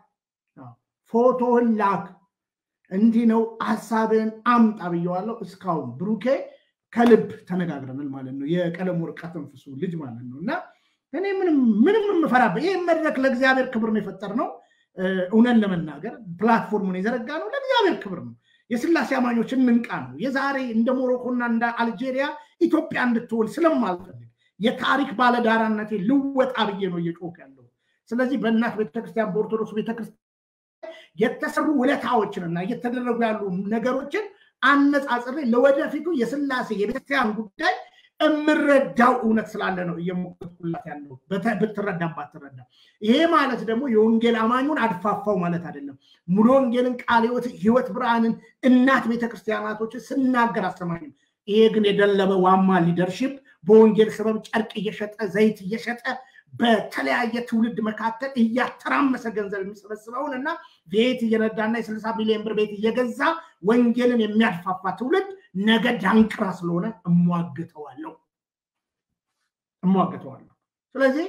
ፎቶ ላክ እንዲህ ነው ሀሳብን አምጣ ብየዋለሁ። እስካሁን ብሩኬ ከልብ ተነጋግረናል ማለት ነው። የቀለም ወርቅ ተንፍሱ ልጅ ማለት ነው እና እኔ ምንም የምፈራበት ይህ መድረክ ለእግዚአብሔር ክብር ነው የፈጠር ነው። እውነን ለመናገር ፕላትፎርሙን የዘረጋ ነው ለእግዚአብሔር ክብር ነው። የስላሴ አማኞች እንንቃ ነው። የዛሬ እንደ ሞሮኮና እንደ አልጄሪያ ኢትዮጵያ እንድትሆን ስለማልፈልግ የታሪክ ባለዳራነቴ ልወጣ ብዬ ነው እየጮክ ያለው። ስለዚህ በእናት ቤተክርስቲያን በኦርቶዶክስ ቤተክርስቲያን የተሰሩ ውለታዎችንና እየተደረጉ ያሉ ነገሮችን አነጻጽሬ ለወደፊቱ የስላሴ የቤተክርስቲያን ጉዳይ የምረዳው እውነት ስላለ ነው እየሞከርኩላት ያለው ብትረዳም ባትረዳ። ይሄ ማለት ደግሞ የወንጌል አማኙን አድፋፋው ማለት አይደለም። ሙሉ ወንጌልን ቃለ ሕይወት ብርሃንን እናት ቤተክርስቲያናቶችን ስናገር አሰማኝም። ይሄ ግን የደለበ ዋማ ሊደርሽፕ በወንጌል ሰበብ ጨርቅ እየሸጠ ዘይት እየሸጠ በተለያየ ትውልድ መካከል እያተራመሰ ገንዘብ የሚሰበስበውን እና ቤት እየነዳና የስልሳ ሚሊዮን ብር ቤት እየገዛ ወንጌልን የሚያድፋፋ ትውልድ ነገ ዳንቅራ ስለሆነ እሟግተዋለሁ እሟግተዋለሁ። ስለዚህ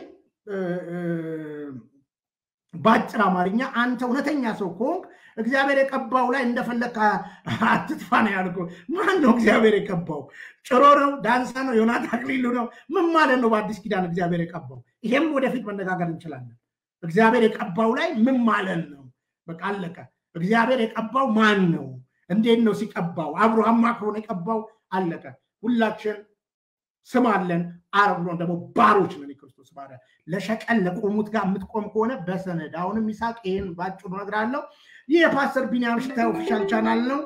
በአጭር አማርኛ አንተ እውነተኛ ሰው ከሆንክ እግዚአብሔር የቀባው ላይ እንደፈለግ አትጥፋ ነው ያልኩህ። ማን ነው እግዚአብሔር የቀባው? ጭሮ ነው? ዳንሳ ነው? ዮናት አክሊሉ ነው? ምን ማለት ነው? በአዲስ ኪዳን እግዚአብሔር የቀባው ይሄም ወደፊት መነጋገር እንችላለን። እግዚአብሔር የቀባው ላይ ምን ማለት ነው? በቃ አለቀ። እግዚአብሔር የቀባው ማን ነው? እንዴት ነው ሲቀባው? አብርሃም ከሆነ የቀባው አለቀ። ሁላችን ስም አለን። አረብ ደግሞ ባሮች ነን። የክርስቶስ ባሪያ ለሸቀል ለቆሙት ጋር የምትቆም ከሆነ በሰነድ አሁንም ይሳቅ። ይህን ባጭሩ እነግርሃለሁ። ይህ የፓስተር ቢኒያም ሽታ ኦፊሻል ቻናል ነው።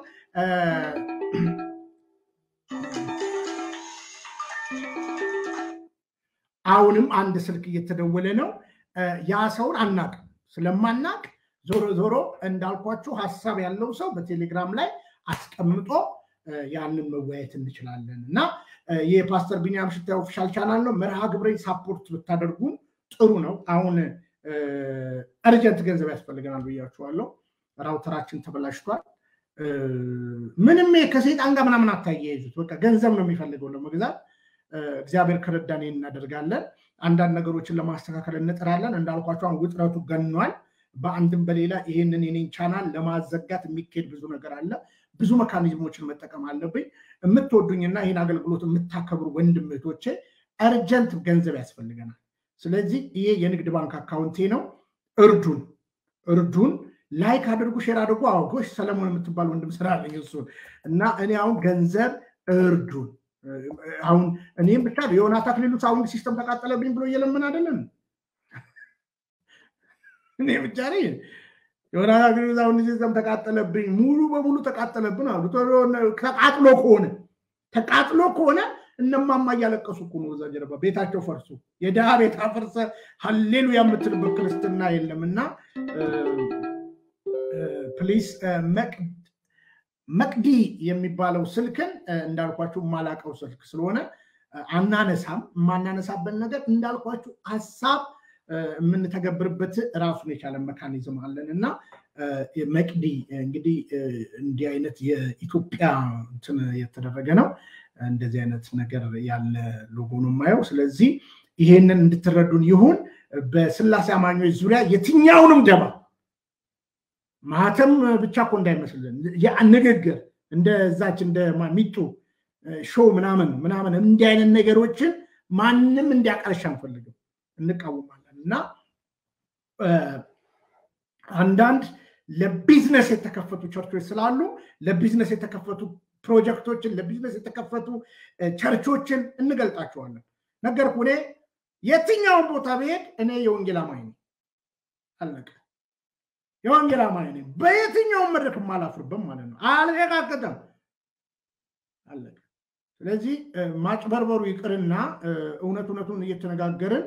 አሁንም አንድ ስልክ እየተደወለ ነው። ያ ሰውን አናቅ ስለማናቅ ዞሮ ዞሮ እንዳልኳችሁ ሀሳብ ያለው ሰው በቴሌግራም ላይ አስቀምጦ ያንን መወያየት እንችላለን እና የፓስተር ቢኒያም ሽታ ኦፊሻል ቻናል ነው። መርሃ ግብሬን ሳፖርት ብታደርጉን ጥሩ ነው። አሁን እርጀንት ገንዘብ ያስፈልገናል ብያችኋለሁ። ራውተራችን ተበላሽቷል። ምንም ከሴጣን ጋር ምናምን አታያይዙት። በቃ ገንዘብ ነው የሚፈልገው ለመግዛት። እግዚአብሔር ከረዳን እናደርጋለን። አንዳንድ ነገሮችን ለማስተካከል እንጥራለን። እንዳልኳቸው አሁን ውጥረቱ ገኗል። በአንድም በሌላ ይህንን የኔን ቻናል ለማዘጋት የሚካሄድ ብዙ ነገር አለ። ብዙ መካኒዝሞችን መጠቀም አለብኝ። የምትወዱኝና ይህን አገልግሎት የምታከብሩ ወንድም እህቶቼ እርጀንት ገንዘብ ያስፈልገናል። ስለዚህ ይሄ የንግድ ባንክ አካውንቴ ነው። እርዱን እርዱን። ላይክ አድርጉ፣ ሼር አድርጉ። አዎ ጎሽ ሰለሞን የምትባል ወንድም ስራ አለኝ እሱን እና እኔ አሁን ገንዘብ እርዱን። አሁን እኔም ብቻ የዮናታ አክሊሉ ሳውንድ ሲስተም ተቃጠለብኝ ብሎ እየለምን አይደለም እኔ ብቻ ነኝ። ዮናታ አክሊሉ ሳውንድ ሲስተም ተቃጠለብኝ፣ ሙሉ በሙሉ ተቃጠለብን አሉ። ተቃጥሎ ከሆነ ተቃጥሎ ከሆነ እነማማ እያለቀሱ እኮ ነው እዛ ጀርባ ቤታቸው ፈርሶ የድሃ ቤት አፈርሰ ሀሌሉያ የምትልበት ክርስትና የለም እና ፕሊስ መቅዲ የሚባለው ስልክን እንዳልኳችሁ የማላቀው ስልክ ስለሆነ አናነሳም። የማናነሳበት ነገር እንዳልኳችሁ ሀሳብ የምንተገብርበት ራሱን የቻለ መካኒዝም አለን እና መቅዲ እንግዲህ እንዲህ አይነት የኢትዮጵያ እንትን የተደረገ ነው። እንደዚህ አይነት ነገር ያለ ሎጎ ነው የማየው። ስለዚህ ይሄንን እንድትረዱን ይሁን። በስላሴ አማኞች ዙሪያ የትኛውንም ደባ ማህተም ብቻ እኮ እንዳይመስልን ንግግር እንደዛች እንደ ሚጡ ሾው ምናምን ምናምን እንዲህ አይነት ነገሮችን ማንም እንዲያቀርሽ አንፈልግም፣ እንቃወማለን እና አንዳንድ ለቢዝነስ የተከፈቱ ቸርቾች ስላሉ ለቢዝነስ የተከፈቱ ፕሮጀክቶችን ለቢዝነስ የተከፈቱ ቸርቾችን እንገልጣቸዋለን። ነገርኩ። እኔ የትኛውን ቦታ ብሄድ እኔ የወንጌል አማኝ ነኝ። አለቀ። የወንጌል አማኝ ነኝ። በየትኛውም መድረክ የማላፍርበት ማለት ነው። አልረጋገጠም። አለቀ። ስለዚህ ማጭበርበሩ ይቅርና እውነት እውነቱን እየተነጋገርን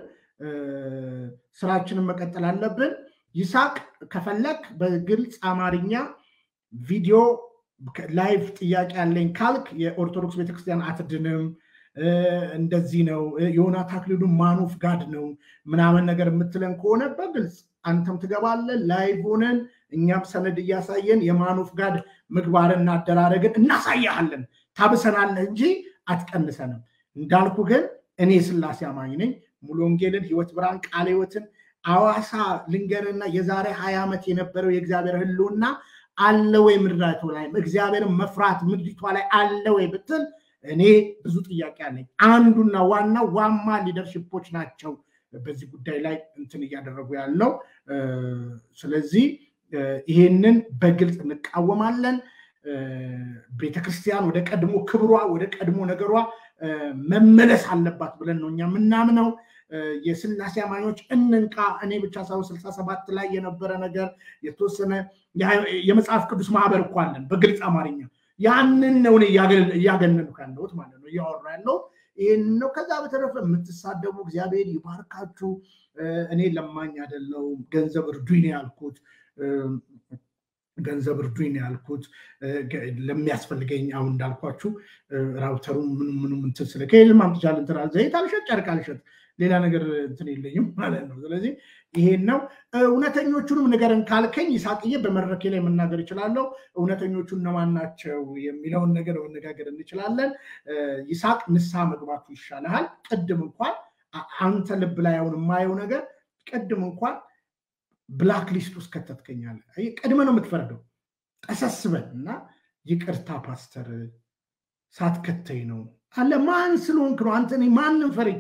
ስራችንን መቀጠል አለብን። ይሳቅ ከፈለክ በግልጽ አማርኛ ቪዲዮ ላይቭ ጥያቄ ያለኝ ካልክ የኦርቶዶክስ ቤተክርስቲያን አትድንም፣ እንደዚህ ነው ዮናታ አክሊሉ ማኑፍ ጋድ ነው ምናምን ነገር የምትለን ከሆነ በግልጽ አንተም ትገባለን፣ ላይቭ ሆነን እኛም ሰነድ እያሳየን የማኑፍ ጋድ ምግባርና አደራረግን እናሳያለን። ታብሰናለህ እንጂ አትቀንሰንም። እንዳልኩ ግን እኔ ስላሴ አማኝ ነኝ። ሙሉ ወንጌልን፣ ህይወት ብርሃን፣ ቃለ ህይወትን አዋሳ ልንገርና የዛሬ ሀያ ዓመት የነበረው የእግዚአብሔር ህልውና አለ ወይ ምድራቱ ላይ እግዚአብሔርን መፍራት ምድሪቷ ላይ አለ ወይ ብትል እኔ ብዙ ጥያቄ አለኝ። አንዱና ዋናው ዋማ ሊደርሽፖች ናቸው በዚህ ጉዳይ ላይ እንትን እያደረጉ ያለው። ስለዚህ ይሄንን በግልጽ እንቃወማለን። ቤተክርስቲያን ወደ ቀድሞ ክብሯ ወደ ቀድሞ ነገሯ መመለስ አለባት ብለን ነው እኛ የምናምነው። የስላሴ አማኞች እንንቃ። እኔ ብቻ ሳይሆን ስልሳ ሰባት ላይ የነበረ ነገር የተወሰነ የመጽሐፍ ቅዱስ ማህበር እኮ አለን በግልጽ አማርኛ። ያንን ነው እኔ እያገነንኩ ያለሁት ማለት ነው እያወራ ያለው ይህን ነው። ከዛ በተረፈ የምትሳደቡ እግዚአብሔር ይባርካችሁ። እኔ ለማኝ አይደለሁም። ገንዘብ እርዱኝ ነው ያልኩት። ገንዘብ እርዱኝ ነው ያልኩት። ለሚያስፈልገኝ አሁን እንዳልኳችሁ ራውተሩ ምኑ ምኑ እንትን ስለ ከየትም አምጥቻለሁ እንትን አለ ዘይት አልሸጥ ጨርቅ አልሸጥ ሌላ ነገር እንትን የለኝም ማለት ነው። ስለዚህ ይሄን ነው። እውነተኞቹንም ንገረን ካልከኝ ይሳቅዬ በመድረኬ ላይ መናገር እችላለሁ። እውነተኞቹ እነማን ናቸው የሚለውን ነገር መነጋገር እንችላለን። ይሳቅ ንስሐ መግባቱ ይሻልሃል። ቅድም እንኳን አንተ ልብ ላይ አሁን የማየው ነገር ቅድም እንኳን ብላክ ሊስት ውስጥ ከተትከኛለ። ቅድመ ነው የምትፈርደው። ቀሰስበን እና ይቅርታ ፓስተር ሳትከተኝ ነው አለ። ማን ስለሆንክ ነው አንተ? ማንም ፈርቼ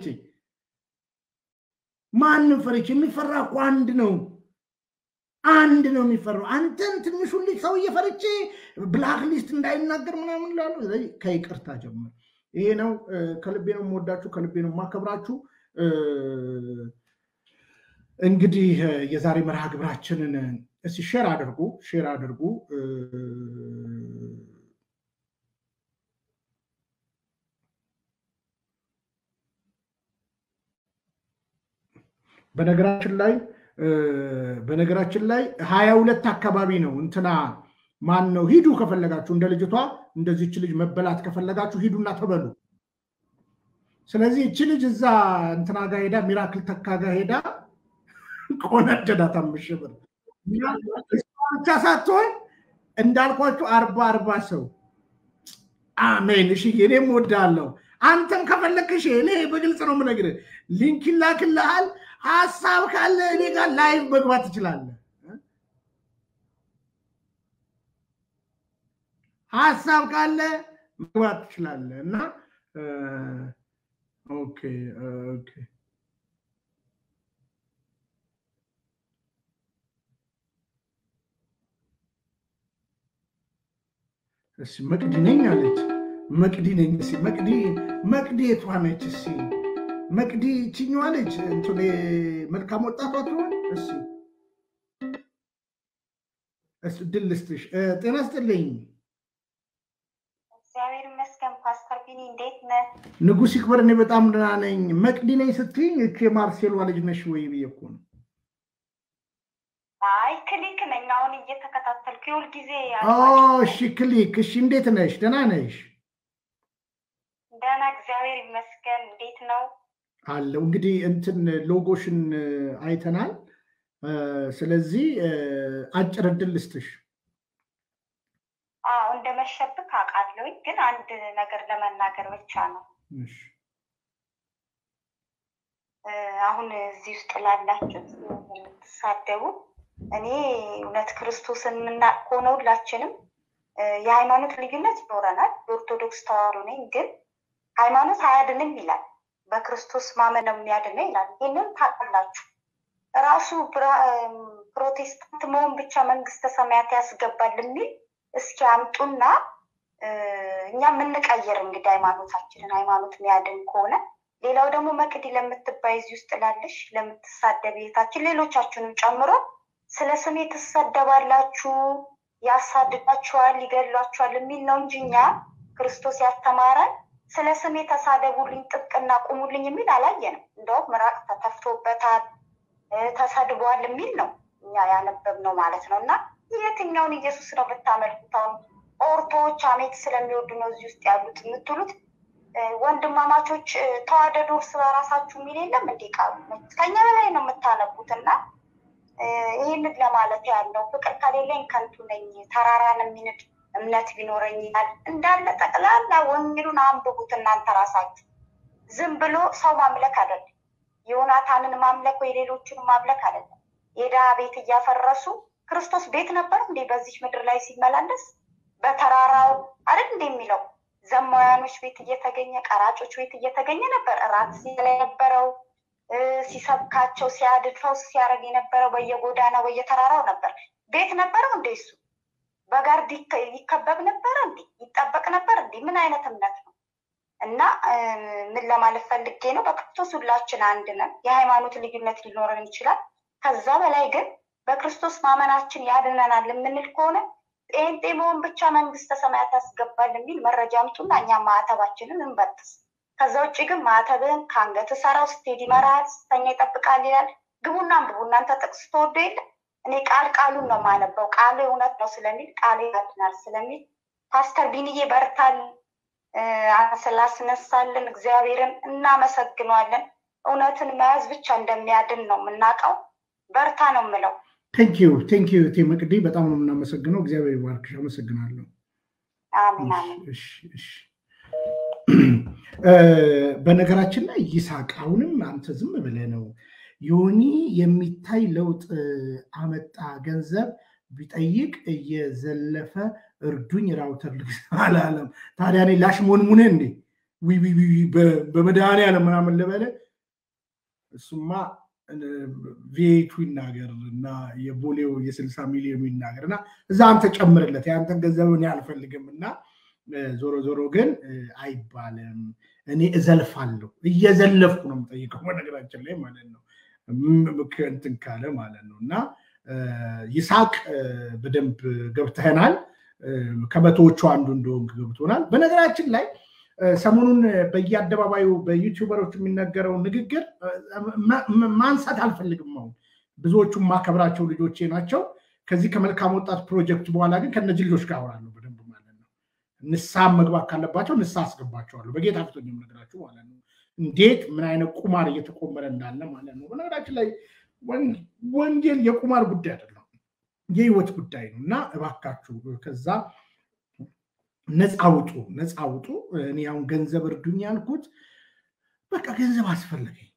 ማንም ፈርቼ የሚፈራ እኮ አንድ ነው አንድ ነው የሚፈራው። አንተን ትንሹን ልጅ ሰውዬ ፈርቼ ብላክ ሊስት እንዳይናገር ምናምን ላሉ። ስለዚህ ከይቅርታ ጀምር። ይሄ ነው። ከልቤ ነው የምወዳችሁ፣ ከልቤ ነው የማከብራችሁ። እንግዲህ የዛሬ መርሃ ግብራችንን እስኪ ሼር አድርጉ ሼር አድርጉ። በነገራችን ላይ በነገራችን ላይ ሀያ ሁለት አካባቢ ነው እንትና ማን ነው ሂዱ ከፈለጋችሁ እንደ ልጅቷ እንደዚች ልጅ መበላት ከፈለጋችሁ ሂዱና ተበሉ። ስለዚህ እቺ ልጅ እዛ እንትና ጋር ሄዳ ሚራክል ተካ ጋር ሄዳ ቆነደዳት አምስት ሺህ ብር ብቻ ሳትሆን እንዳልኳችሁ አርባ አርባ ሰው አሜን። እሺ እኔም ወዳለው አንተም ከፈለግሽ እኔ በግልጽ ነው የምነግርህ፣ ሊንክ ይላክልሃል። ሀሳብ ካለ እኔ ጋር ላይቭ መግባት ትችላለህ። ሀሳብ ካለ መግባት ትችላለህ እና ኦኬ ኦኬ እሺ መቅዲ ነኝ አለች። መቅዲ ነኝ። እሺ መቅዲ መቅዲ የቷ ነች? እሺ መቅዲ ችኛዋ ልጅ እንትን መልካም ወጣቷ ትሆን? እሺ እሱ ድል ልስጥሽ። ጤና ስጥልኝ። እግዚአብሔር ይመስገን። ፓስተር ቢኒ እንዴት ነህ? ንጉሥ ይክበር። እኔ በጣም ደህና ነኝ። መቅዲ ነኝ ስትይኝ እቺ የማርሴሏ ልጅ ነሽ ወይ ብዬ እኮ ነው። አይ ክሊክ ነኝ። አሁን እየተከታተልኩ የሁል ጊዜ እሺ ክሊክ። እሺ እንዴት ነሽ? ደህና ነሽ? ደህና እግዚአብሔር ይመስገን። እንዴት ነው አለው። እንግዲህ እንትን ሎጎሽን አይተናል። ስለዚህ አጭር እድል ልስጥሽ። አዎ እንደመሸብክ አውቃለሁኝ፣ ግን አንድ ነገር ለመናገር ብቻ ነው። አሁን እዚህ ውስጥ ላላችሁት የምትሳደቡ እኔ እውነት ክርስቶስን የምናውቅ ከሆነ ሁላችንም የሃይማኖት ልዩነት ይኖረናል። የኦርቶዶክስ ተዋሕዶ ነኝ፣ ግን ሃይማኖት አያድንም ይላል። በክርስቶስ ማመን ነው የሚያድነው ይላል። ይህንን ታውቃላችሁ። ራሱ ፕሮቴስታንት መሆን ብቻ መንግስተ ሰማያት ያስገባል የሚል እስኪ አምጡና እኛ የምንቀይር እንግዲህ ሃይማኖታችንን ሃይማኖት የሚያድን ከሆነ ሌላው ደግሞ መቅዲ ለምትባይ እዚህ ውስጥ ላለሽ ለምትሳደብ ቤታችን ሌሎቻችሁንም ጨምሮ ስለ ስሜ ትሰደባላችሁ፣ ያሳድዳችኋል፣ ይገድሏችኋል የሚል ነው እንጂ እኛ ክርስቶስ ያስተማረን ስለ ስሜ ተሳደቡልኝ፣ ጥብቅና ቁሙልኝ የሚል አላየንም። እንደውም ምራቅ ተተፍቶበታል፣ ተሰድቧል የሚል ነው እኛ ያነበብነው ማለት ነው። እና የትኛውን ኢየሱስ ነው ብታመልኩት? አሁን ኦርቶዎች አሜት ስለሚወዱ ነው እዚህ ውስጥ ያሉት የምትሉት ወንድማማቾች ተዋደዱ እርስ በራሳችሁ የሚል የለም እንዴ? ቃሉ ከኛ በላይ ነው የምታነቡት። እና ይህንን ለማለት ያለው ፍቅር ከሌለኝ ከንቱ ነኝ፣ ተራራን የሚንድ እምነት ቢኖረኝ ይላል። እንዳለ ጠቅላላ ወንጌሉን አንብቡት እናንተ ራሳችሁ። ዝም ብሎ ሰው ማምለክ አይደለም፣ ዮናታንን ማምለክ ወይ ሌሎችን ማምለክ አይደለም። የድሃ ቤት እያፈረሱ ክርስቶስ ቤት ነበር እንዴ በዚህ ምድር ላይ ሲመላለስ? በተራራው አይደል እንዴ የሚለው ዘማውያኖች ቤት እየተገኘ ቀራጮች ቤት እየተገኘ ነበር እራት ሲበላ የነበረው ሲሰብካቸው ሲያድድ ፈውስ ሲያደርግ የነበረው በየጎዳናው በየተራራው ነበር። ቤት ነበረው እንዴ እሱ? በጋርድ ይከበብ ነበር እንዴ? ይጠበቅ ነበር እንዴ? ምን አይነት እምነት ነው? እና ምን ለማለት ፈልጌ ነው፣ በክርስቶስ ሁላችን አንድ ነን። የሃይማኖት ልዩነት ሊኖረን ይችላል። ከዛ በላይ ግን በክርስቶስ ማመናችን ያድነናል የምንል ከሆነ ጴንጤ መሆን ብቻ መንግስተ ሰማያት ያስገባል የሚል መረጃ አምጡና እኛም ማዕተባችንን እንበጥስ። ከዛ ውጭ ግን ማዕተብን ከአንገት ሰራው ስትሄድ ይመራል፣ ስተኛ ይጠብቃል ይላል። ግቡና አንብቡ። እናንተ ጥቅስ ተወዶ የለ እኔ ቃል ቃሉን ነው የማነበው። ቃሉ እውነት ነው ስለሚል ቃል ያድናል ስለሚል ፓስተር ቢንዬ በርታል ስላስነሳልን እግዚአብሔርን እናመሰግነዋለን። እውነትን መያዝ ብቻ እንደሚያድን ነው የምናውቀው። በርታ ነው የምለው። ቴንኪዩ ቴንኪዩ ቴ መቅዲ በጣም ነው የምናመሰግነው። እግዚአብሔር ይባርክሽ። አመሰግናለሁ። አሜን አሜን። በነገራችን ላይ ይሳቅ አሁንም አንተ ዝም ብለህ ነው ዮኒ የሚታይ ለውጥ አመጣ ገንዘብ ቢጠይቅ እየዘለፈ እርዱኝ ራውተር ልግዛ አላለም። ታዲያ እኔ ላሽሞንሙነ እንዴ በመድኃኔዓለም ምናምን ልበለ እሱማ ቪኤቱ ይናገር እና የቦሌው የስልሳ ሚሊዮኑ ይናገር እና እዛ አንተ ጨምርለት የአንተን ገንዘብ እኔ አልፈልግም እና ዞሮ ዞሮ ግን አይባልም። እኔ እዘልፋለሁ እየዘለፍኩ ነው የምጠይቀው በነገራችን ላይ ማለት ነው እንትን ካለ ማለት ነው እና ይሳቅ በደንብ ገብተህናል። ከመቶዎቹ አንዱ እንደሆንክ ገብቶናል። በነገራችን ላይ ሰሞኑን በየአደባባዩ በዩቲዩበሮች የሚነገረው ንግግር ማንሳት አልፈልግም። አሁን ብዙዎቹ ማከብራቸው ልጆቼ ናቸው። ከዚህ ከመልካም ወጣት ፕሮጀክት በኋላ ግን ከነዚህ ልጆች ጋር አወራለሁ በደንብ ማለት ነው። ንስሐ መግባት ካለባቸው ንስሐ አስገባቸዋለሁ። በጌታ ፊት የምነግራችሁ ማለት ነው። እንዴት ምን አይነት ቁማር እየተቆመረ እንዳለ ማለት ነው። በነገራችን ላይ ወንጌል የቁማር ጉዳይ አይደለም፣ የህይወት ጉዳይ ነው እና እባካችሁ ከዛ ነፃ አውጡ፣ ነፃ አውጡ። እኔ አሁን ገንዘብ እርዱኝ ያልኩት በቃ ገንዘብ አስፈለገኝ፣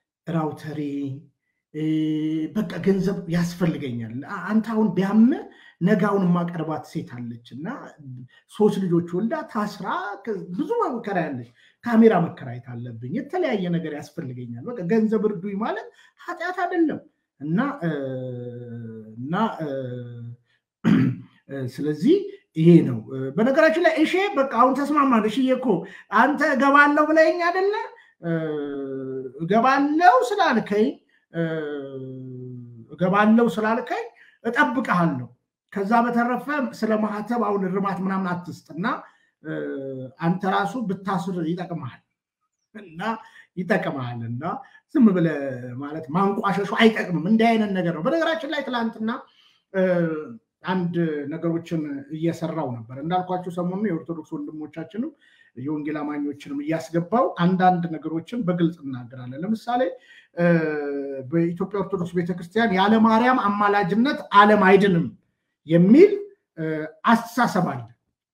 ራውተሬ በቃ ገንዘብ ያስፈልገኛል። አንተ አሁን ቢያምህ ነጋውን የማቀርባት ሴት አለች እና ሶስት ልጆች ወልዳ ታስራ ብዙ መከራ ያለች ካሜራ መከራየት አለብኝ፣ የተለያየ ነገር ያስፈልገኛል። በቃ ገንዘብ እርዱኝ ማለት ኃጢአት አይደለም እና እና ስለዚህ ይሄ ነው። በነገራችን ላይ እሺ በቃ አሁን ተስማማን። እሺ እኮ አንተ እገባለሁ ብለኸኝ አይደለ? እገባለሁ ስላልከኝ እገባለሁ ስላልከኝ እጠብቅሃለሁ። ከዛ በተረፈ ስለ ማህተብ አሁን እርማት ምናምን አትስጥና አንተ ራሱ ብታስር ይጠቅመሃል እና ይጠቅመሃል እና ዝም ብለህ ማለት ማንቋሸሹ አይጠቅምም። እንዲህ አይነት ነገር ነው። በነገራችን ላይ ትላንትና አንድ ነገሮችን እየሰራው ነበር እንዳልኳቸው ሰሞኑን የኦርቶዶክስ ወንድሞቻችንም የወንጌል አማኞችንም እያስገባው አንዳንድ ነገሮችን በግልጽ እናገራለን። ለምሳሌ በኢትዮጵያ ኦርቶዶክስ ቤተክርስቲያን ያለ ማርያም አማላጅነት ዓለም አይድንም የሚል አስተሳሰብ አለ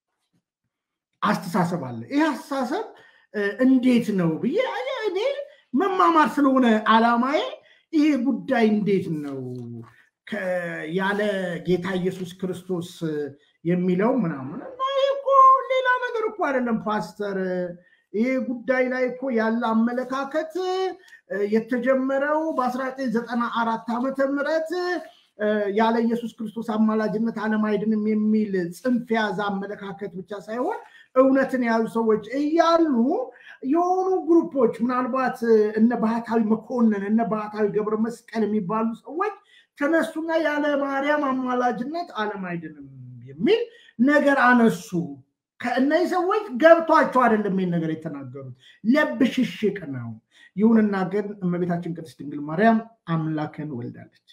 አስተሳሰብ አለ። ይህ አስተሳሰብ እንዴት ነው ብዬ እኔ መማማር ስለሆነ አላማዬ ይሄ ጉዳይ እንዴት ነው ያለ ጌታ ኢየሱስ ክርስቶስ የሚለው ምናምን እኮ ሌላ ነገር እኮ አይደለም ፓስተር። ይሄ ጉዳይ ላይ እኮ ያለ አመለካከት የተጀመረው በ1994 ዓመተ ምህረት ያለ ኢየሱስ ክርስቶስ አማላጅነት ዓለም አይድንም የሚል ጽንፍ የያዘ አመለካከት ብቻ ሳይሆን እውነትን የያዙ ሰዎች እያሉ የሆኑ ግሩፖች ምናልባት እነ ባህታዊ መኮንን እነ ባህታዊ ገብረ መስቀል የሚባሉ ሰዎች ተነሱና ያለ ማርያም አማላጅነት ዓለም አይድንም የሚል ነገር አነሱ። ከእነዚህ ሰዎች ገብቷቸው አይደለም ይህን ነገር የተናገሩት፣ ለብሽሽቅ ነው። ይሁንና ግን እመቤታችን ቅድስት ድንግል ማርያም አምላክን ወልዳለች።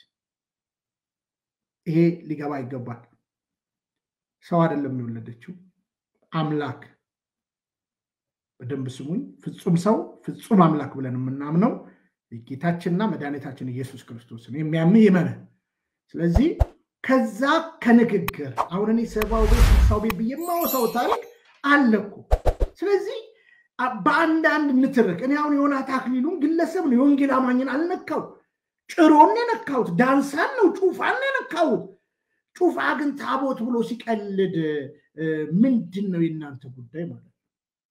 ይሄ ሊገባ ይገባል። ሰው አይደለም የወለደችው አምላክ። በደንብ ስሙኝ። ፍጹም ሰው ፍጹም አምላክ ብለን የምናምነው ጌታችንና መድኃኒታችን ኢየሱስ ክርስቶስን የሚያምን ይመነ። ስለዚህ ከዛ ከንግግር አሁን እኔ ሰባው ቤት ስልሳው ቤት ብዬ የማወሳው ታሪክ አለ እኮ። ስለዚህ በአንዳንድ ንትርክ እኔ አሁን የሆናት አክሊሉን ግለሰብ ነው የወንጌል አማኝን አልነካው። ጭሮን የነካሁት ዳንሳን ነው ጩፋን የነካሁት። ጩፋ ግን ታቦት ብሎ ሲቀልድ ምንድን ነው የእናንተ ጉዳይ ማለት ነው?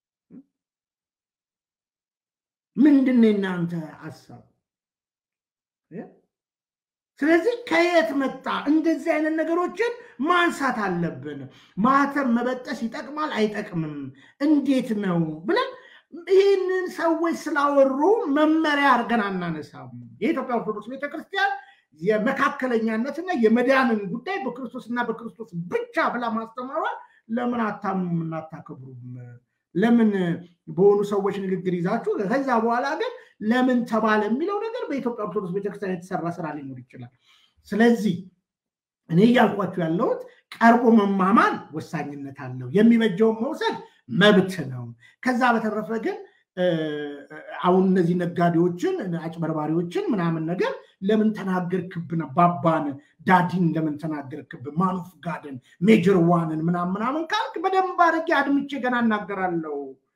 ምንድን ነው የእናንተ ሀሳብ? ስለዚህ ከየት መጣ? እንደዚህ አይነት ነገሮችን ማንሳት አለብን። ማህተም መበጠስ ይጠቅማል አይጠቅምም፣ እንዴት ነው ብለን ይህንን ሰዎች ስላወሩ መመሪያ አድርገን አናነሳም። የኢትዮጵያ ኦርቶዶክስ ቤተክርስቲያን የመካከለኛነትና የመዳንን ጉዳይ በክርስቶስና በክርስቶስ ብቻ ብላ ማስተማሯል ለምን አታምኑም እና አታከብሩም? ለምን በሆኑ ሰዎች ንግግር ይዛችሁ ከዛ በኋላ ግን ለምን ተባለ የሚለው ነገር በኢትዮጵያ ኦርቶዶክስ ቤተክርስቲያን የተሰራ ስራ ሊኖር ይችላል። ስለዚህ እኔ እያልኳችሁ ያለሁት ቀርቦ መማማን ወሳኝነት አለው። የሚበጀውን መውሰድ መብት ነው። ከዛ በተረፈ ግን አሁን እነዚህ ነጋዴዎችን አጭበርባሪዎችን ምናምን ነገር ለምን ተናገርክብን? ባባን ዳዲን ለምን ተናገርክብን? ማኑፍ ጋድን ሜጀር ዋንን ምናምን ምናምን ካልክ በደንብ አድርጌ አድምቼ ገና እናገራለሁ።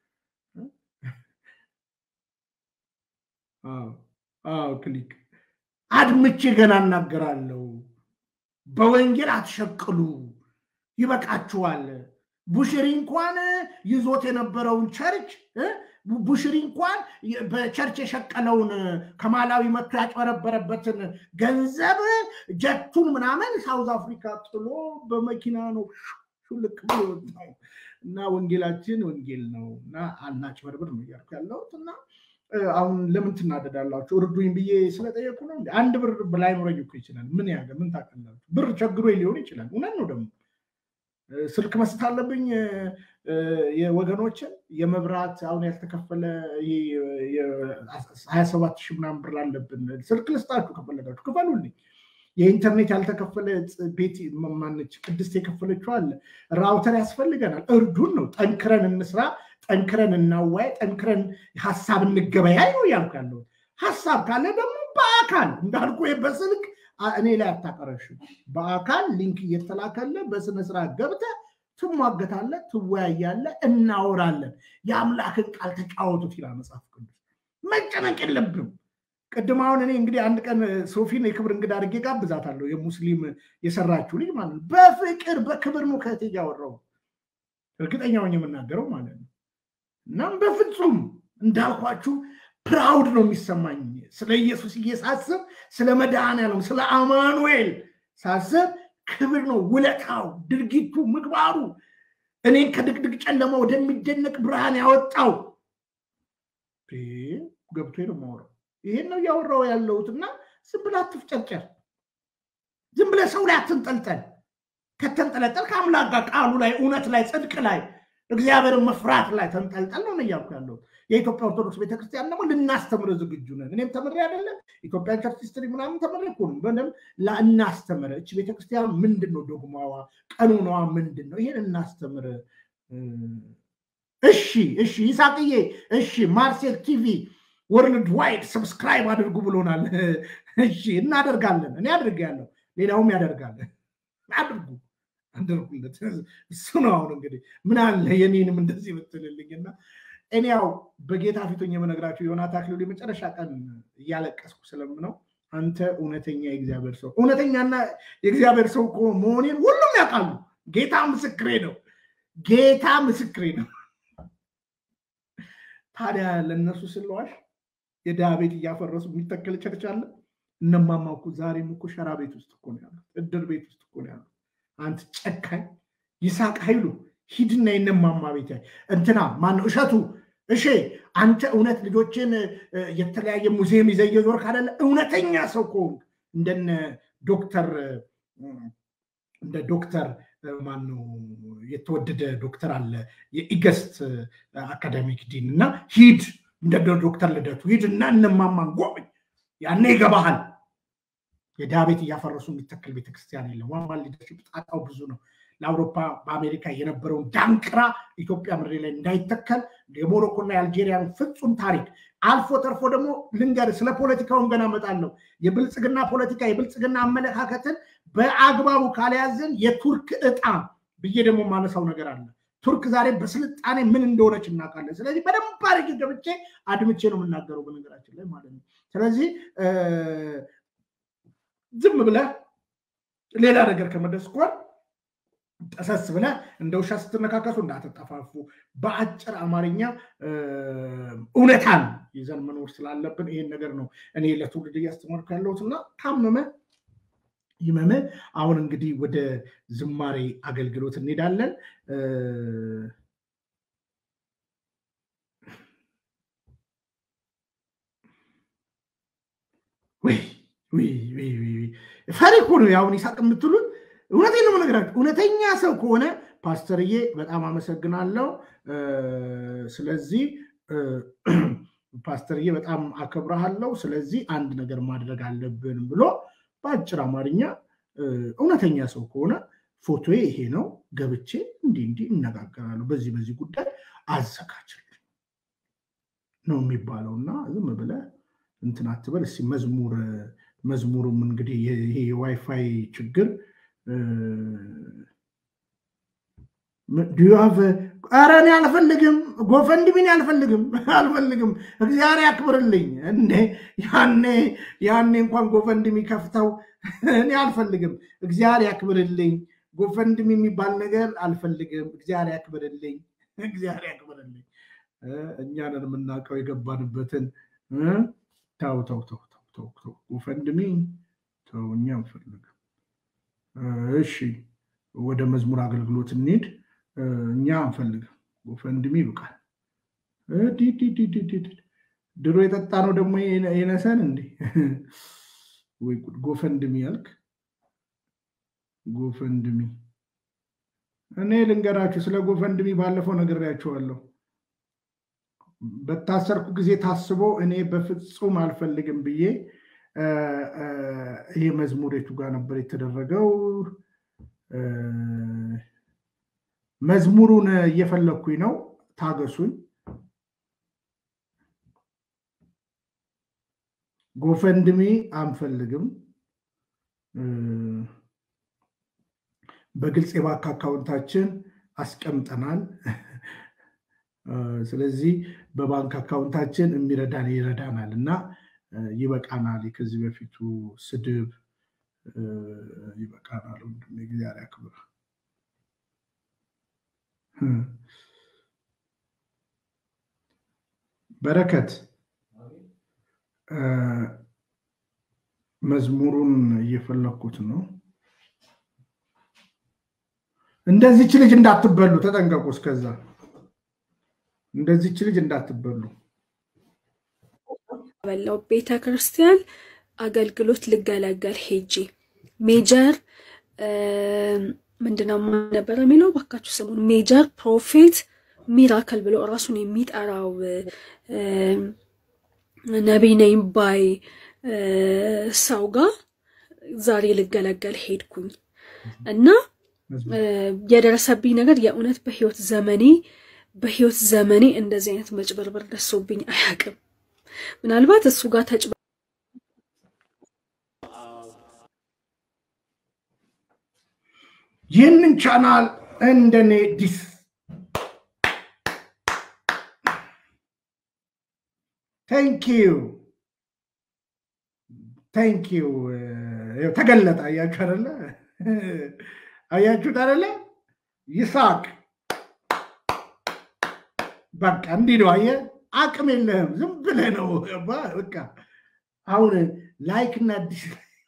ክሊክ አድምቼ ገና እናገራለሁ። በወንጌል አትሸቅሉ፣ ይበቃችኋል። ቡሽሪ እንኳን ይዞት የነበረውን ቸርች ቡሽሪ እንኳን በቸርች የሸቀለውን ከማላዊ መጥቶ ያጭበረበረበትን ገንዘብ ጀቱን ምናምን ሳውዝ አፍሪካ ጥሎ በመኪና ነው ሹልክ ብሎ የወጣው እና ወንጌላችን ወንጌል ነው እና አናጭበርብር ነው እያልኩ ያለሁት እና አሁን ለምን ትናደዳላችሁ? እርዱኝ ብዬ ስለጠየቁ ነው። አንድ ብር ላይኖረኝ እኮ ይችላል። ምን ያገ ምን ታውቃላችሁ? ብር ቸግሮ ሊሆን ይችላል። እውነት ነው ደግሞ ስልክ መስጠት አለብኝ የወገኖችን የመብራት አሁን ያልተከፈለ ሀያ ሰባት ሺህ ምናምን ብር አለብን። ስልክ ልስጣችሁ ከፈለጋችሁ ክፈሉልኝ። የኢንተርኔት ያልተከፈለ ቤት ማነች ቅድስት የከፈለችው አለ። ራውተር ያስፈልገናል። እርዱን ነው። ጠንክረን እንስራ፣ ጠንክረን እናዋይ፣ ጠንክረን ሀሳብ እንገበያይ ነው ያልኩ ያለሁት። ሀሳብ ካለ ደግሞ በአካል እንዳልኩ በስልክ እኔ ላይ አታቀረሽም። በአካል ሊንክ እየተላከለ በስነ ስርዓት ገብተህ ትሟገታለህ፣ ትወያያለህ፣ እናወራለን። የአምላክን ቃል ተጫወቱት ይላል መጽሐፍ ቅዱስ። መጨነቅ የለብም። ቅድም አሁን እኔ እንግዲህ አንድ ቀን ሶፊን የክብር እንግዳ አድርጌ ጋብዛታለሁ። የሙስሊም የሰራችው ልጅ ማለት ነው። በፍቅር በክብር ነው ከእህቴ ጋር ያወራው እርግጠኛ ሆኜ የምናገረው ማለት ነው። እናም በፍጹም እንዳልኳችሁ ፕራውድ ነው የሚሰማኝ ስለ ኢየሱስ እየሳስብ ስለ መድኃኔዓለም ስለ አማኑኤል ሳስብ ክብር ነው ውለታው፣ ድርጊቱ፣ ምግባሩ እኔን ከድቅድቅ ጨለማ ወደሚደነቅ ብርሃን ያወጣው ገብቶ ነው የማወራው። ይሄን ነው እያወራው ያለሁት እና ዝም ብለህ አትፍጨርጨር። ዝም ብለህ ሰው ላይ አትንጠልጠል። ከተንጠለጠል ከአምላክ ጋር ቃሉ ላይ እውነት ላይ ጽድቅ ላይ እግዚአብሔርን መፍራት ላይ ተንጠልጠል ነው እያልኩ ያለሁት። የኢትዮጵያ ኦርቶዶክስ ቤተክርስቲያን ደግሞ ልናስተምር ዝግጁ ነን። እኔም ተምሬ አይደለም ኢትዮጵያን ቸርች ሂስትሪ ምናምን ተምሬ እኮ ነው። በደምብ እናስተምር። እች ቤተክርስቲያን ምንድን ነው ዶግማዋ፣ ቀኖናዋ ምንድን ነው? ይሄን እናስተምር። እሺ፣ እሺ፣ ይሳቅዬ፣ እሺ፣ ማርሴል ቲቪ ወርልድ ዋይድ ሰብስክራይብ አድርጉ ብሎናል። እሺ፣ እናደርጋለን። እኔ አድርጌያለሁ፣ ሌላውም ያደርጋል። አድርጉ አድርጉለት። እሱ ነው አሁን እንግዲህ ምን አለ የኔንም እንደዚህ ብትልልኝና እኔ ያው በጌታ ፊቶኝ የምነግራቸው ዮናታ አክሊሉ የመጨረሻ ቀን እያለቀስኩ ስለምነው አንተ እውነተኛ የእግዚአብሔር ሰው እውነተኛና የእግዚአብሔር ሰው መሆኔን ሁሉም ያውቃሉ። ጌታ ምስክሬ ነው። ጌታ ምስክሬ ነው። ታዲያ ለእነሱ ስለዋሽ የድሃ ቤት እያፈረሱ የሚተከል ቸርች አለ። እነማማ እኮ ዛሬም እኮ ሸራ ቤት ውስጥ እኮ ነው ያሉት፣ እድር ቤት ውስጥ እኮ ነው ያሉት። አንተ ጨካኝ ይሳቅ ኃይሉ ሂድና የነማማ ቤት እንትና ማነው እሸቱ እሺ አንተ እውነት ልጆችን የተለያየ ሙዚየም ይዘህ እየዞርክ አይደለ? እውነተኛ ሰው ከሆንክ እንደነ ዶክተር እንደ ዶክተር ማነው የተወደደ ዶክተር አለ የኢገስት አካዳሚክ ዲን እና ሂድ እንደ ዶክተር ልደቱ ሂድ እና እነማማን ጎብኝ፣ ያኔ ይገባሃል። የድሃ ቤት እያፈረሱ የሚተክል ቤተክርስቲያን የለም። ዋማ ሊደርሽፕ ጣጣው ብዙ ነው። ለአውሮፓ በአሜሪካ የነበረውን ዳንክራ ኢትዮጵያ ምድር ላይ እንዳይተከል የሞሮኮና የአልጄሪያን ፍጹም ታሪክ አልፎ ተርፎ ደግሞ ልንገር፣ ስለ ፖለቲካውን ገና እመጣለሁ። የብልጽግና ፖለቲካ የብልጽግና አመለካከትን በአግባቡ ካልያዝን የቱርክ እጣ ብዬ ደግሞ ማነሳው ነገር አለ። ቱርክ ዛሬ በስልጣኔ ምን እንደሆነች እናውቃለን። ስለዚህ በደንብ አድርጌ ገብቼ አድምቼ ነው የምናገረው በነገራችን ላይ ማለት ነው። ስለዚህ ዝም ብለህ ሌላ ነገር ከመድረስ እንኳን ጠሰስ ብለህ እንደ ውሻ ስትነካከሱ እንዳትጠፋፉ። በአጭር አማርኛ እውነታን ይዘን መኖር ስላለብን ይሄን ነገር ነው እኔ ለትውልድ እያስተማርኩ ያለሁት እና ታመመ ይመመ። አሁን እንግዲህ ወደ ዝማሬ አገልግሎት እንሄዳለን። ፈሪ እኮ ነው አሁን ይሳቅ የምትሉት እውነቴን ነው የምነግራችሁ። እውነተኛ ሰው ከሆነ ፓስተርዬ በጣም አመሰግናለሁ። ስለዚህ ፓስተርዬ በጣም አከብረሃለሁ። ስለዚህ አንድ ነገር ማድረግ አለብን ብሎ በአጭር አማርኛ እውነተኛ ሰው ከሆነ ፎቶዬ ይሄ ነው፣ ገብቼ እንዲህ እንዲህ እነጋገራለሁ፣ በዚህ በዚህ ጉዳይ አዘጋጅልኝ ነው የሚባለው እና ዝም ብለህ እንትን አትበል። እስኪ መዝሙር መዝሙሩም እንግዲህ ይሄ የዋይፋይ ችግር ዲዩሃቭ ኧረ እኔ አልፈልግም፣ ጎፈንድሚን አልፈልግም አልፈልግም። እግዚአብሔር ያክብርልኝ። እንዴ ያኔ ያኔ እንኳን ጎፈንድሚ ከፍተው እኔ አልፈልግም። እግዚአብሔር ያክብርልኝ። ጎፈንድሚ የሚባል ነገር አልፈልግም። እግዚአብሔር ያክብርልኝ። እግዚአብሔር ያክብርልኝ። እኛንን የምናውቀው የገባንበትን ተው ተው ተው ተው ተው ጎፈንድሚ ተው፣ እኛ አንፈልግም። እሺ ወደ መዝሙር አገልግሎት እንሂድ። እኛ አንፈልግም። ጎፈንድሚ ይብቃል። ድሮ የጠጣ ነው ደግሞ የነሰን እንዴ? ወይ ጎፈንድሚ ያልክ ጎፈንድሚ። እኔ ልንገራችሁ ስለ ጎፈንድሚ ባለፈው ነግሬያችኋለሁ። በታሰርኩ ጊዜ ታስቦ እኔ በፍጹም አልፈልግም ብዬ ይሄ መዝሙር የቱ ጋር ነበር የተደረገው? መዝሙሩን እየፈለግኩኝ ነው፣ ታገሱኝ። ጎፈንድሚ አንፈልግም። በግልጽ የባንክ አካውንታችን አስቀምጠናል። ስለዚህ በባንክ አካውንታችን የሚረዳን ይረዳናል እና ይበቃናል። ከዚህ በፊቱ ስድብ ይበቃናል። ወንድሜ እግዚአብሔር ያክብር። በረከት መዝሙሩን እየፈለኩት ነው። እንደዚች ልጅ እንዳትበሉ ተጠንቀቁ። እስከዛ እንደዚች ልጅ እንዳትበሉ። በላው ቤተ ክርስቲያን አገልግሎት ልገለገል ሄጂ ሜጀር ምንድነው ነበረ የሚለው ባካችሁ ስሙን ሜጀር ፕሮፌት ሚራክል ብሎ እራሱን የሚጠራው ነቢይ ነኝ ባይ ሰው ጋር ዛሬ ልገለገል ሄድኩኝ እና የደረሰብኝ ነገር የእውነት በህይወት ዘመኔ በህይወት ዘመኔ እንደዚህ አይነት መጭበርበር ደርሶብኝ አያውቅም። ምናልባት እሱ ጋር ተጭ ይህንን ቻናል እንደኔ ዲስ ቴንክ ዩ ቴንክ ዩ ተገለጠ። አያችሁ አይደለ? አያችሁት አይደለ? ይሳቅ በቃ እንዲህ ነው። አየህ፣ አቅም የለህም ዝም ብለህ ነው። በቃ አሁን ላይክ እና አዲስ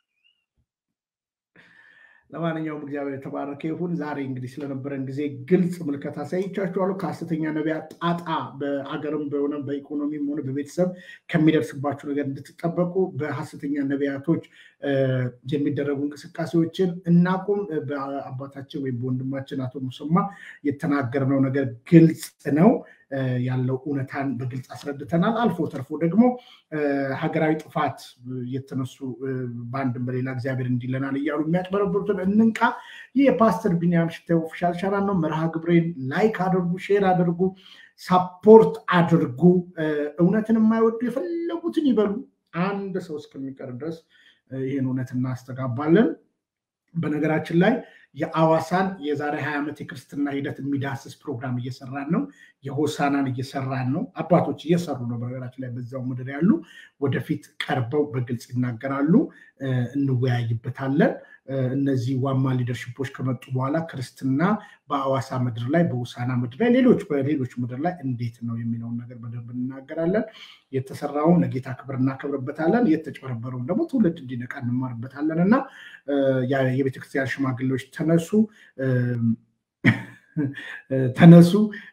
ለማንኛውም እግዚአብሔር የተባረከ ይሁን። ዛሬ እንግዲህ ስለነበረን ጊዜ ግልጽ ምልከታ አሳይቻችኋለሁ። ከሀሰተኛ ነቢያት ጣጣ በአገርም በሆነ በኢኮኖሚም ሆነ በቤተሰብ ከሚደርስባችሁ ነገር እንድትጠበቁ በሀሰተኛ ነቢያቶች የሚደረጉ እንቅስቃሴዎችን እናቁም። በአባታችን ወይም በወንድማችን አቶ ሙሰማ የተናገርነው ነገር ግልጽ ነው ያለው እውነታን በግልጽ አስረድተናል። አልፎ ተርፎ ደግሞ ሀገራዊ ጥፋት የተነሱ በአንድም በሌላ እግዚአብሔር እንዲለናል እያሉ የሚያጭበረብሩትን እንንቃ። ይህ የፓስተር ቢኒያም ሽታዬ ኦፊሻል ቻናል ነው። መርሃ ግብሬን ላይክ አድርጉ፣ ሼር አድርጉ፣ ሳፖርት አድርጉ። እውነትን የማይወዱ የፈለጉትን ይበሉ። አንድ ሰው እስከሚቀር ድረስ ይህን እውነት እናስተጋባለን። በነገራችን ላይ የአዋሳን የዛሬ ሀያ ዓመት የክርስትና ሂደት የሚዳስስ ፕሮግራም እየሰራን ነው። የሆሳናን እየሰራን ነው። አባቶች እየሰሩ ነው። በነገራችን ላይ በዛው ምድር ያሉ ወደፊት ቀርበው በግልጽ ይናገራሉ። እንወያይበታለን። እነዚህ ዋማ ሊደርሽፖች ከመጡ በኋላ ክርስትና በአዋሳ ምድር ላይ በሆሳና ምድር ላይ ሌሎች በሌሎች ምድር ላይ እንዴት ነው የሚለውን ነገር በደንብ እንናገራለን። የተሰራውን ለጌታ ክብር እናከብርበታለን። የተጨበረበረውን ደግሞ ትውልድ እንዲነቃ እንማርበታለን እና የቤተክርስቲያን ሽማግሌዎች ተነሱ ተነሱ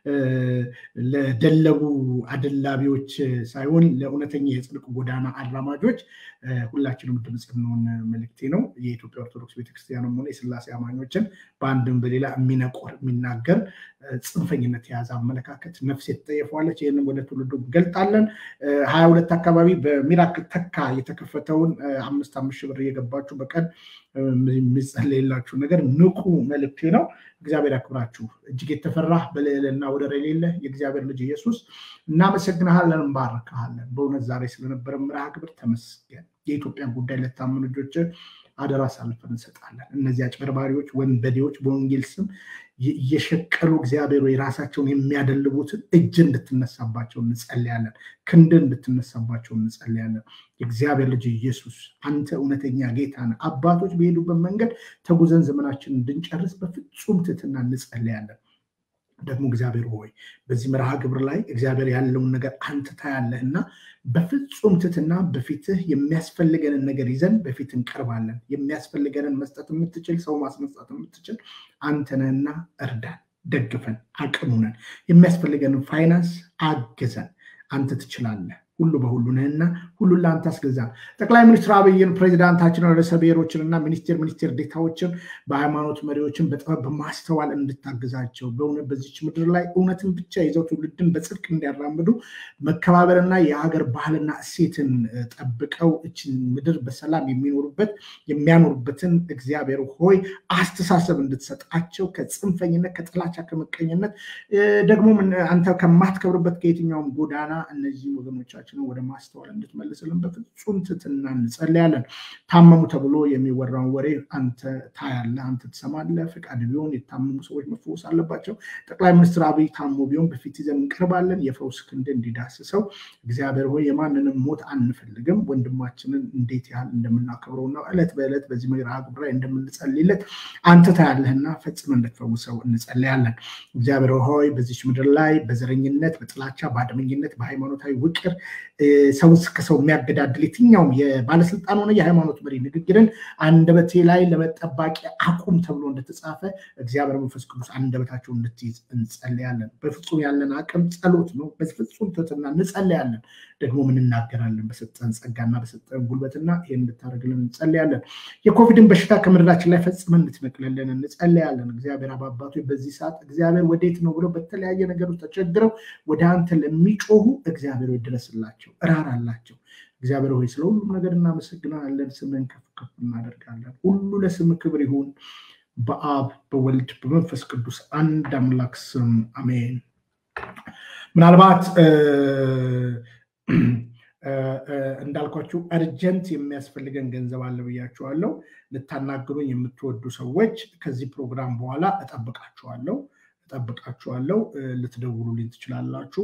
ለደለቡ አደላቢዎች ሳይሆን ለእውነተኛ የጽድቅ ጎዳና አራማጆች ሁላችንም ድምፅ እንሆን መልእክቴ ነው። የኢትዮጵያ ኦርቶዶክስ ቤተክርስቲያንም ሆነ የስላሴ አማኞችን በአንድም በሌላ የሚነቆር የሚናገር ጽንፈኝነት የያዘ አመለካከት ነፍስ የተጠየፈዋለች። ይህንም ወደ ትውልዱ እንገልጣለን። ሀያ ሁለት አካባቢ በሚራክል ተካ የተከፈተውን አምስት አምስት ሺህ ብር እየገባችሁ በቀን የሚጸለይላችሁ ነገር ንቁ መልእክቴ ነው። እግዚአብሔር ያክብራችሁ። እጅግ የተፈራ በልዕልና ወደር የሌለ የእግዚአብሔር ልጅ ኢየሱስ እናመሰግንሃለን፣ እንባረክሃለን። በእውነት ዛሬ ስለነበረ መርሃ ግብር ተመስገን። የኢትዮጵያን ጉዳይ ለታመኑ ልጆች አደራ አሳልፈን እንሰጣለን። እነዚህ አጭበርባሪዎች፣ ወንበዴዎች በወንጌል ስም እየሸቀሉ እግዚአብሔር ወይ ራሳቸውን የሚያደልቡትን እጅ እንድትነሳባቸው እንጸልያለን። ክንድ እንድትነሳባቸው እንጸልያለን። የእግዚአብሔር ልጅ ኢየሱስ አንተ እውነተኛ ጌታ ነህ። አባቶች በሄዱበት መንገድ ተጉዘን ዘመናችን እንድንጨርስ በፍጹም ትህትና እንጸልያለን። ደግሞ እግዚአብሔር ሆይ በዚህ መርሃ ግብር ላይ እግዚአብሔር ያለውን ነገር አንተ ታያለህ እና በፍጹም ትህትና በፊትህ የሚያስፈልገንን ነገር ይዘን በፊት እንቀርባለን። የሚያስፈልገንን መስጠት የምትችል ሰው ማስነሳት የምትችል አንተ ነህና እርዳን፣ ደግፈን፣ አቅሙነን የሚያስፈልገንን ፋይናንስ አግዘን። አንተ ትችላለህ። ሁሉ በሁሉ ነህና ሁሉን ለአንተ አስገዛን። ጠቅላይ ሚኒስትር አብይን ፕሬዚዳንታችንን ርዕሰ ብሔሮችንና ሚኒስቴር ሚኒስቴር ዴታዎችን በሃይማኖት መሪዎችን በጥበብ በማስተዋል እንድታግዛቸው በእውነት በዚች ምድር ላይ እውነትን ብቻ ይዘው ትውልድን በጽድቅ እንዲያራምዱ መከባበርና የሀገር ባህልና እሴትን ጠብቀው እችን ምድር በሰላም የሚኖሩበት የሚያኖሩበትን እግዚአብሔር ሆይ አስተሳሰብ እንድትሰጣቸው ከጽንፈኝነት፣ ከጥላቻ፣ ከምቀኝነት ደግሞ አንተ ከማትከብርበት ከየትኛውም ጎዳና እነዚህ ወገኖቻችን ልቦናችንን ወደ ማስተዋል እንድትመልስልን በፍጹም ትህትና እንጸልያለን። ታመሙ ተብሎ የሚወራውን ወሬ አንተ ታያለህ፣ አንተ ትሰማለህ። ፈቃድ ቢሆን የታመሙ ሰዎች መፈወስ አለባቸው። ጠቅላይ ሚኒስትር አብይ ታሞ ቢሆን በፊት ይዘን እንቀርባለን። የፈውስ ክንድ እንዲዳስሰው እግዚአብሔር ሆይ የማንንም ሞት አንፈልግም። ወንድማችንን እንዴት ያህል እንደምናከብረውና ዕለት በዕለት በዚህ መርሃ ግብር ላይ እንደምንጸልይለት አንተ ታያለህና ፈጽመ እንድትፈውሰው እንጸልያለን። እግዚአብሔር ሆይ በዚች ምድር ላይ በዘረኝነት፣ በጥላቻ፣ በአድመኝነት፣ በሃይማኖታዊ ውቅር ሰው ከሰው የሚያገዳድል የትኛውም የባለስልጣን ሆነ የሃይማኖት መሪ ንግግርን አንደበቴ ላይ ለመጠባቂ አቁም ተብሎ እንደተጻፈ እግዚአብሔር መንፈስ ቅዱስ አንደበታቸው እንድትይዝ እንጸልያለን። በፍጹም ያለን አቅም ጸሎት ነው። በፍጹም ትህትና እንጸልያለን። ደግሞ ምን እናገራለን? በሰጠን ጸጋና በሰጠን ጉልበትና ይህን እንድታደርግልን እንጸልያለን። የኮቪድን በሽታ ከምድራችን ላይ ፈጽመን እንድትነቅልልን እንጸልያለን። እግዚአብሔር አባባቶ በዚህ ሰዓት እግዚአብሔር ወዴት ነው ብለው በተለያየ ነገር ውስጥ ተቸግረው ወደ አንተ ለሚጮሁ እግዚአብሔር ድረስላቸው፣ እራራላቸው። እግዚአብሔር ሆይ ስለ ሁሉም ነገር እናመሰግናለን። ስምን ከፍ ከፍ እናደርጋለን። ሁሉ ለስም ክብር ይሁን። በአብ በወልድ በመንፈስ ቅዱስ አንድ አምላክ ስም አሜን። ምናልባት እንዳልኳችሁ አርጀንት የሚያስፈልገን ገንዘብ አለ ብያችኋለሁ። ልታናግሩኝ የምትወዱ ሰዎች ከዚህ ፕሮግራም በኋላ እጠብቃችኋለሁ እጠብቃችኋለሁ። ልትደውሉልኝ ትችላላችሁ።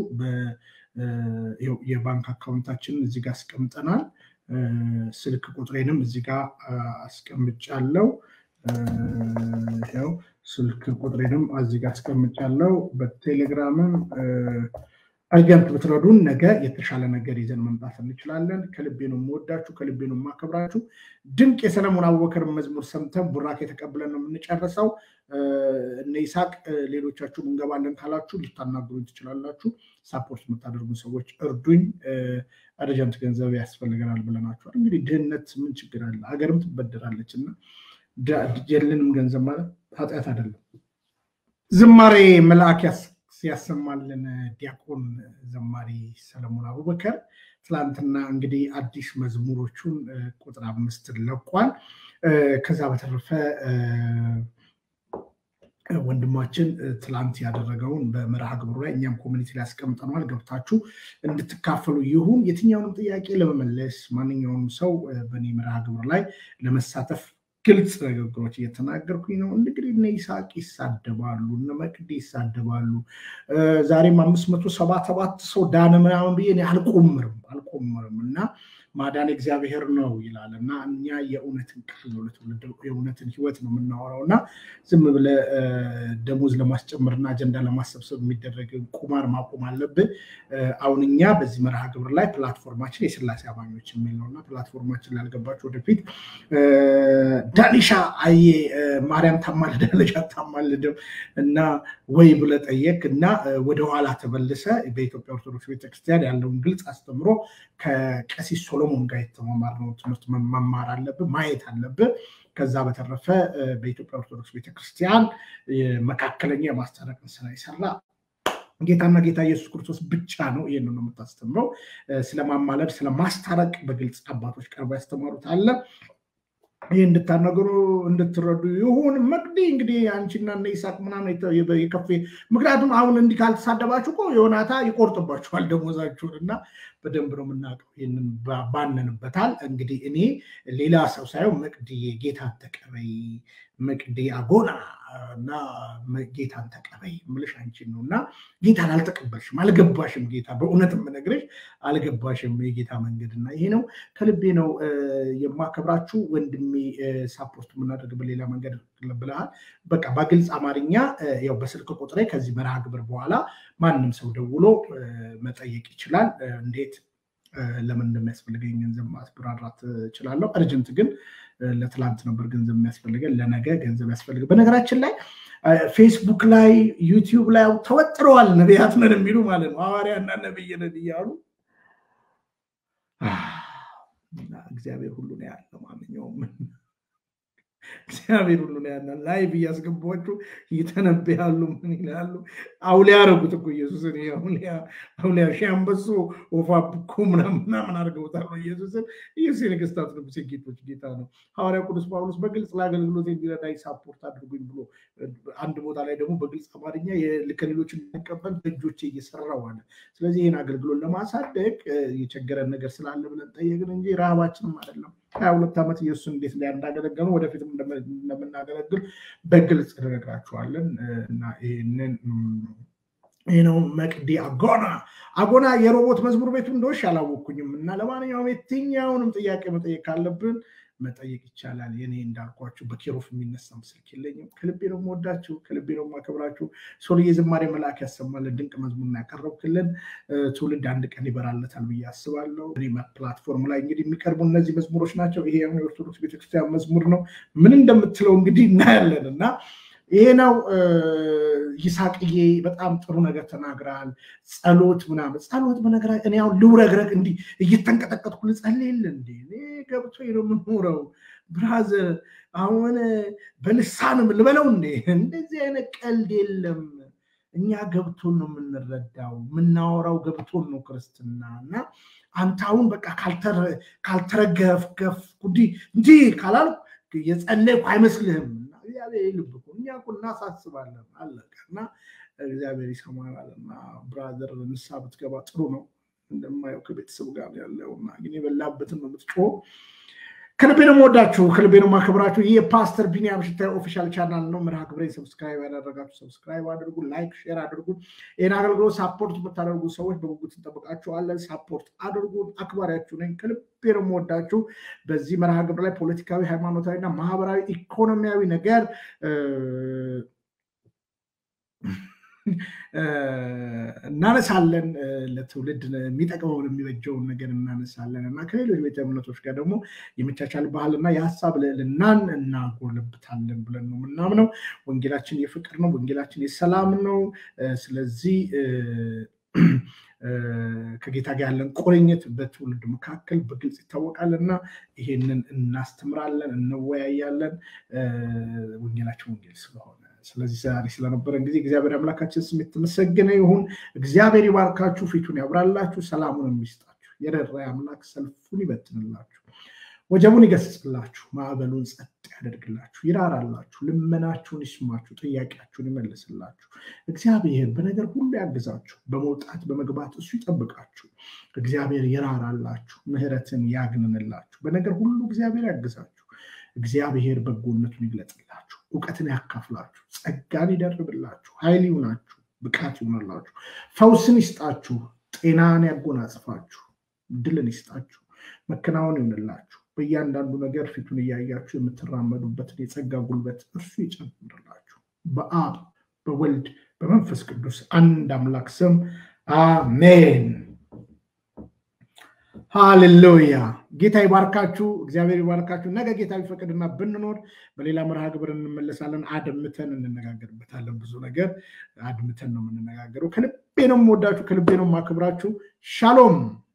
የባንክ አካውንታችንን እዚህ ጋር አስቀምጠናል። ስልክ ቁጥሬንም እዚህ ጋር አስቀምጫለሁ። ያው ስልክ ቁጥሬንም እዚህ ጋር አስቀምጫለሁ። በቴሌግራምም አርጀንት ብትረዱን ነገ የተሻለ ነገር ይዘን መምጣት እንችላለን። ከልቤ ነው የምወዳችሁ፣ ከልቤ ነው የማከብራችሁ። ድንቅ የሰለሞን አቡበከር መዝሙር ሰምተን ቡራኬ ተቀብለን ነው የምንጨርሰው። እነ ይስሐቅ ሌሎቻችሁም እንገባለን ካላችሁ ልታናግሩኝ ትችላላችሁ። ሳፖርት የምታደርጉ ሰዎች እርዱኝ። አርጀንት ገንዘብ ያስፈልገናል ብለናችኋል። እንግዲህ ድህነት ምን ችግር አለ? ሀገርም ትበደራለች እና የለንም ገንዘብ ማለት ኃጢአት አይደለም። ዝማሬ መልአክ ሲያሰማልን ዲያቆን ዘማሪ ሰለሞን አቡበከር ትላንትና እንግዲህ አዲስ መዝሙሮቹን ቁጥር አምስት ለቋል። ከዛ በተረፈ ወንድማችን ትላንት ያደረገውን በመርሃ ግብሩ ላይ እኛም ኮሚኒቲ ላይ ያስቀምጠነዋል። ገብታችሁ እንድትካፈሉ ይሁን። የትኛውንም ጥያቄ ለመመለስ ማንኛውም ሰው በእኔ መርሃ ግብር ላይ ለመሳተፍ ግልጽ ንግግሮች እየተናገርኩኝ ነው። እንግዲህ እነ ይስሐቅ ይሳደባሉ፣ እነ መቅዲ ይሳደባሉ። ዛሬም አምስት መቶ ሰባ ሰባት ሰው ዳነ ምናምን ብዬ አልቆምርም አልቆምርም እና ማዳን እግዚአብሔር ነው ይላል እና እኛ የእውነትን ቃል ነው ለትውልድ የእውነትን ህይወት ነው የምናወራው እና ዝም ብለ ደሞዝ ለማስጨመርና አጀንዳ ለማሰብሰብ የሚደረግ ቁማር ማቆም አለብን። አሁን እኛ በዚህ መርሃ ግብር ላይ ፕላትፎርማችን የስላሴ አማኞች የሚል ነው እና ፕላትፎርማችን ላልገባችሁ ወደፊት ዳኒሻ አየ ማርያም ታማልዳለች አታማልድም እና ወይ ብለ ጠየቅ እና ወደኋላ ተመልሰ በኢትዮጵያ ኦርቶዶክስ ቤተክርስቲያን ያለውን ግልጽ አስተምሮ ከቀሲስ ሶሎሞን ጋር የተማማርነው ትምህርት መማር አለብን፣ ማየት አለብን። ከዛ በተረፈ በኢትዮጵያ ኦርቶዶክስ ቤተክርስቲያን መካከለኛ የማስታረቅን ስራ ይሰራ ጌታና ጌታ ኢየሱስ ክርስቶስ ብቻ ነው። ይህን ነው የምታስተምረው። ስለማማለድ ስለማስታረቅ በግልጽ አባቶች ቀርበው ያስተማሩት አለ። ይህ እንድታነገሩ እንድትረዱ ይሁን። መቅዲ እንግዲህ አንቺና እነ ይስሐቅ ምናምን የከፌ ምክንያቱም አሁን እንዲህ ካልተሳደባችሁ እኮ ዮናታ ይቆርጥባችኋል ደሞዛችሁን እና በደንብ ነው የምናውቀው። ይህንን ባነንበታል። እንግዲህ እኔ ሌላ ሰው ሳይሆን መቅዲ ጌታን ተቀበይ፣ መቅዲ አጎና እና ጌታን ተቀበይ ምልሽ አንቺን ነው እና ጌታን አልተቀበልሽም፣ አልገባሽም። ጌታ በእውነት የምነግርሽ አልገባሽም የጌታ መንገድ እና ይሄ ነው። ከልቤ ነው የማከብራችሁ ወንድሜ። ሳፖርት የምናደርግ በሌላ መንገድ ብለሃል። በቃ በግልጽ አማርኛ ያው በስልክ ቁጥሬ ከዚህ መርሃ ግብር በኋላ ማንም ሰው ደውሎ መጠየቅ ይችላል። እንዴት ለምን እንደሚያስፈልገኝ ገንዘብ ማስብራራት እችላለሁ። እርጅንት ግን ለትላንት ነበር ገንዘብ የሚያስፈልገን፣ ለነገ ገንዘብ ያስፈልግ። በነገራችን ላይ ፌስቡክ ላይ ዩቲዩብ ላይ ተወጥረዋል ነቢያት ነን የሚሉ ማለት ነው ሐዋርያና ነብይ ነን እያሉ እግዚአብሔር ሁሉ ነው ያለው። ማንኛውም እግዚአብሔር ሁሉ ነው ያናል። ላይቭ እያስገቧችሁ እየተነበያሉ ምን ይላሉ? አውሊያ ያረጉት እኮ ኢየሱስን ይሄ አውሊያ አውሊያ ሺህ አንበሶ ወፋ ብኮ ምናምን ምናምን አድርገውታል ኢየሱስን። ኢየሱስ የነገስታት ንጉሥ የጌቶች ጌታ ነው። ሐዋርያ ቅዱስ ጳውሎስ በግልጽ ለአገልግሎት የሚረዳኝ ሳፖርት አድርጉኝ ብሎ አንድ ቦታ ላይ ደግሞ በግልጽ አማርኛ ከሌሎች እንድንቀበል በእጆቼ እየሰራው አለ። ስለዚህ ይህን አገልግሎት ለማሳደግ የቸገረን ነገር ስላለ ብለን ጠየቅን እንጂ ረሃባችንም አይደለም። ሀያ ሁለት ዓመት ኢየሱስን እንዴት ላይ እንዳገለገሉ ወደፊትም እንደምናገለግል በግልጽ እንነግራችኋለን እና ይህንን ይህ ነው መቅዲ አጎና አጎና የሮቦት መዝሙር ቤቱ እንደሆሽ አላወቅኩኝም እና ለማንኛውም የትኛውንም ጥያቄ መጠየቅ ካለብን መጠየቅ ይቻላል። የኔ እንዳልኳችሁ በኬሮፍ የሚነሳም ስልክ የለኝም። ከልቤ ነው የምወዳችሁ፣ ከልቤ ነው የማከብራችሁ። ሶልዬ ዝማሬ መልአክ ያሰማልን ድንቅ መዝሙር ያቀረብክልን ትውልድ አንድ ቀን ይበራለታል ብዬ አስባለሁ። ፕላትፎርም ላይ እንግዲህ የሚቀርቡ እነዚህ መዝሙሮች ናቸው። ይሄ የኦርቶዶክስ ቤተክርስቲያን መዝሙር ነው። ምን እንደምትለው እንግዲህ እናያለን እና ይሄ ነው ይሳቅዬ፣ በጣም ጥሩ ነገር ተናግራል። ጸሎት ምናምን ጸሎት በነገራ እኔ አሁን ልውረግረግ እንዲህ እየተንቀጠቀጥኩ ልጸልይል እንዴ? እኔ ገብቶ ነው የምኖረው ብራዘር። አሁን በልሳንም ልበለው እንዴ? እንደዚህ አይነት ቀልድ የለም። እኛ ገብቶን ነው የምንረዳው፣ የምናወራው ገብቶን ነው ክርስትና እና አንተ አሁን በቃ ካልተረገፍገፍ እንዲህ ካላልኩ የጸለይኩ አይመስልህም። እግዚአብሔር ልብ እኮ እኛ እኮ እናሳስባለን አለቀ እና እግዚአብሔር ይሰማናል እና ብራዘር ንስሓ ብትገባ ጥሩ ነው። እንደማየው ከቤተሰብ ጋር ያለው እና ግን የበላበትን ነው የምትጮኸው። ከልቤ ነው የምወዳችሁ፣ ከልቤ ነው የማከብራችሁ። ይህ የፓስተር ቢኒያም ሽታዬ ኦፊሻል ቻናል ነው። መርሃ ግብሬን ሰብስክራይብ ያደረጋችሁ ሰብስክራይብ አድርጉ፣ ላይክ ሼር አድርጉ። ይህን አገልግሎት ሳፖርት የምታደርጉ ሰዎች በጉጉት እንጠብቃችኋለን። ሳፖርት አድርጉ። አክባሪያችሁ ነኝ። ከልቤ ነው የምወዳችሁ። በዚህ መርሃ ግብር ላይ ፖለቲካዊ፣ ሃይማኖታዊ እና ማህበራዊ ኢኮኖሚያዊ ነገር እናነሳለን። ለትውልድ የሚጠቅመውን የሚበጀውን ነገር እናነሳለን እና ከሌሎች ቤተ እምነቶች ጋር ደግሞ የመቻቻል ባህልና የሀሳብ ልዕልናን እናጎለብታለን ብለን ነው የምናምነው። ወንጌላችን የፍቅር ነው። ወንጌላችን የሰላም ነው። ስለዚህ ከጌታ ጋር ያለን ቁርኝት በትውልድ መካከል በግልጽ ይታወቃል እና ይሄንን እናስተምራለን፣ እንወያያለን ወንጌላችን ወንጌል ስለሆነ ስለዚህ ዛሬ ስለነበረን ጊዜ እግዚአብሔር አምላካችን ስም የተመሰገነ ይሁን። እግዚአብሔር ይባርካችሁ፣ ፊቱን ያብራላችሁ፣ ሰላሙን የሚስጣችሁ፣ የረራ አምላክ ሰልፉን ይበትንላችሁ፣ ወጀቡን ይገስጽላችሁ፣ ማዕበሉን ጸጥ ያደርግላችሁ፣ ይራራላችሁ፣ ልመናችሁን ይስማችሁ፣ ጥያቄያችሁን ይመልስላችሁ። እግዚአብሔር በነገር ሁሉ ያግዛችሁ፣ በመውጣት በመግባት እሱ ይጠብቃችሁ። እግዚአብሔር ይራራላችሁ፣ ምሕረትን ያግንንላችሁ። በነገር ሁሉ እግዚአብሔር ያግዛችሁ። እግዚአብሔር በጎነቱን ይግለጽላችሁ፣ እውቀትን ያካፍላችሁ፣ ጸጋን ይደርብላችሁ፣ ኃይል ይሁናችሁ፣ ብቃት ይሆንላችሁ፣ ፈውስን ይስጣችሁ፣ ጤናን ያጎናጽፋችሁ፣ ድልን ይስጣችሁ፣ መከናወን ይሆንላችሁ። በእያንዳንዱ ነገር ፊቱን እያያችሁ የምትራመዱበትን የጸጋ ጉልበት እርሱ ይጨምርላችሁ። በአብ በወልድ በመንፈስ ቅዱስ አንድ አምላክ ስም አሜን። ሃሌሉያ። ጌታ ይባርካችሁ፣ እግዚአብሔር ይባርካችሁ። ነገ ጌታ ቢፈቅድና ብንኖር በሌላ መርሃ ግብር እንመለሳለን። አድምተን እንነጋገርበታለን። ብዙ ነገር አድምተን ነው የምንነጋገረው። ከልቤ ነው የምወዳችሁ፣ ከልቤ ነው የማክብራችሁ። ሻሎም